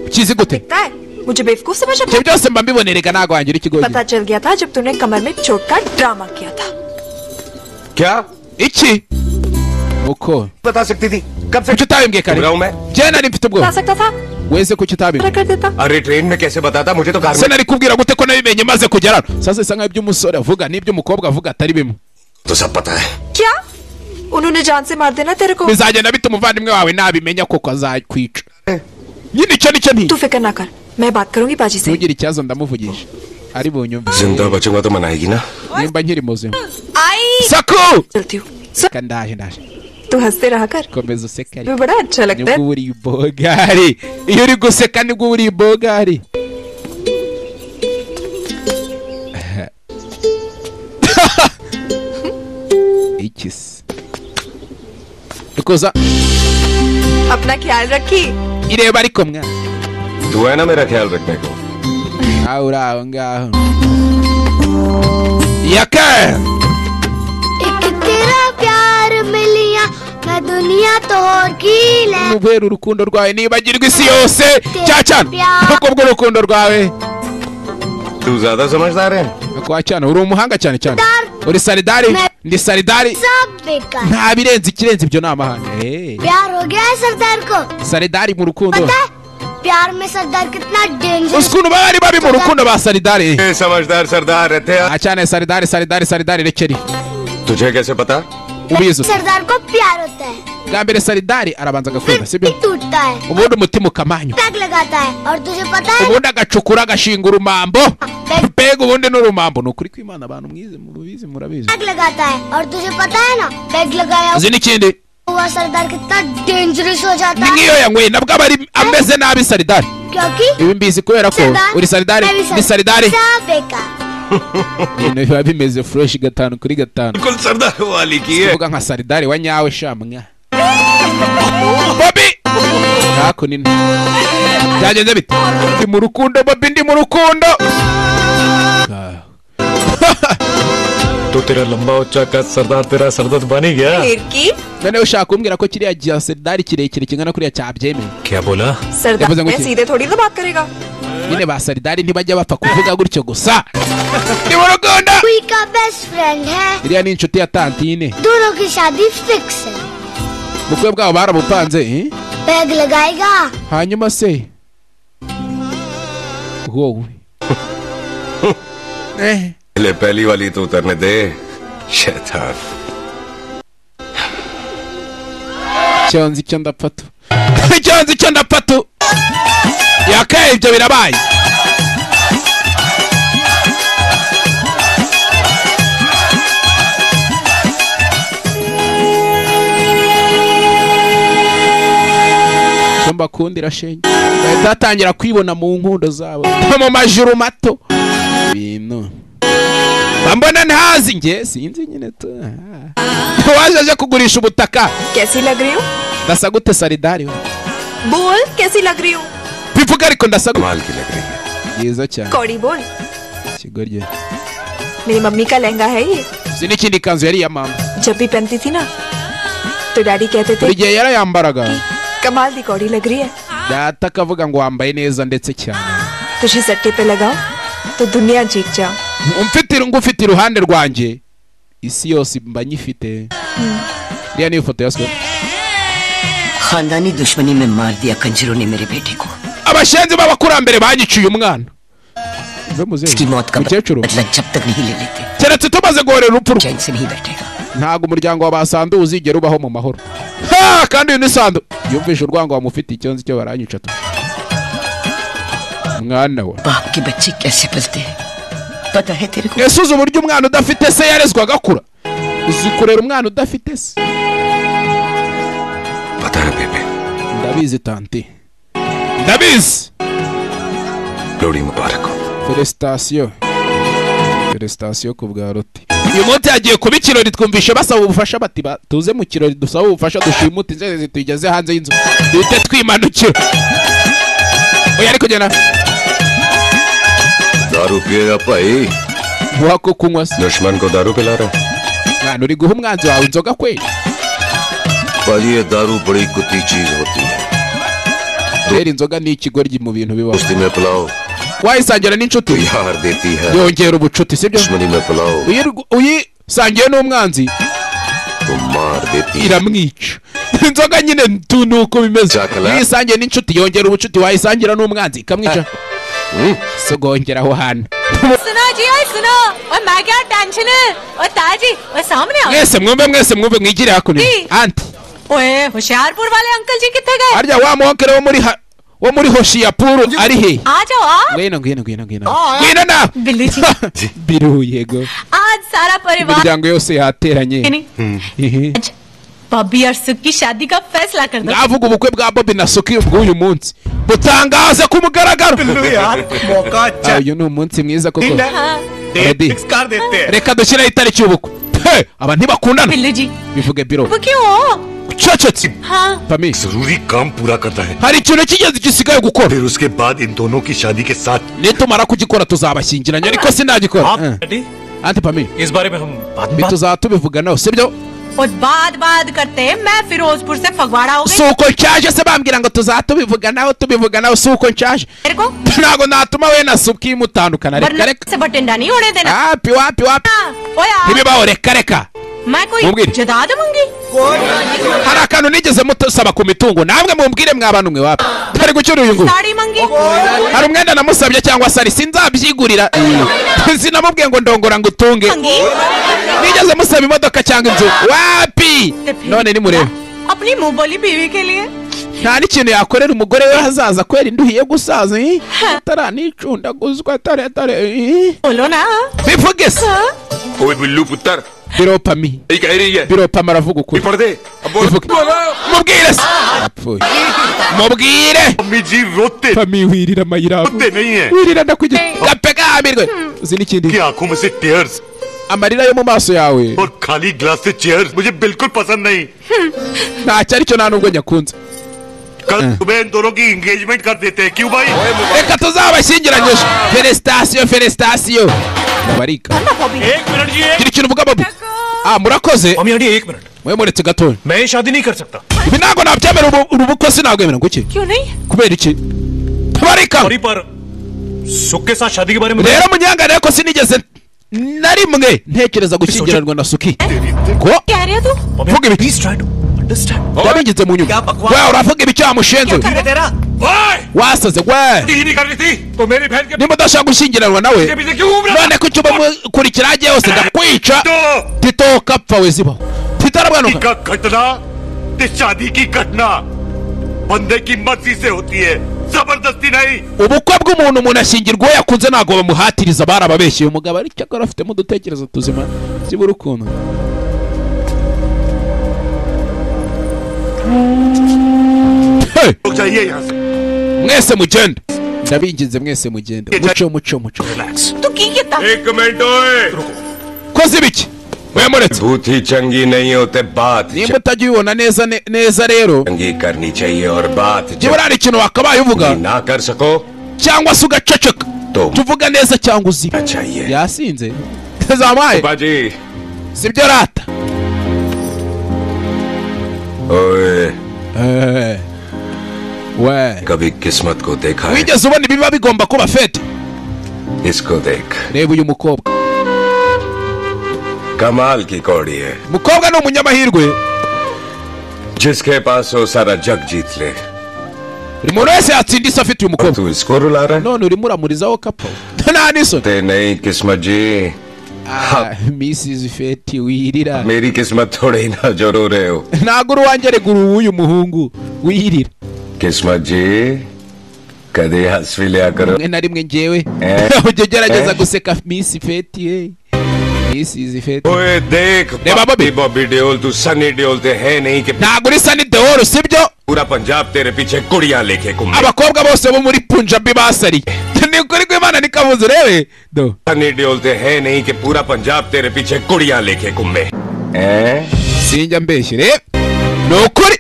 ukizi gute पता है मुझे बेवकूफ समझ ibyo byose mba mbibonerega ntabwo wangira ikigoyi पता चल गया था जब तूने कमर में चोट का ड्रामा किया था Kya? Iki? Uko? बता सकती थी कब से कुछ उताबिmbwiye kare je nari mfite बता ubwoba सकता था weze kuki पता utabimbwiye कर देता अरे ट्रेन में कैसे बताता मुझे तो se nari kubwira gute ko nabimenye maze kugera hano sasa bisa nk'aho iby'umusore avuga n'iby'umukobwa avuga atari bimwe तो सब पता है क्या उन्होंने जान से मार देना तेरे को bizagenda bita umuvandimwe wawe nabimenya koko azakwica nyine icyo nicyo nti तू फिक्र ना कर मैं बात करूंगी बाजी से ntugire ikibazo ndamuvugisha ari bunyumve जिंदा बचूंगा तो मनाएगी ना nimba nkiri muzima आई saku चलती हूँ seka ndaje ndaje तू हंसते रहा कर komeza useke ariko तुम्हें बड़ा अच्छा लगता nibwo है uba uri ibogari iyo uri guseka nibwo uba uri ibogari iki se dukoza अपना ख्याल रखी ireba ariko mwana तू है ना मेरा ख्याल रखने को nawe uri aho ngaho yaka ਇੱਕ ਤੇਰਾ ਪਿਆਰ ਮਿਲਿਆ ਮੈਂ ਦੁਨੀਆ ਤੋੜ ਕੀ ਲੈ kubera urukundo rwawe nibagirwa isi yose cyane cyane kuko bw'urukundo rwawe तू ज्यादा समझदार है kwa cyane uri umuhanga cyane cyane uri saridari ndi saridari सब बेकार nta birenze ikirenze ibyo ni amahane Eh, प्यार हो गया है सरदार को saridari mu rukundo पता है प्यार में सरदार कितना danger ukuntu baba bari babi mu rukundo ba saridari samajidari saridari nta cyane saridari saridari saridari rekeri तुझे कैसे पता ubizi सरदार को प्यार होता है bwa mbere saridari arabanza agakunda sibyo टूटता है ubundi umutima ukamanywa पैक लगाता है और तुझे पता है ubundi agacukura agashinga urumambo mbega ubundi n'urumambo ni ukuri kw'imana abantu mwize mubizi murabizi pack लगाता है और तुझे पता है ना पैक लगाया uzi n'ikindi हुआ सरदार कितना डेंजरस हो जाता ni nk'iyo है yanyweye nabwo aba ari ameze nabi saridari क्योंकि ibi mbizi kubera ko सरदार uri saridari मैं भी ndi saridari सब बेकार ibintu biba bimeze fureshi gatanu kuri gatanu बिल्कुल सरदार वाली की tuvuga nka saridari wa nyawe shamwa bobi ntako nini byagenze bite ndi mu rukundo bobi ndi mu rukundo तो तेरा लंबा उच्चा का सरदार तेरा सरदर्द बन गया लड़की noneho ushaka kumbwira ko kiriya gihe saridari kirekire kingana kuriya cyabyemeye क्या बोला yavuze सरदार ngo मैं iki? सीधे थोड़ी ना बात करेगा nyine ba saridari ntibajya bapfa kuvuga gutyo gusa कोई का बेस्ट फ्रेंड है iriya ni inshuti ya tantine दोनों की शादी फिक्स है bukwe bwabo barabupanze eh? Pack लगाएगा hanyuma se wowe Eh. ले पहली वाली तो उतरने दे शैतान cyonzi icyo ndapfatu cyonzi icyo ndapfatu yakaye ibyo birabaye Icyo mbakundira shenge bahita batangira kwibona mu nkundo zabo no mu majuru mato ibintu mbona ntazi njye sinzi nyine tu Ah. waje aje kugurisha ubutaka कैसी लग रही हूँ ndasa gute saridari we बोल कैसी लग रही हूँ bivuga ariko ndasa gute byiza cyane कौड़ी बोल ikigoryi मेरी मम्मी का लहंगा है ये izi ni ikindi kanzu yari iya mama जब भी पहनती थी ना तो डैडी कहते buri थे gihe yarayambaraga कमाल दी कौड़ी लग रही है data akavuga ngo wambaye neza ndetse cyane तुझे सट्टे पे लगाओ तो दुनिया जीत जाओ umfite ngufite iruhande rwanjye isi yose mba nyifite iriya niyo foto ya sikoro खानदानी दुश्मनी में मार दिया कंजरों ने मेरे बेटे को abashenzi b'abakurambere banyicuye umwana उसकी मौत का mukecuru बदला जब तक नहीं ले लेते keretse tumaze guhorera urupfu rwe चैन से नहीं बैठेगा ntabwo umuryango wa basandu uzigera ubaho mu mahoro ha kandi uyu ni sandu yumvise urwango bamufitiye icyonzi cyo baranyica tu mwana we आपके बच्चे कैसे पलते हैं पता है तेरे को ese uzi uburyo umwana udafite se yarezwa agakura uzi kurera umwana udafite se ndabizi tante ndabizi लोड़ी मुबारक हो feresitasiyo feresitasiyo ku bwa roti uyu munsi yagiye kuba ikirori twumvishe basaba ubufasha bati ba- tuze mu kirori dusaba ubufasha dushimute inzego tuyigeze hanze y'inzu duhite twimanukira oya ariko genda दारू पिएगा भाई गुहा को कुंवा दुश्मन को दारू पिला रहा mwana uri guha umwanzi wawe inzoga kweli पर ये दारू बड़ी कुत्ती चीज होती है rero inzoga ni ikigoryi mu bintu bibaho दोस्ती में पिलाओ wayisangira n'inshuti यार देती है yongera ubucuti sibyo दुश्मनी में पिलाओ Uyiru- uyisangiye n'umwanzi तो मार देती है iramwica inzoga nyine tu ni uko bimeze uyisangiye n'inshuti yongera ubucuti wayisangira n'umwanzi ikamwica sogongera aho hantu सुनो जी ओए सुनो और मैं क्या टेंशन है और ताजी और सामने आओ mwese mwumve mwese mwumve mwigire hakuno जी। anti ओए होशियारपुर वाले अंकल जी कितने गए harya wa muhokere wo muri ha- wo muri hoshiyapuru ari he आ जाओ आप ngwino ngwino ngwino ngwino हाँ। ngwino na बिल्लू जी biru yego आज सारा परिवार imiryango yose yateranye नहीं। बॉबी और सुख की शादी का फैसला कर दो mwavuga ubukwe bwa bobi na soki bw'uyu munsi butangaze ku mugaragaro Ah, uyu ni umunsi mwiza koko Baby, reka dushyiraho itariki y'ubukwe He, aba ntibakundana bivuge biro वो क्यों हो cecetse हाँ पमी जरूरी काम पूरा करना है hari ikintu cy'ingenzi gisigaye gukora फिर उसके बाद इन दोनों की शादी के साथ nitumara kugikora tuzabashyingiranya ariko sinagikora Eh. anti pami इस बारे में हम bituzaba tubivuga nawe sibyo और बात बात करते हैं, मैं फिरोजपुर से फगवाड़ा हो si गई uko nshaje se bambwira ngo tuzaba tubivuga nawe tubivuga nawe si uko nshaje मेरे को ntabwo natuma we na suki mutandukana reka वरना reka से बटिंडा नहीं होने देना wapi wapi wapi ओए आ, ntibibaho reka reka मैं कोई मुमगिर। जदा दूंगी hari akantu nigeze mutusaba ku mitungo namwe mumbwire mwa bantu mwe wapi tari gukina uyu nguyu sari मंगी hari umwenda namusabye cyangwa sari sinzabyigurira sinamubwiye ngo ndongora ngo utunge nigeze musaba imodoka cyangwa inzu wapi none nimurebe अपनी मुंह बोली बीवी के लिए nta n'ikintu yakorera umugore we hazaza kwera induhiye gusaza eh? ataranicundaguzwa taratare bivuge se ओए बिल्लू पुत्र biropami यही कह रही है biropama aravuga ukuri पढ़ दे अब बोल mubwire se apfuye mubwire जी रोते pami wirira amayirabo रोते नहीं है wirira ndakwigira gape kahamirwe uzi n'ikindi की आंखों में से tears amarira yo mu maso yawe और खाली ग्लास से चेयर्स मुझे बिल्कुल पसंद नहीं ntacyo aricyo nta nubwo nyakunze कल सुबह इन दोनों की एंगेजमेंट कर देते हैं क्यों भाई reka tuzabashyingiranye ejo feresitasiyo feresitasiyo barika एक मिनट जी gira ikintu uvuga bobi ah murakoze mwe muretse gatoya मैं शादी नहीं कर सकता ibi ntabwo nabyemera ubu- ubu bukwe sinabwemera ngo iki क्यों नहीं kubera iki barika सॉरी पर सुख के साथ शादी के बारे में rero munyangane ko sinigeze na rimwe ntekereza gushyigiranwa na suki ngo कह रहे हो तू vuga ibiki yabigize mu nyuma we uravuga ibiki wamushenze wasaze we नहीं कर रही थी तो मेरी बहन के niba udashaka gushyingiranwa nawe इसके पीछे क्यों घूम रहा none ko icyo bamukurikira agiye hose ndakwica tito kapfa we zibaho tito arabuganuka का घटना ते शादी की घटना बंदे की मर्जी से होती है जबरदस्ती नहीं ubukwe bw'umuntu umuntu ashyingirwa uwo yakunze ntabwo bamuhatiriza bari ababeshyi uyu mugabo ariko akora afitemo udutekerezo tuzima byibura ukuntu Hey! लोग जाइए यहाँ से mwese mugende ndabinginze mwese mugende muco muco muco तू की कितना एक मिनट ओए koze ibiki wemuretse भूत ही चंगी नहीं होते बात nimba utajya ubibona neza ne- neza rero चंगी करनी चाहिए और बात jya urara ikintu wakabaye uvuga ना कर सको cyangwa se ugaceceka jya uvuga neza cyangwa uziba yasinze zamuhaye बाजी sibyo rata ओए वे कभी किस्मत को देखा है wigeze ubona ibiba bigomba kuba fete इसको देख reba uyu mukobwa कमाल की कौड़ी है mukobwa ni umunyamahirwe जिसके पास वो सारा जग जीत ले umuntu wese yatsinda isi afite uyu mukobwa तू इसको रुला रहा है none urimo uramurizaho kapfa nta n'isoni ते नहीं किस्मत जी Ah, misizi feti wirira मेरी किस्मत थोड़ी ना जरूर है हो ntabwo uri uwanjye regura uw'uyu muhungu wirira किस्मत जी कदे हंस भी लिया करो rimwe na rimwe ngewe Eh. ujya ugerageza Eh. guseka misi feti hey. misizi feti ओए देख बॉबी बॉबी देओल तू सनी देओल ते है नहीं कि ntabwo uri sani deoro sibyo पूरा पंजाब तेरे पीछे कुड़ियां लेके घूम abakobwa bose bo muri punjabi basariye ni ukuri kw'imana nikabuze urebe do Sunny देओल ते है नहीं कि पूरा पंजाब तेरे पीछे कुड़ियां लेके घूमे sinjya mbeshye reba ni ukuri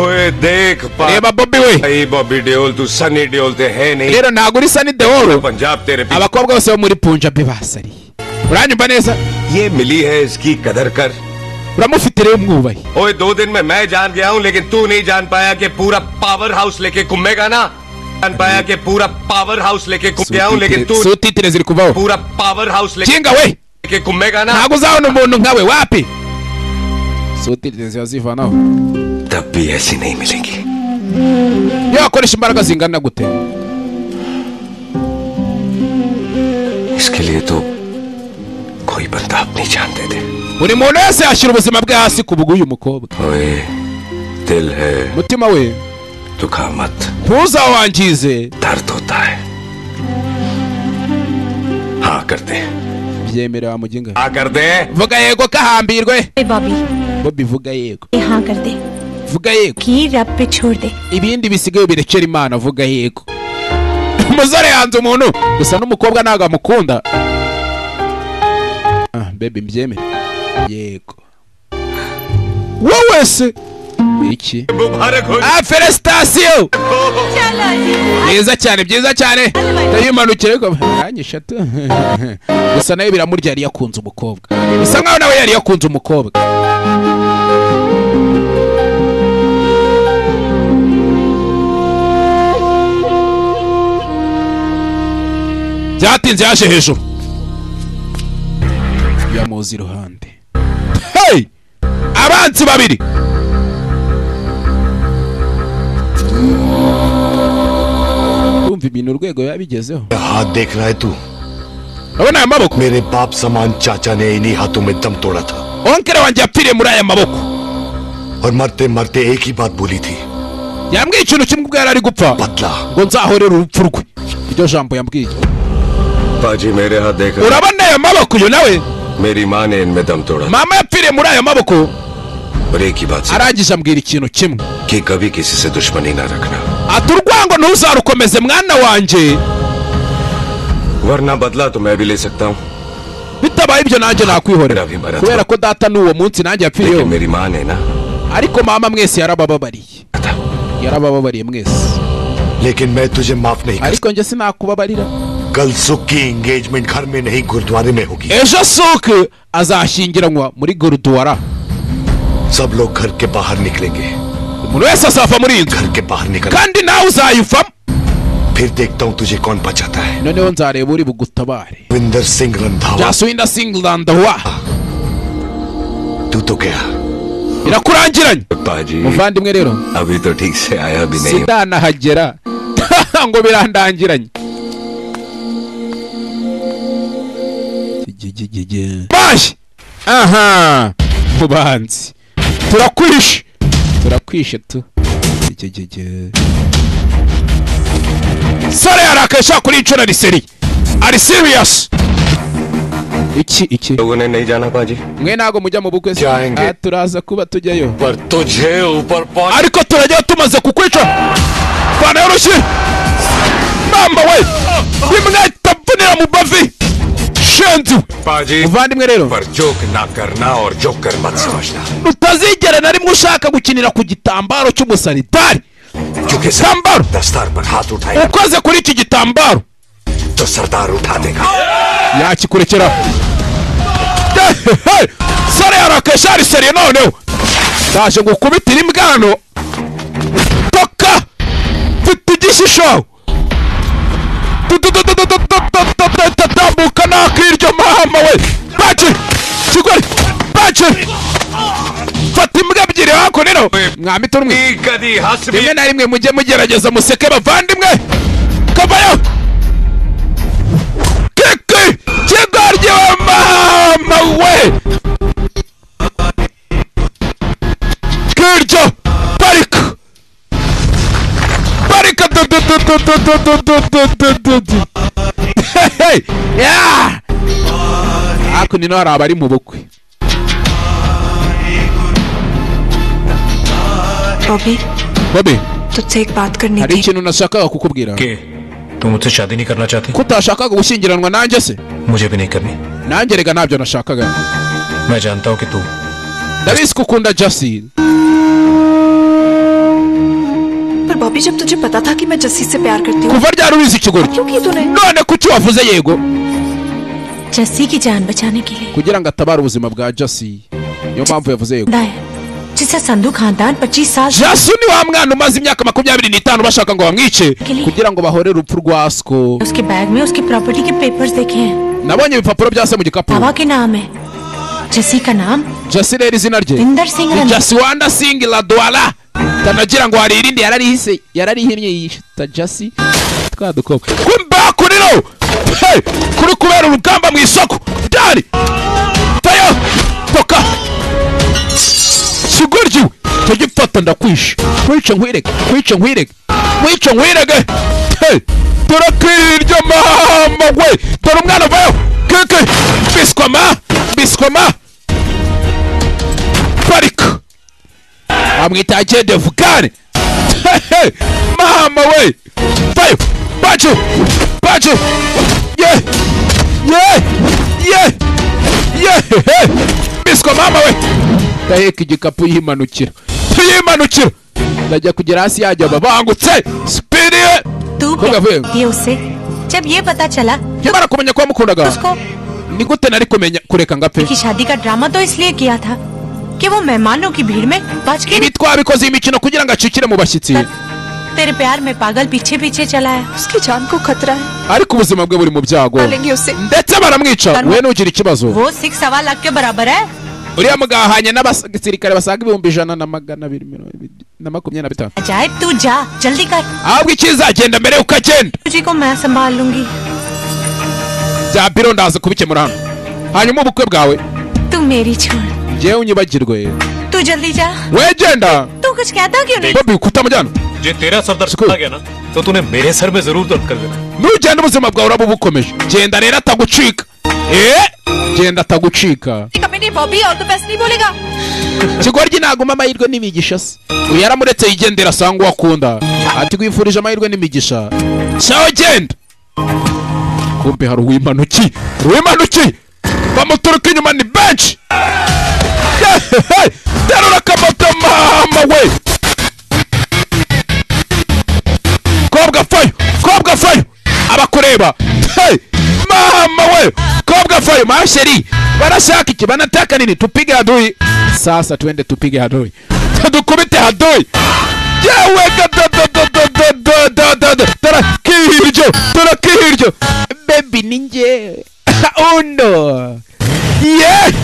ओए देख reba बॉबी we भाई बॉबी देओल तू सनी देओल ते है नहीं rero ntabwo uri sani deoro Punjab तेरे पीछे abakobwa bose bo muri punjabi basariye uranyumva neza ये मिली है इसकी कदर कर uramufite rero umwubahe ओए दो दिन में मैं जान गया हूँ लेकिन तू नहीं जान पाया कि पूरा पावर हाउस लेके घूमेगा ना जान पाया कि पूरा पावर हाउस लेके घूम गया हूँ लेकिन तू sutitire ziri kuvaho पूरा पावर हाउस Jenga we! लेके घूमेगा ना ntabwo uzabona umuntu nkawe wapi sutitire ziba zivanaho तब भी ऐसी नहीं मिलेंगी iyo wakoresha imbaraga zingana gute इसके लिए तो कोई बंदा अपनी जान दे दे buri muntu wese yashyira ubuzima bwe hasi ku bw'uyu mukobwa ओए दिल है umutima we दुखा मत ntuzawangize दर्द होता है हाँ कर दे byemera wamugenga हाँ कर दे vuga yego kahambirwe babi bobi vuga yego हाँ कर दे vuga yego की रब पे छोड़ दे ibindi bisigaye birekera imana vuga yego umusore yanze umuntu gusa n'umukobwa ntabwo amukunda ah, bebi mbyemere yego wowe se iki ah felicitation byiza cyane byiza cyane ndayimanukira ariko nanjye eshatu gusa nayo biramurya yari yakunze umukobwa bisa nkaho nawe yari yakunze umukobwa byatinze yaje hejuru yamuzi iruhande hey abanzi babiri urumva ibintu urwego biba bigezeho हाथ देख रहा है तू urabona aya maboko मेरे बाप समान चाचा ने इन्हीं हाथों में दम तोड़ा था onkere wanjye yapfiriye muri aya maboko और मरते मरते एक ही बात बोली थी yambwiye ikintu kimwe ubwo yari ari gupfa ngo nzahorere urupfu rwe iryo jambo yambwiye पाजी मेरे हाथ देख urabona aya maboko uyu nawe मेरी माँ ने इनमें दम तोड़ा mama yapfiriye muri aya maboko और एक ही बात से arangije ambwira ikintu kimwe कि कभी किसी से दुश्मनी ना रखना ati urwango ntuzarukomeze mwana wanjye वरना बदला तो मैं भी ले सकता हूँ bitabaye ibyo nanjye nakwihorera मेरा भी मरा kubera ko data n'uwo munsi nanjye लेकिन yapfiriyeho मेरी माँ ने ना ariko mama mwese yarabababariye yarabababariye mwese लेकिन मैं तुझे माफ नहीं ariko njye sinakubabarira कल सुख की एंगेजमेंट घर में नहीं गुरुद्वारे में होगी ejo suke azashyingiranwa muri gorudwara सब लोग घर के बाहर निकलेंगे umuntu wese azava muri iyi nzu घर के बाहर निकल kandi nawe uzayivamo फिर देखता हूँ तुझे कौन बचाता है noneho nzareba uri bugutabare विंदर सिंह रंधावा byasuye indasingirandawa तू तो गया birakurangiranye पाजी muvandimwe rero अभी तो ठीक से आया भी नहीं sindanahagera ngo birandangiranye mashyi aha mubanzi turakwishe turakwishe tu Gigigigi. sore yarakaye ashaka kuri inshuro ari seri ari serious iki iki लोगों ने नहीं जाना पाजी mwe ntabwo mujya mu bukwe se Ah, turaza kuba tujyayo पर तुझे ऊपर पहुंच ariko turajya tumaze kukwica pana y'urushyi mamba we imweta mvunira mu bavi shenzi we पाजी muvandimwe rero पर जोक ना करना और जोक कर मत समझना utazigera na rimwe ushaka gukinira ku gitambaro cy'umusanitari क्योंकि Sambar! दस्तार पर हाथ उठाए ukoze kuri iki gitambaro तो सरदार उठा देगा yakikurekeraho Hey, hey! sore yarakesha ari seriye noneho ndaje gukubitira imbwano toka mfite igishisho tambuka nakiryo mahama we bakiri kigori bakiri fata imbwa ebyiri hako rero mwamita urumwe कदी हंस भी rimwe na rimwe mujye mugerageza museke bavandimwe kavayo kiki kigoryi wa mama we kiryo parika parika du du du du du du du du du du du du Hey, yeah! hakuno ino hari abari mu bukwe Bobby bobi तुझसे एक बात करनी hari थी ikintu nashakaga kukubwira तुम मुझसे शादी नहीं करना चाहते ko utashakaga gushyingiranwa nanjye se मुझे भी नहीं करनी nanjye rega ntabyo nashakaga मैं जानता हूँ कि तू ndabizi ko ukunda jasi पर बॉबी जब तुझे पता था कि मैं जस्सी से प्यार करती हूँ kuva ryari ubizi ikigori क्यों की तूने none kuki wavuze yego Jassi की जान बचाने के लिए kugira ngo atabare ubuzima bwa jasi niyo mpamvu yavuze yego जिसका संधू खानदान 25 साल jasu ni wa mwana umaze imyaka makumyabiri n'itanu bashaka ngo bamwice kugira ngo bahorere urupfu rwa sko उसके bag में उसकी प्रॉपर्टी के पेपर्स देखे हैं nabonye ibipapuro bya se mu gikapu बाबा के नाम है जसी का नाम jasi rero izina rye Inder Singh ni Rana. jasi wanda singi radwara tanagira ngo hari irindi yararihise yararihinnye yita jasi twa dukobwa kumba kuriro Hey! kuri kubera urugamba mu isoko dani tayo toka siguryiwe tugifata ndakwishe kwica nkwirege kwica nkwirege kwica nkwirege Hey! dore kwirya mama we dore umwana vayo keke biswama biswama parika amwita agende vugane Hehe, mama we vayo bacu bacu ye ye ye ye hehe. biswa mama we ndaheka igikapu yimanukira yimanukira ndajya kugera hasi yajya babangutse spiriye तू Kuvuga vuye. दिए उसे जब ये पता चला कि nkimara kumenya ko wamukundaga उसको ni gute nari kumenya kureka ngape की शादी का ड्रामा तो इसलिए किया था कि वो मेहमानों की भीड़ में बच के ibi twabikoze iyi mikino kugira ngo acikire mu bashyitsi तेरे प्यार में पागल पीछे पीछे चला है उसकी जान को खतरा है ariko ubuzima bwe buri mu byago पालेंगे उसे ndetse baramwica we nugira ikibazo वो सिक्स सवा लाख के बराबर है uriya mugahanye n'abasirikare basaga ibihumbi ijana na magana abiri mirongo ibiri na makumyabiri na bitanu जाए तू जा जल्दी कर ahubwo ikizagenda mbere yuko agenda तुझे को मैं संभाल लूंगी bya biro ndaza kubikemura hano hanyuma ubukwe bwawe तू मेरी छोड़ ngewe unyibagirwe तू जल्दी जा we genda तू कुछ कहता क्यों नहीं bobi kutamujyana ये तेरा सर दर्द कर गया ना तो तूने मेरे सर में जरूर दर्द कर देना nugenda ubuzima bwawe uraba bukomeje genda rero atagucika eee genda atagucika कभी नहीं बॉबी और तो बेस्ट नहीं बोलेगा kigoryi naguma amahirwe n'imigisha se uyu yaramuretse yigendera asanga uwo akunda ati gwifurije amahirwe n'imigisha cyawe genda kumbe hari uwimanuki uwimanuki bamuturuka inyuma ni benshi Hehehe! terura akamoto mama we kobwa fayo kobwa fayo abakureba Hey! mama we kobwa fayo masheri barashaka iki banataka nini tupige hadui sasa twende tupige hadui dukubite hadui yewe turakiryo turakiryo bebi ninjye uno ye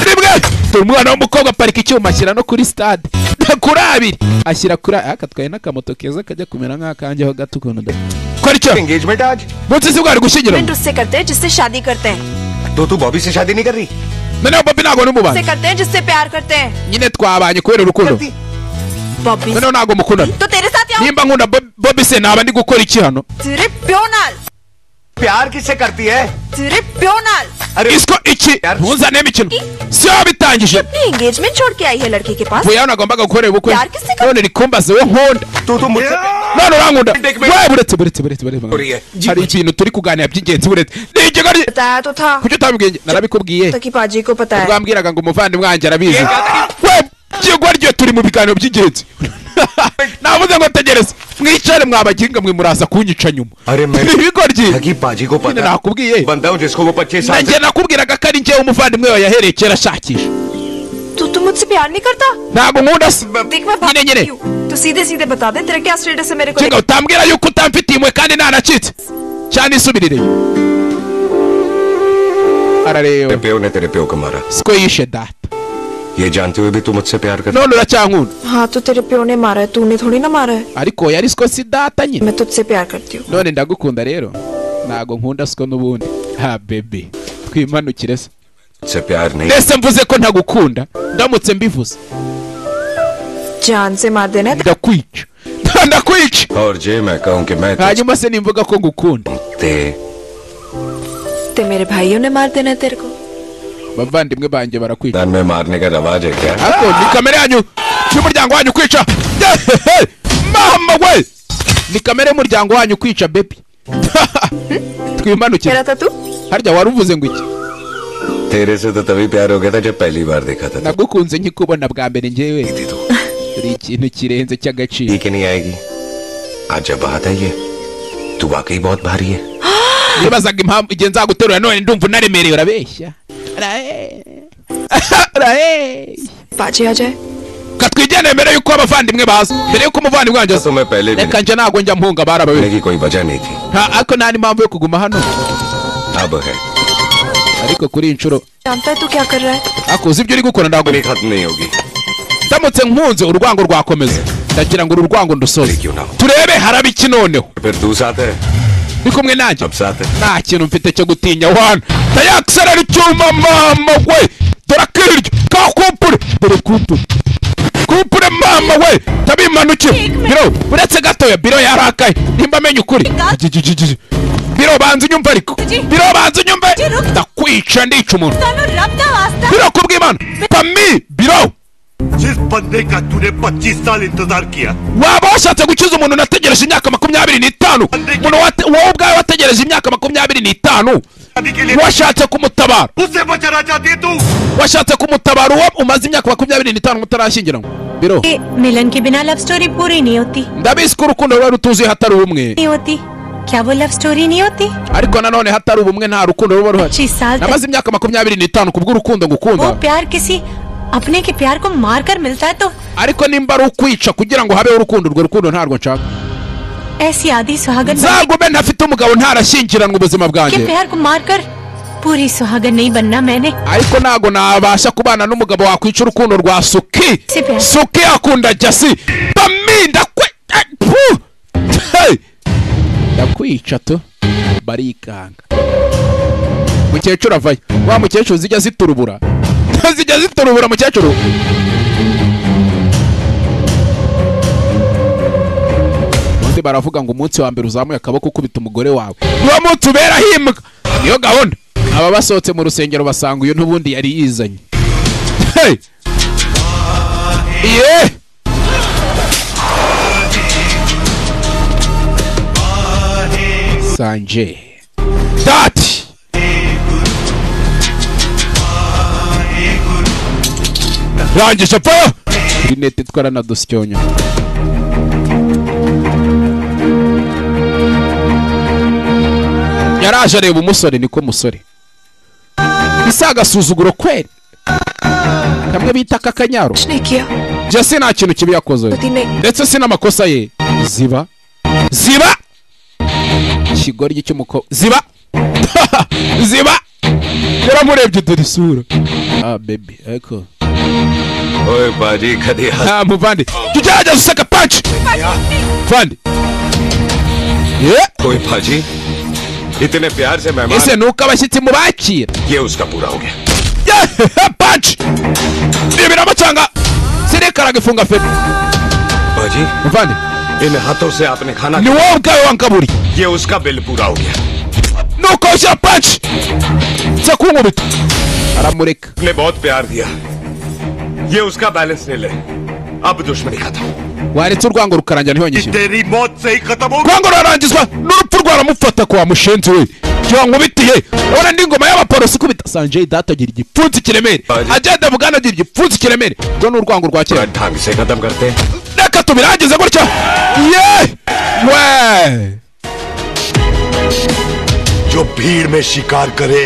rimwe dore umwana w'umukobwa aparika icyuma ashyira no kuri stade kuri abiri ashyira kuri a- aka twaye n'akamoto keza kajya kumera nk'akanjyeho gato ukuntu da kora icyo engagement aje munsi si bwari gushyingiranwa event उससे करते हैं जिससे शादी करते हैं to tu bobi se shadi ni gari noneho bobi ntabwo ni उससे umubanyi करते हैं जिससे प्यार करते हैं nyine twabanye kubera urukundo Bobby noneho ntabwo mukundana तो तेरे साथ यहाँ nimba nkunda Bob- bobi se naba ndi gukora iki hano तेरे प्यो नाल प्यार किससे करती है तेरे प्यो नाल isiko iki ntuzane imikino siyo bitangije अपनी एंगेजमेंट छोड़ के आई है लड़के के पास buya nagombaga gukorera ubukwe Yar, kisi ka- none rikumbaze we nkunda none urankunda we buretse buretse buretse buretse buretse. hari ikintu turi kuganira by'ingenzi buretse ni ikigo बताया तो था kuki utabibwiye narabikubwiye तकी पाजी को पता है ubwambwiraga ngo umuvandimwe wanjye arabizi we kigo ryo turi mu biganiro by'ingenzi navuze ngo tegereza mwicare mwabaginga mwe muraza kunyica nyuma ibigo ryi nyine nakubwiye बंदा हूँ जिसको वो पच्चीस साल nanjye nakubwiraga ko ari njyewe umuvandimwe wawe yahereye kera ashakisha तू तो मुझसे प्यार नहीं करता ntabwo nkunda se देख मैं भाग रही हूँ तो सीधे सीधे बता दे तेरा क्या स्टेटस है मेरे को Kinga utambwira yuko utamfitiye imwe kandi ntanacitse cyane isubirire तेरे प्यो ने तेरे प्यो को मारा siko yishe data ये जानते हुए भी तू मुझसे प्यार कर none uracyankunda हाँ तो तेरे प्यो ने मारा है तूने थोड़ी ना मारा है ariko oya ari siko si data nyine मैं तुझसे प्यार करती हूँ none ndagukunda rero ntabwo nkunda siko n'ubundi ha bebe twimanukire se मुझसे प्यार नहीं mbese mvuze ko ntagukunda ndamutse mbivuze जान से मार देना है ndakwica ndakwica और जे मैं कहूँ कि मैं hanyuma se nimvuga ko ngukunda ते ते मेरे भाइयों ने मार देना है तेरे को bavandimwe banjye barakwica दान में मारने का रवाज है क्या ariko ni kamere yanyu y'umuryango wanyu kwica Yehehe! mama we ni kamere y'umuryango wanyu kwica bebi twimanukire harya wari uvuze ngo iki तेरे से तो तभी प्यार हो गया था जब पहली बार देखा था nagukunze nkikubona bwa mbere ngewe uri ikintu kirenze cy'agaciro ठीक है नहीं आएगी आज जब बात आई है तू वाकई बहुत भारी है nibazaga impamvu igihe nzaguterura none ndumva unaremerewe urabeshya बाजी आ जाए katwa igendeye mbere yuko abavandimwe baza mbere yuko umuvandimwe wanjye aza reka njye ntabwo njya mpunga barabawe की कोई वजह नहीं थी nta ariko nta n'impamvu yo kuguma hano अब है ariko kuri iyi nshuro जानता है तू क्या कर रहा है ariko uzi ibyo uri gukora ntabwo खत्म नहीं होगी ndamutse nkunze urwango rwakomeza ndagira ngo uru rwango ndusoze turebe haraba iki noneho फिर तू साथ है uri kumwe nanjye अब साथ है nta kintu mfite cyo gutinya wana ndayakisarara icyuma mama we dore akiryo ka kumpure dore kumpure kumpure mama we tabimanukire biro uretse gatoya biro yarakaye nimba amenya ukuri Ajijijiji. biro banza unyumve ariko biro banza unyumve ndakwica ndica umuntu रब का वास्ता biro kubw'imana pami biro जिस बंदे का तूने 25 साल इंतजार किया waba washatse gukiza umuntu nategereje imyaka makumyabiri n'itanu umuntu wate- wowe ubwawe wategereje imyaka makumyabiri n'itanu washatse kumutabara उससे बचाना चाहती है तू washatse kumutabara uwo umaze imyaka makumyabiri n'itanu mutarashyingiranwa biro ये मिलन के बिना लव स्टोरी पूरी नहीं होती ndabizi ko urukundo ruba rutuzuye hatari ubumwe नहीं होती क्या वो लव स्टोरी नहीं होती ariko nanone hatari ubumwe nta rukundo ruba ruhari साल namaze imyaka makumyabiri n'itanu ku bw'urukundo वो ngukunda प्यार किसी अपने के प्यार को मार कर मिलता है तो ariko nimba ari ukwica kugira ngo habeho urukundo urwo rukundo ntarwo nshaka ऐसी आधी सुहागन बंदे nzagume ntafite umugabo ntarashyingiranwa ubuzima के bwanjye प्यार को मार कर पूरी सुहागन नहीं बनना मैंने ariko ntabwo nabasha kubana n'umugabo wakwica urukundo rwa suki suki akunda jasi baminda kwe eh, pu! Hey! ndakwica tu barikanga mukecuru avayo wa mukecuru zijya ziturubura zijya ziturubura mukecuru ubundi baravuga ngo umunsi wa mbere uzamuye akaboko ukubita umugore wawe uwo munsi ubera himuka niyo gahunda aba basohotse mu rusengero basanga uyu n'ubundi yari yizanye Hey! Iye! sanje dati rangije pa rinete twaranadusyonya yaraje areba umusore niko musore isi agasuzuguro kweri kamwe bita kakanyaro jasi nta kintu kibi yakoze oya. ndetse si n'amakosa ye ziba ziba ikigoryi cy'umukobwa ziba ziba yaramurebye dore isura ah bebi ariko ओए बाजी कभी हंस nta muvandi jya ugerageza useka panci vandi ye कोई बाजी इतने प्यार से ese मेहमान ni uko abashyitsi mubakira ये उसका पूरा हो गया panci ribiramo cyangwa sirekaraga ifunga feri बाजी muvandi इन हाथों से आपने खाना ni wowe ubwawe wankaburiye ये उसका बिल पूरा हो गया nuko ushyira panci nza kunkubita aramureka आपने बहुत प्यार दिया ये उसका बैलेंस ले ले अब दुश्मनी खत्म waretse urwango rukarangira ntihonyishye तेरी मौत से ही खत्म होगा urwango rurarangizwa n'urupfu rwaramufata kwa mushenzi we yankubitiye urabona ndi ngoma y'abaporosi ikubita sanjei data agira igipfunsi kiremere agenda bugana agira igipfunsi kiremere urwo ni urwango rwa kera ढंग से खत्म करते हैं reka tubirangize gutya ye we जो भीड़ में शिकार करे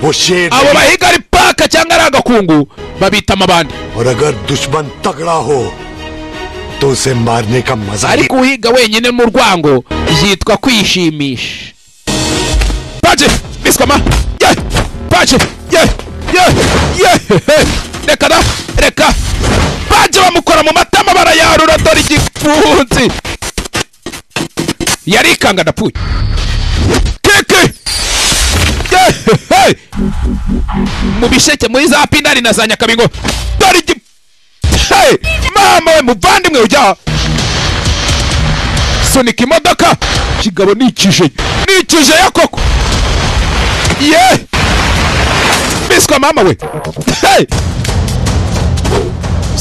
वो शेर abo bahiga ari paka cyangwa ari agakungu babita amabandi और अगर दुश्मन तगड़ा हो तो उसे मारने का मजा ही ariko uhiga wenyine mu rwango yitwa kwishimisha paje biswama ye paje ye ye ye he. reka da reka paje bamukora mu matama barayarura dore igipfunsi yari ikanga ndapfuye keke Ye, he, he. mu bisheke muri za pindari na za nyakabingo dore igipfunsi mama we muvandimwe ujya sunika imodoka kigabo ni ikije ni ikije ya koko ye biswa mama we hey!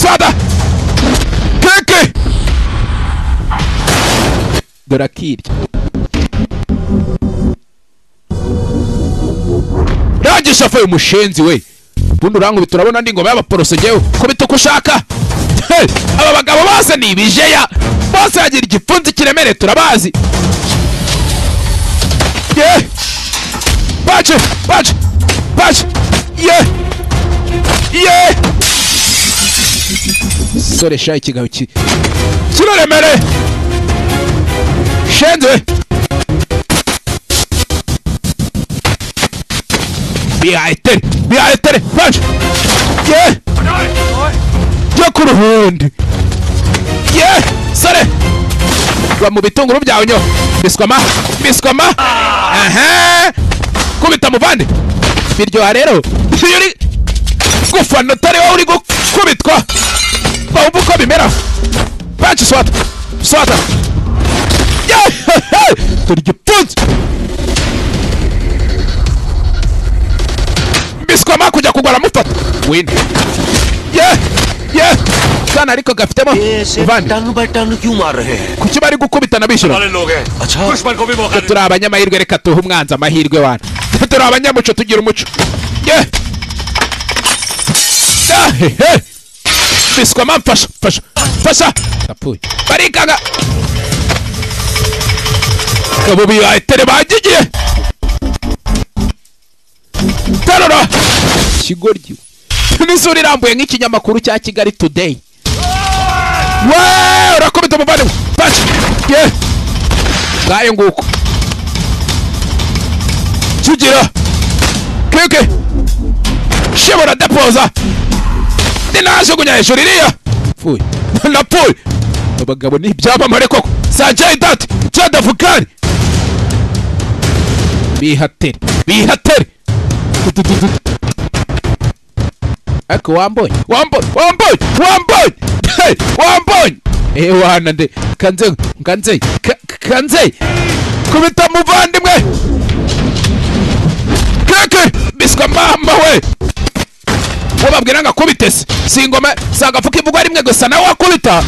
sada keke dore akirya range shafe umushenzi we bundi urankubita turabona ndi ngoma y'abaporoso ngewe kubita uko ushaka Hey! aba bagabo bose ni ibijeya bose bagira igipfunsi kiremere turabazi ye baje baje baje ye soresha ikigabo ki kiraremere shenze bihayetere bihayetere baje ye yo ku ruhundi ye sore ba mu bitunguru byawe nyo biswama biswama aha kubita muvande biryoha rero iyo uri gufana utari wowe uri gukubitwa wumva uko bimera panci swata swata turi igipfunsi biswama kujya kugura mufata wini ye ye kana ariko gafitemo ivande kuki bari gukubitana bishyura वाले लोग हैं अच्छा दुश्मन को भी मौका turi abanyamahirwe reka tuhe umwanzi amahirwe wana turi abanyamuco tugira umuco ye Ah, he, he. biswa ma mfasha mfasha mfasha yapfuye barikaga kabo bihayetere bagigiye terura kigoryi n'isura irambuye nk'ikinyamakuru cya kigali today we urakubita umuvandimwe mfasha ye ngayo nguko kigira kike shibura depoza ndinajugunya hejuru iriya pfuye napfuye abagabo ni ibyamamare koko sanjay dati cyadavukani bihatere bihatere Tututututu. ariko wambonye wambonye wambonye wambonye Hey, wambonye eh wana nde kanze kanze ka- kanze kubita muvandimwe keke biswa mama we wababwira ngo akubite se si ingoma si agafuka ivugwa rimwe gusa nawe wakubita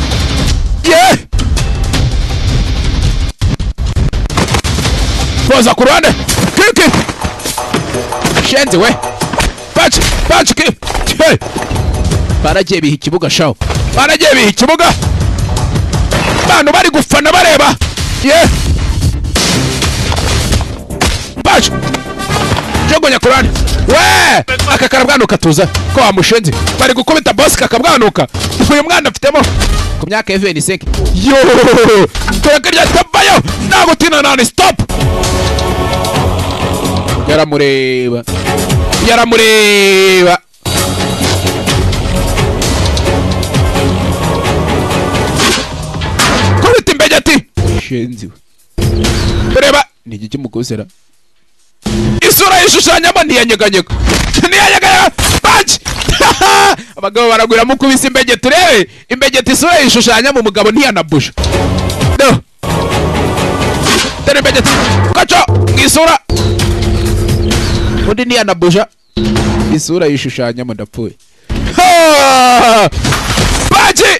ye poza ku ruhande kiki shenzi we baci baci ki Hey! baragiye biha ikibuga shawo baragiye biha ikibuga bantu bari gufana bareba ye baci jogonya ku ruhande we aka karabwanuka tuza ko wamushenze bari gukubita bosi kakabwanuka uyu mwana afitemo ku myaka ya veniseke yo tureke rya tavayo nagutina nani stop yaramureba yaramureba kubita imbegeti shenzi we reba ni iki kimugozera isura yishushanyamo ntiyanyeganyega ntiyanyeganyega baji abagabo baragwira mukubise imbegeti urebe imbegeti isura yishushanyamo umugabo ntiyanabusha no dore imbegeti kaco mu isura undi ntiyanabusha isura yishushanyamo ndapfuye Ha! baji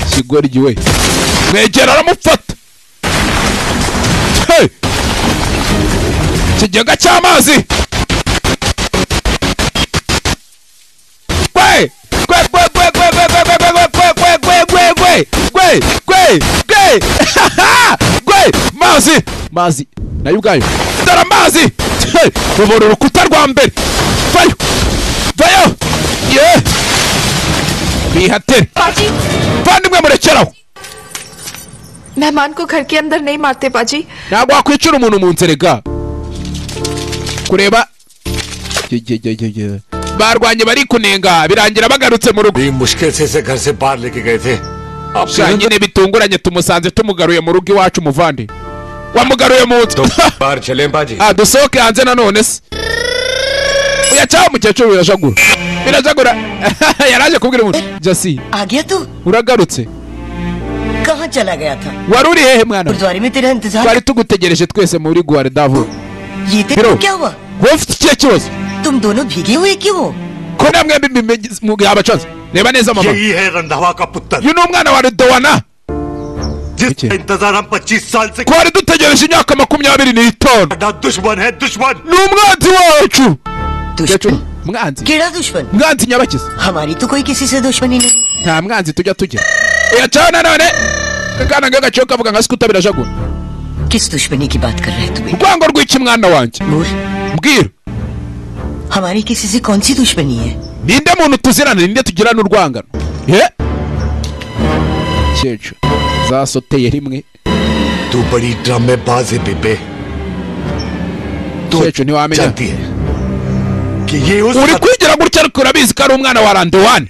kigoryi we mwegera aramufata Hey! ikigega cy'amazi gwe gwe gwe gwe gwe gwe gwe gwe gwe gwe gwe gwe gwe gwe gwe gwe gwe gwe mazi mazi nayo ubwayo dore amazi Hey! rubura urukuta rwa mbere vayo vayo ye bihatere vandimwe murekeraho मेहमान को घर के अंदर नहीं मारते बाजी ntabwo wakwicira umuntu mu nzira ga kureba Ge- ge- ge- ge- ge. barwanye bari kunenga birangira bagarutse mu rugo मुश्किल से इसे घर से बाहर लेके गए थे अब sha nyine bitunguranye tumusanze tumugaruye mu rugo iwacu muvande wamugaruye mu nzu बाहर चले बाजी Ah, dusohoke hanze nanone se uya cyangwa umukecuru birajagura birajagura yaraje kubwira umuntu jasi आगे तू uragarutse कहाँ चला गया था wari uri hehe mwana गुरुद्वारे में तेरा इंतजार twari tugutegereje twese muri guare davo ये तेरा क्या हुआ wowe ufite ikihe kibazo तुम दोनों भीगे हुए क्यों हो ko namwe mbimenye- mu gihe abacoze reba neza mama यही है रंधावा का पुत्र uyu ni umwana wa rudowana जिसका इंतजार हम 25 साल से twari dutegereje imyaka makumyabiri n'itanu बड़ा दुश्मन है दुश्मन ni umwanzi wacu Umukecuru, mwanzi केड़ा दुश्मन mwanzi nyabakizi हमारी तो कोई किसी से दुश्मनी नहीं nta mwanzi tujya tugira uyacaho nanone akana ngaho gaciye kavuga nka sikuta birajagura किस दुश्मनी की बात कर रहे हैं तुम urwango rw'iki mwana wanjye mbwira हमारी किसी से कौन सी दुश्मनी है ninde muntu tuzirana ninde tugirana urwangano ye cyecu zasoteye rimwe तू बड़ी ड्रामेबाज है बेबे तो ntiwamenya उस- uri kwigira gutya ariko urabizi ko ari umwana wa randewani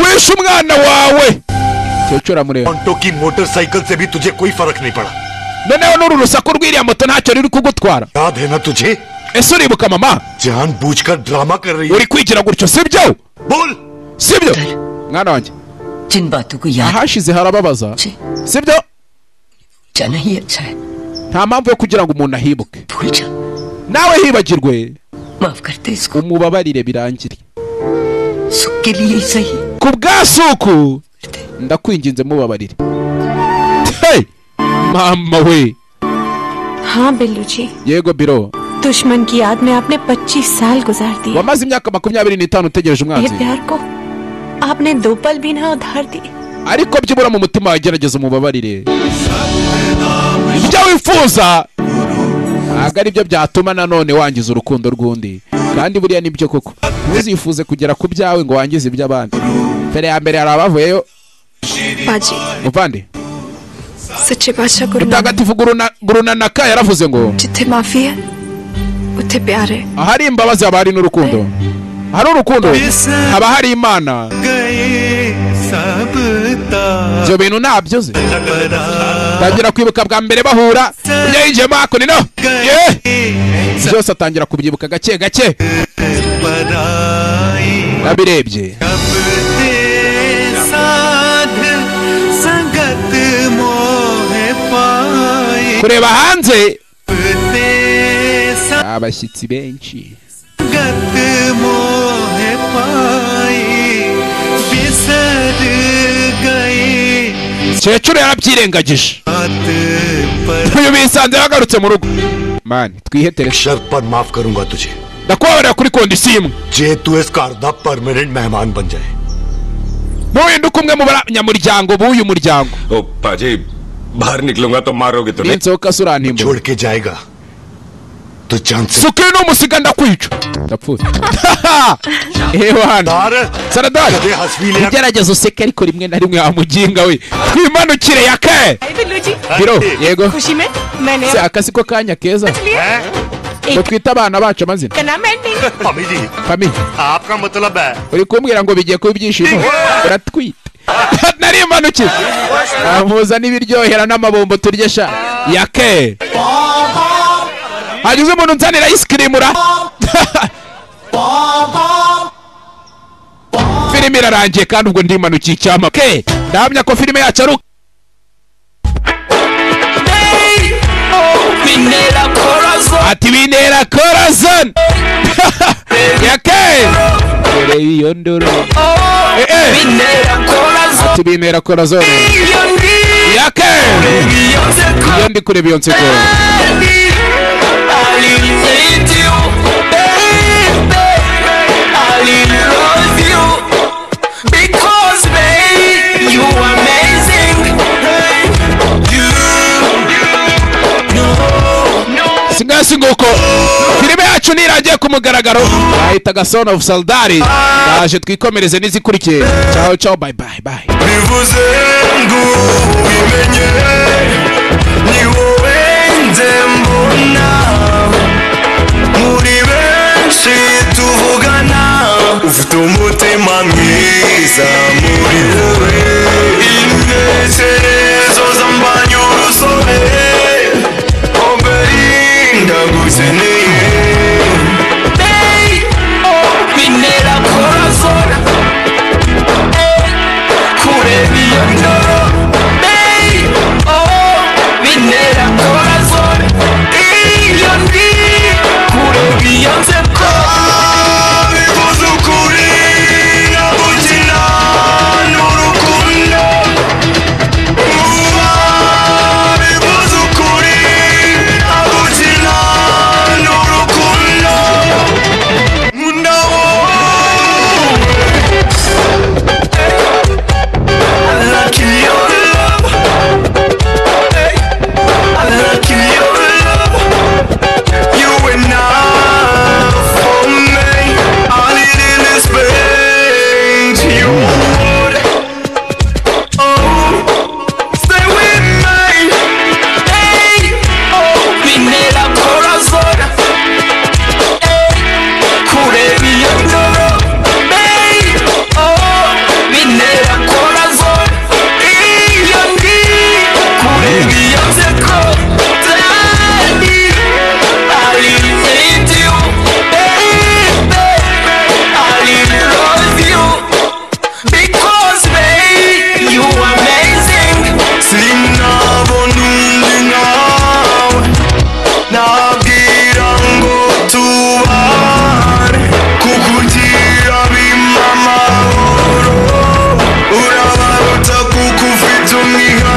wishe umwana wawe cyecu uramureba ऑन्टो की मोटरसाइकिल से भी तुझे कोई फर्क नहीं पड़ा noneho n'uru rusaku rw'iriya moto ntacyo ruri kugutwara ese uribuka mama uri kwigira gutyo sibyo sibyo mwana wanjye ahashize harababaza sibyo nta mpamvu yo kugira ngo umuntu ahibuke nawe hibagirwe umubabarire birangire ku bwa suku ndakwinginze mubabarire Hey! mama we हाँ बिल्लू जी yego biro दुश्मन की याद में आपने 25 साल गुजार दिए wamaze imyaka makumyabiri n'itanu utegereje मेरे umwanzi प्यार को आपने दो पल भी ना उधार दिए ariko byibura mu mutima wawe gerageza umubabarire ibyo wifuza ntabwo ari byo byatuma nanone wangiza urukundo rw'undi kandi buriya nibyo koko ntuzifuze kugera ku byawe ngo wangize iby'abandi mbere ya mbere hari abavuyeyo बाजी muvande सच्चे बादशाह गुरु Nanak mutagatifu Guruna- gurunanaka yaravuze ngo जिथे माफी है उथे प्यार है ahari imbabazi haba hari n'urukundo hari urukundo haba hari imana ibyo bintu ntabyo ze atangira kwibuka bwa mbere bahura ujya yinjiyemo hakuno ino Ye! byose atangira kubyibuka gake gake nabirebye kureba hanze abashyitsi benshi kecuru yarabyirengagije uyu bisanze yagarutse mu rugo mani twihetere शर्त पर माफ करूंगा तुझे ndakubabarira kuri kondisiyo imwe जे तू इस घर दा परमानेंट मेहमान बन जाए ntuhinduke umwe mu banyamuryango b'uyu muryango ओ पाजी बाहर निकलूंगा तो मारोगे तो नहीं ninsohoka se urantimba छोड़ के जाएगा तो जान से suka ino musiga ndakwica ndapfuye ewana saradari ugerageza useke ariko rimwe na rimwe wamuginga we twimanukire yake Billu ji biro yego खुशी में मैंने si akazi ko kanya keza ngo twite abana bacu amazina का नाम एंडिंग मम्मी जी famille आपका मतलब है uri kumbwira ngo bigiye kuba ibyishimo uratwite narimanukiye amuza n'ibiryohera n'amabombo turye sha yake hagize umuntu unzanira isikirimu ra filime irarangiye kandi ubwo ndimanukiye icyama ke ndahamya ko filime yacu ari uko ati binera korazon yake dore iyo ndoro Eh, eh. ati binera korazon yake iyo ndi kure beyonce ko singa singuko filime yacu niragiye ku mugaragaro bahitaga son of saldari ndaje twikomereze n'izikurikiye ciao ciao bye bye bye ufite umutima mwiza muri wowe intekerezo zambanya urusobe omberinda gukeneye Binera हो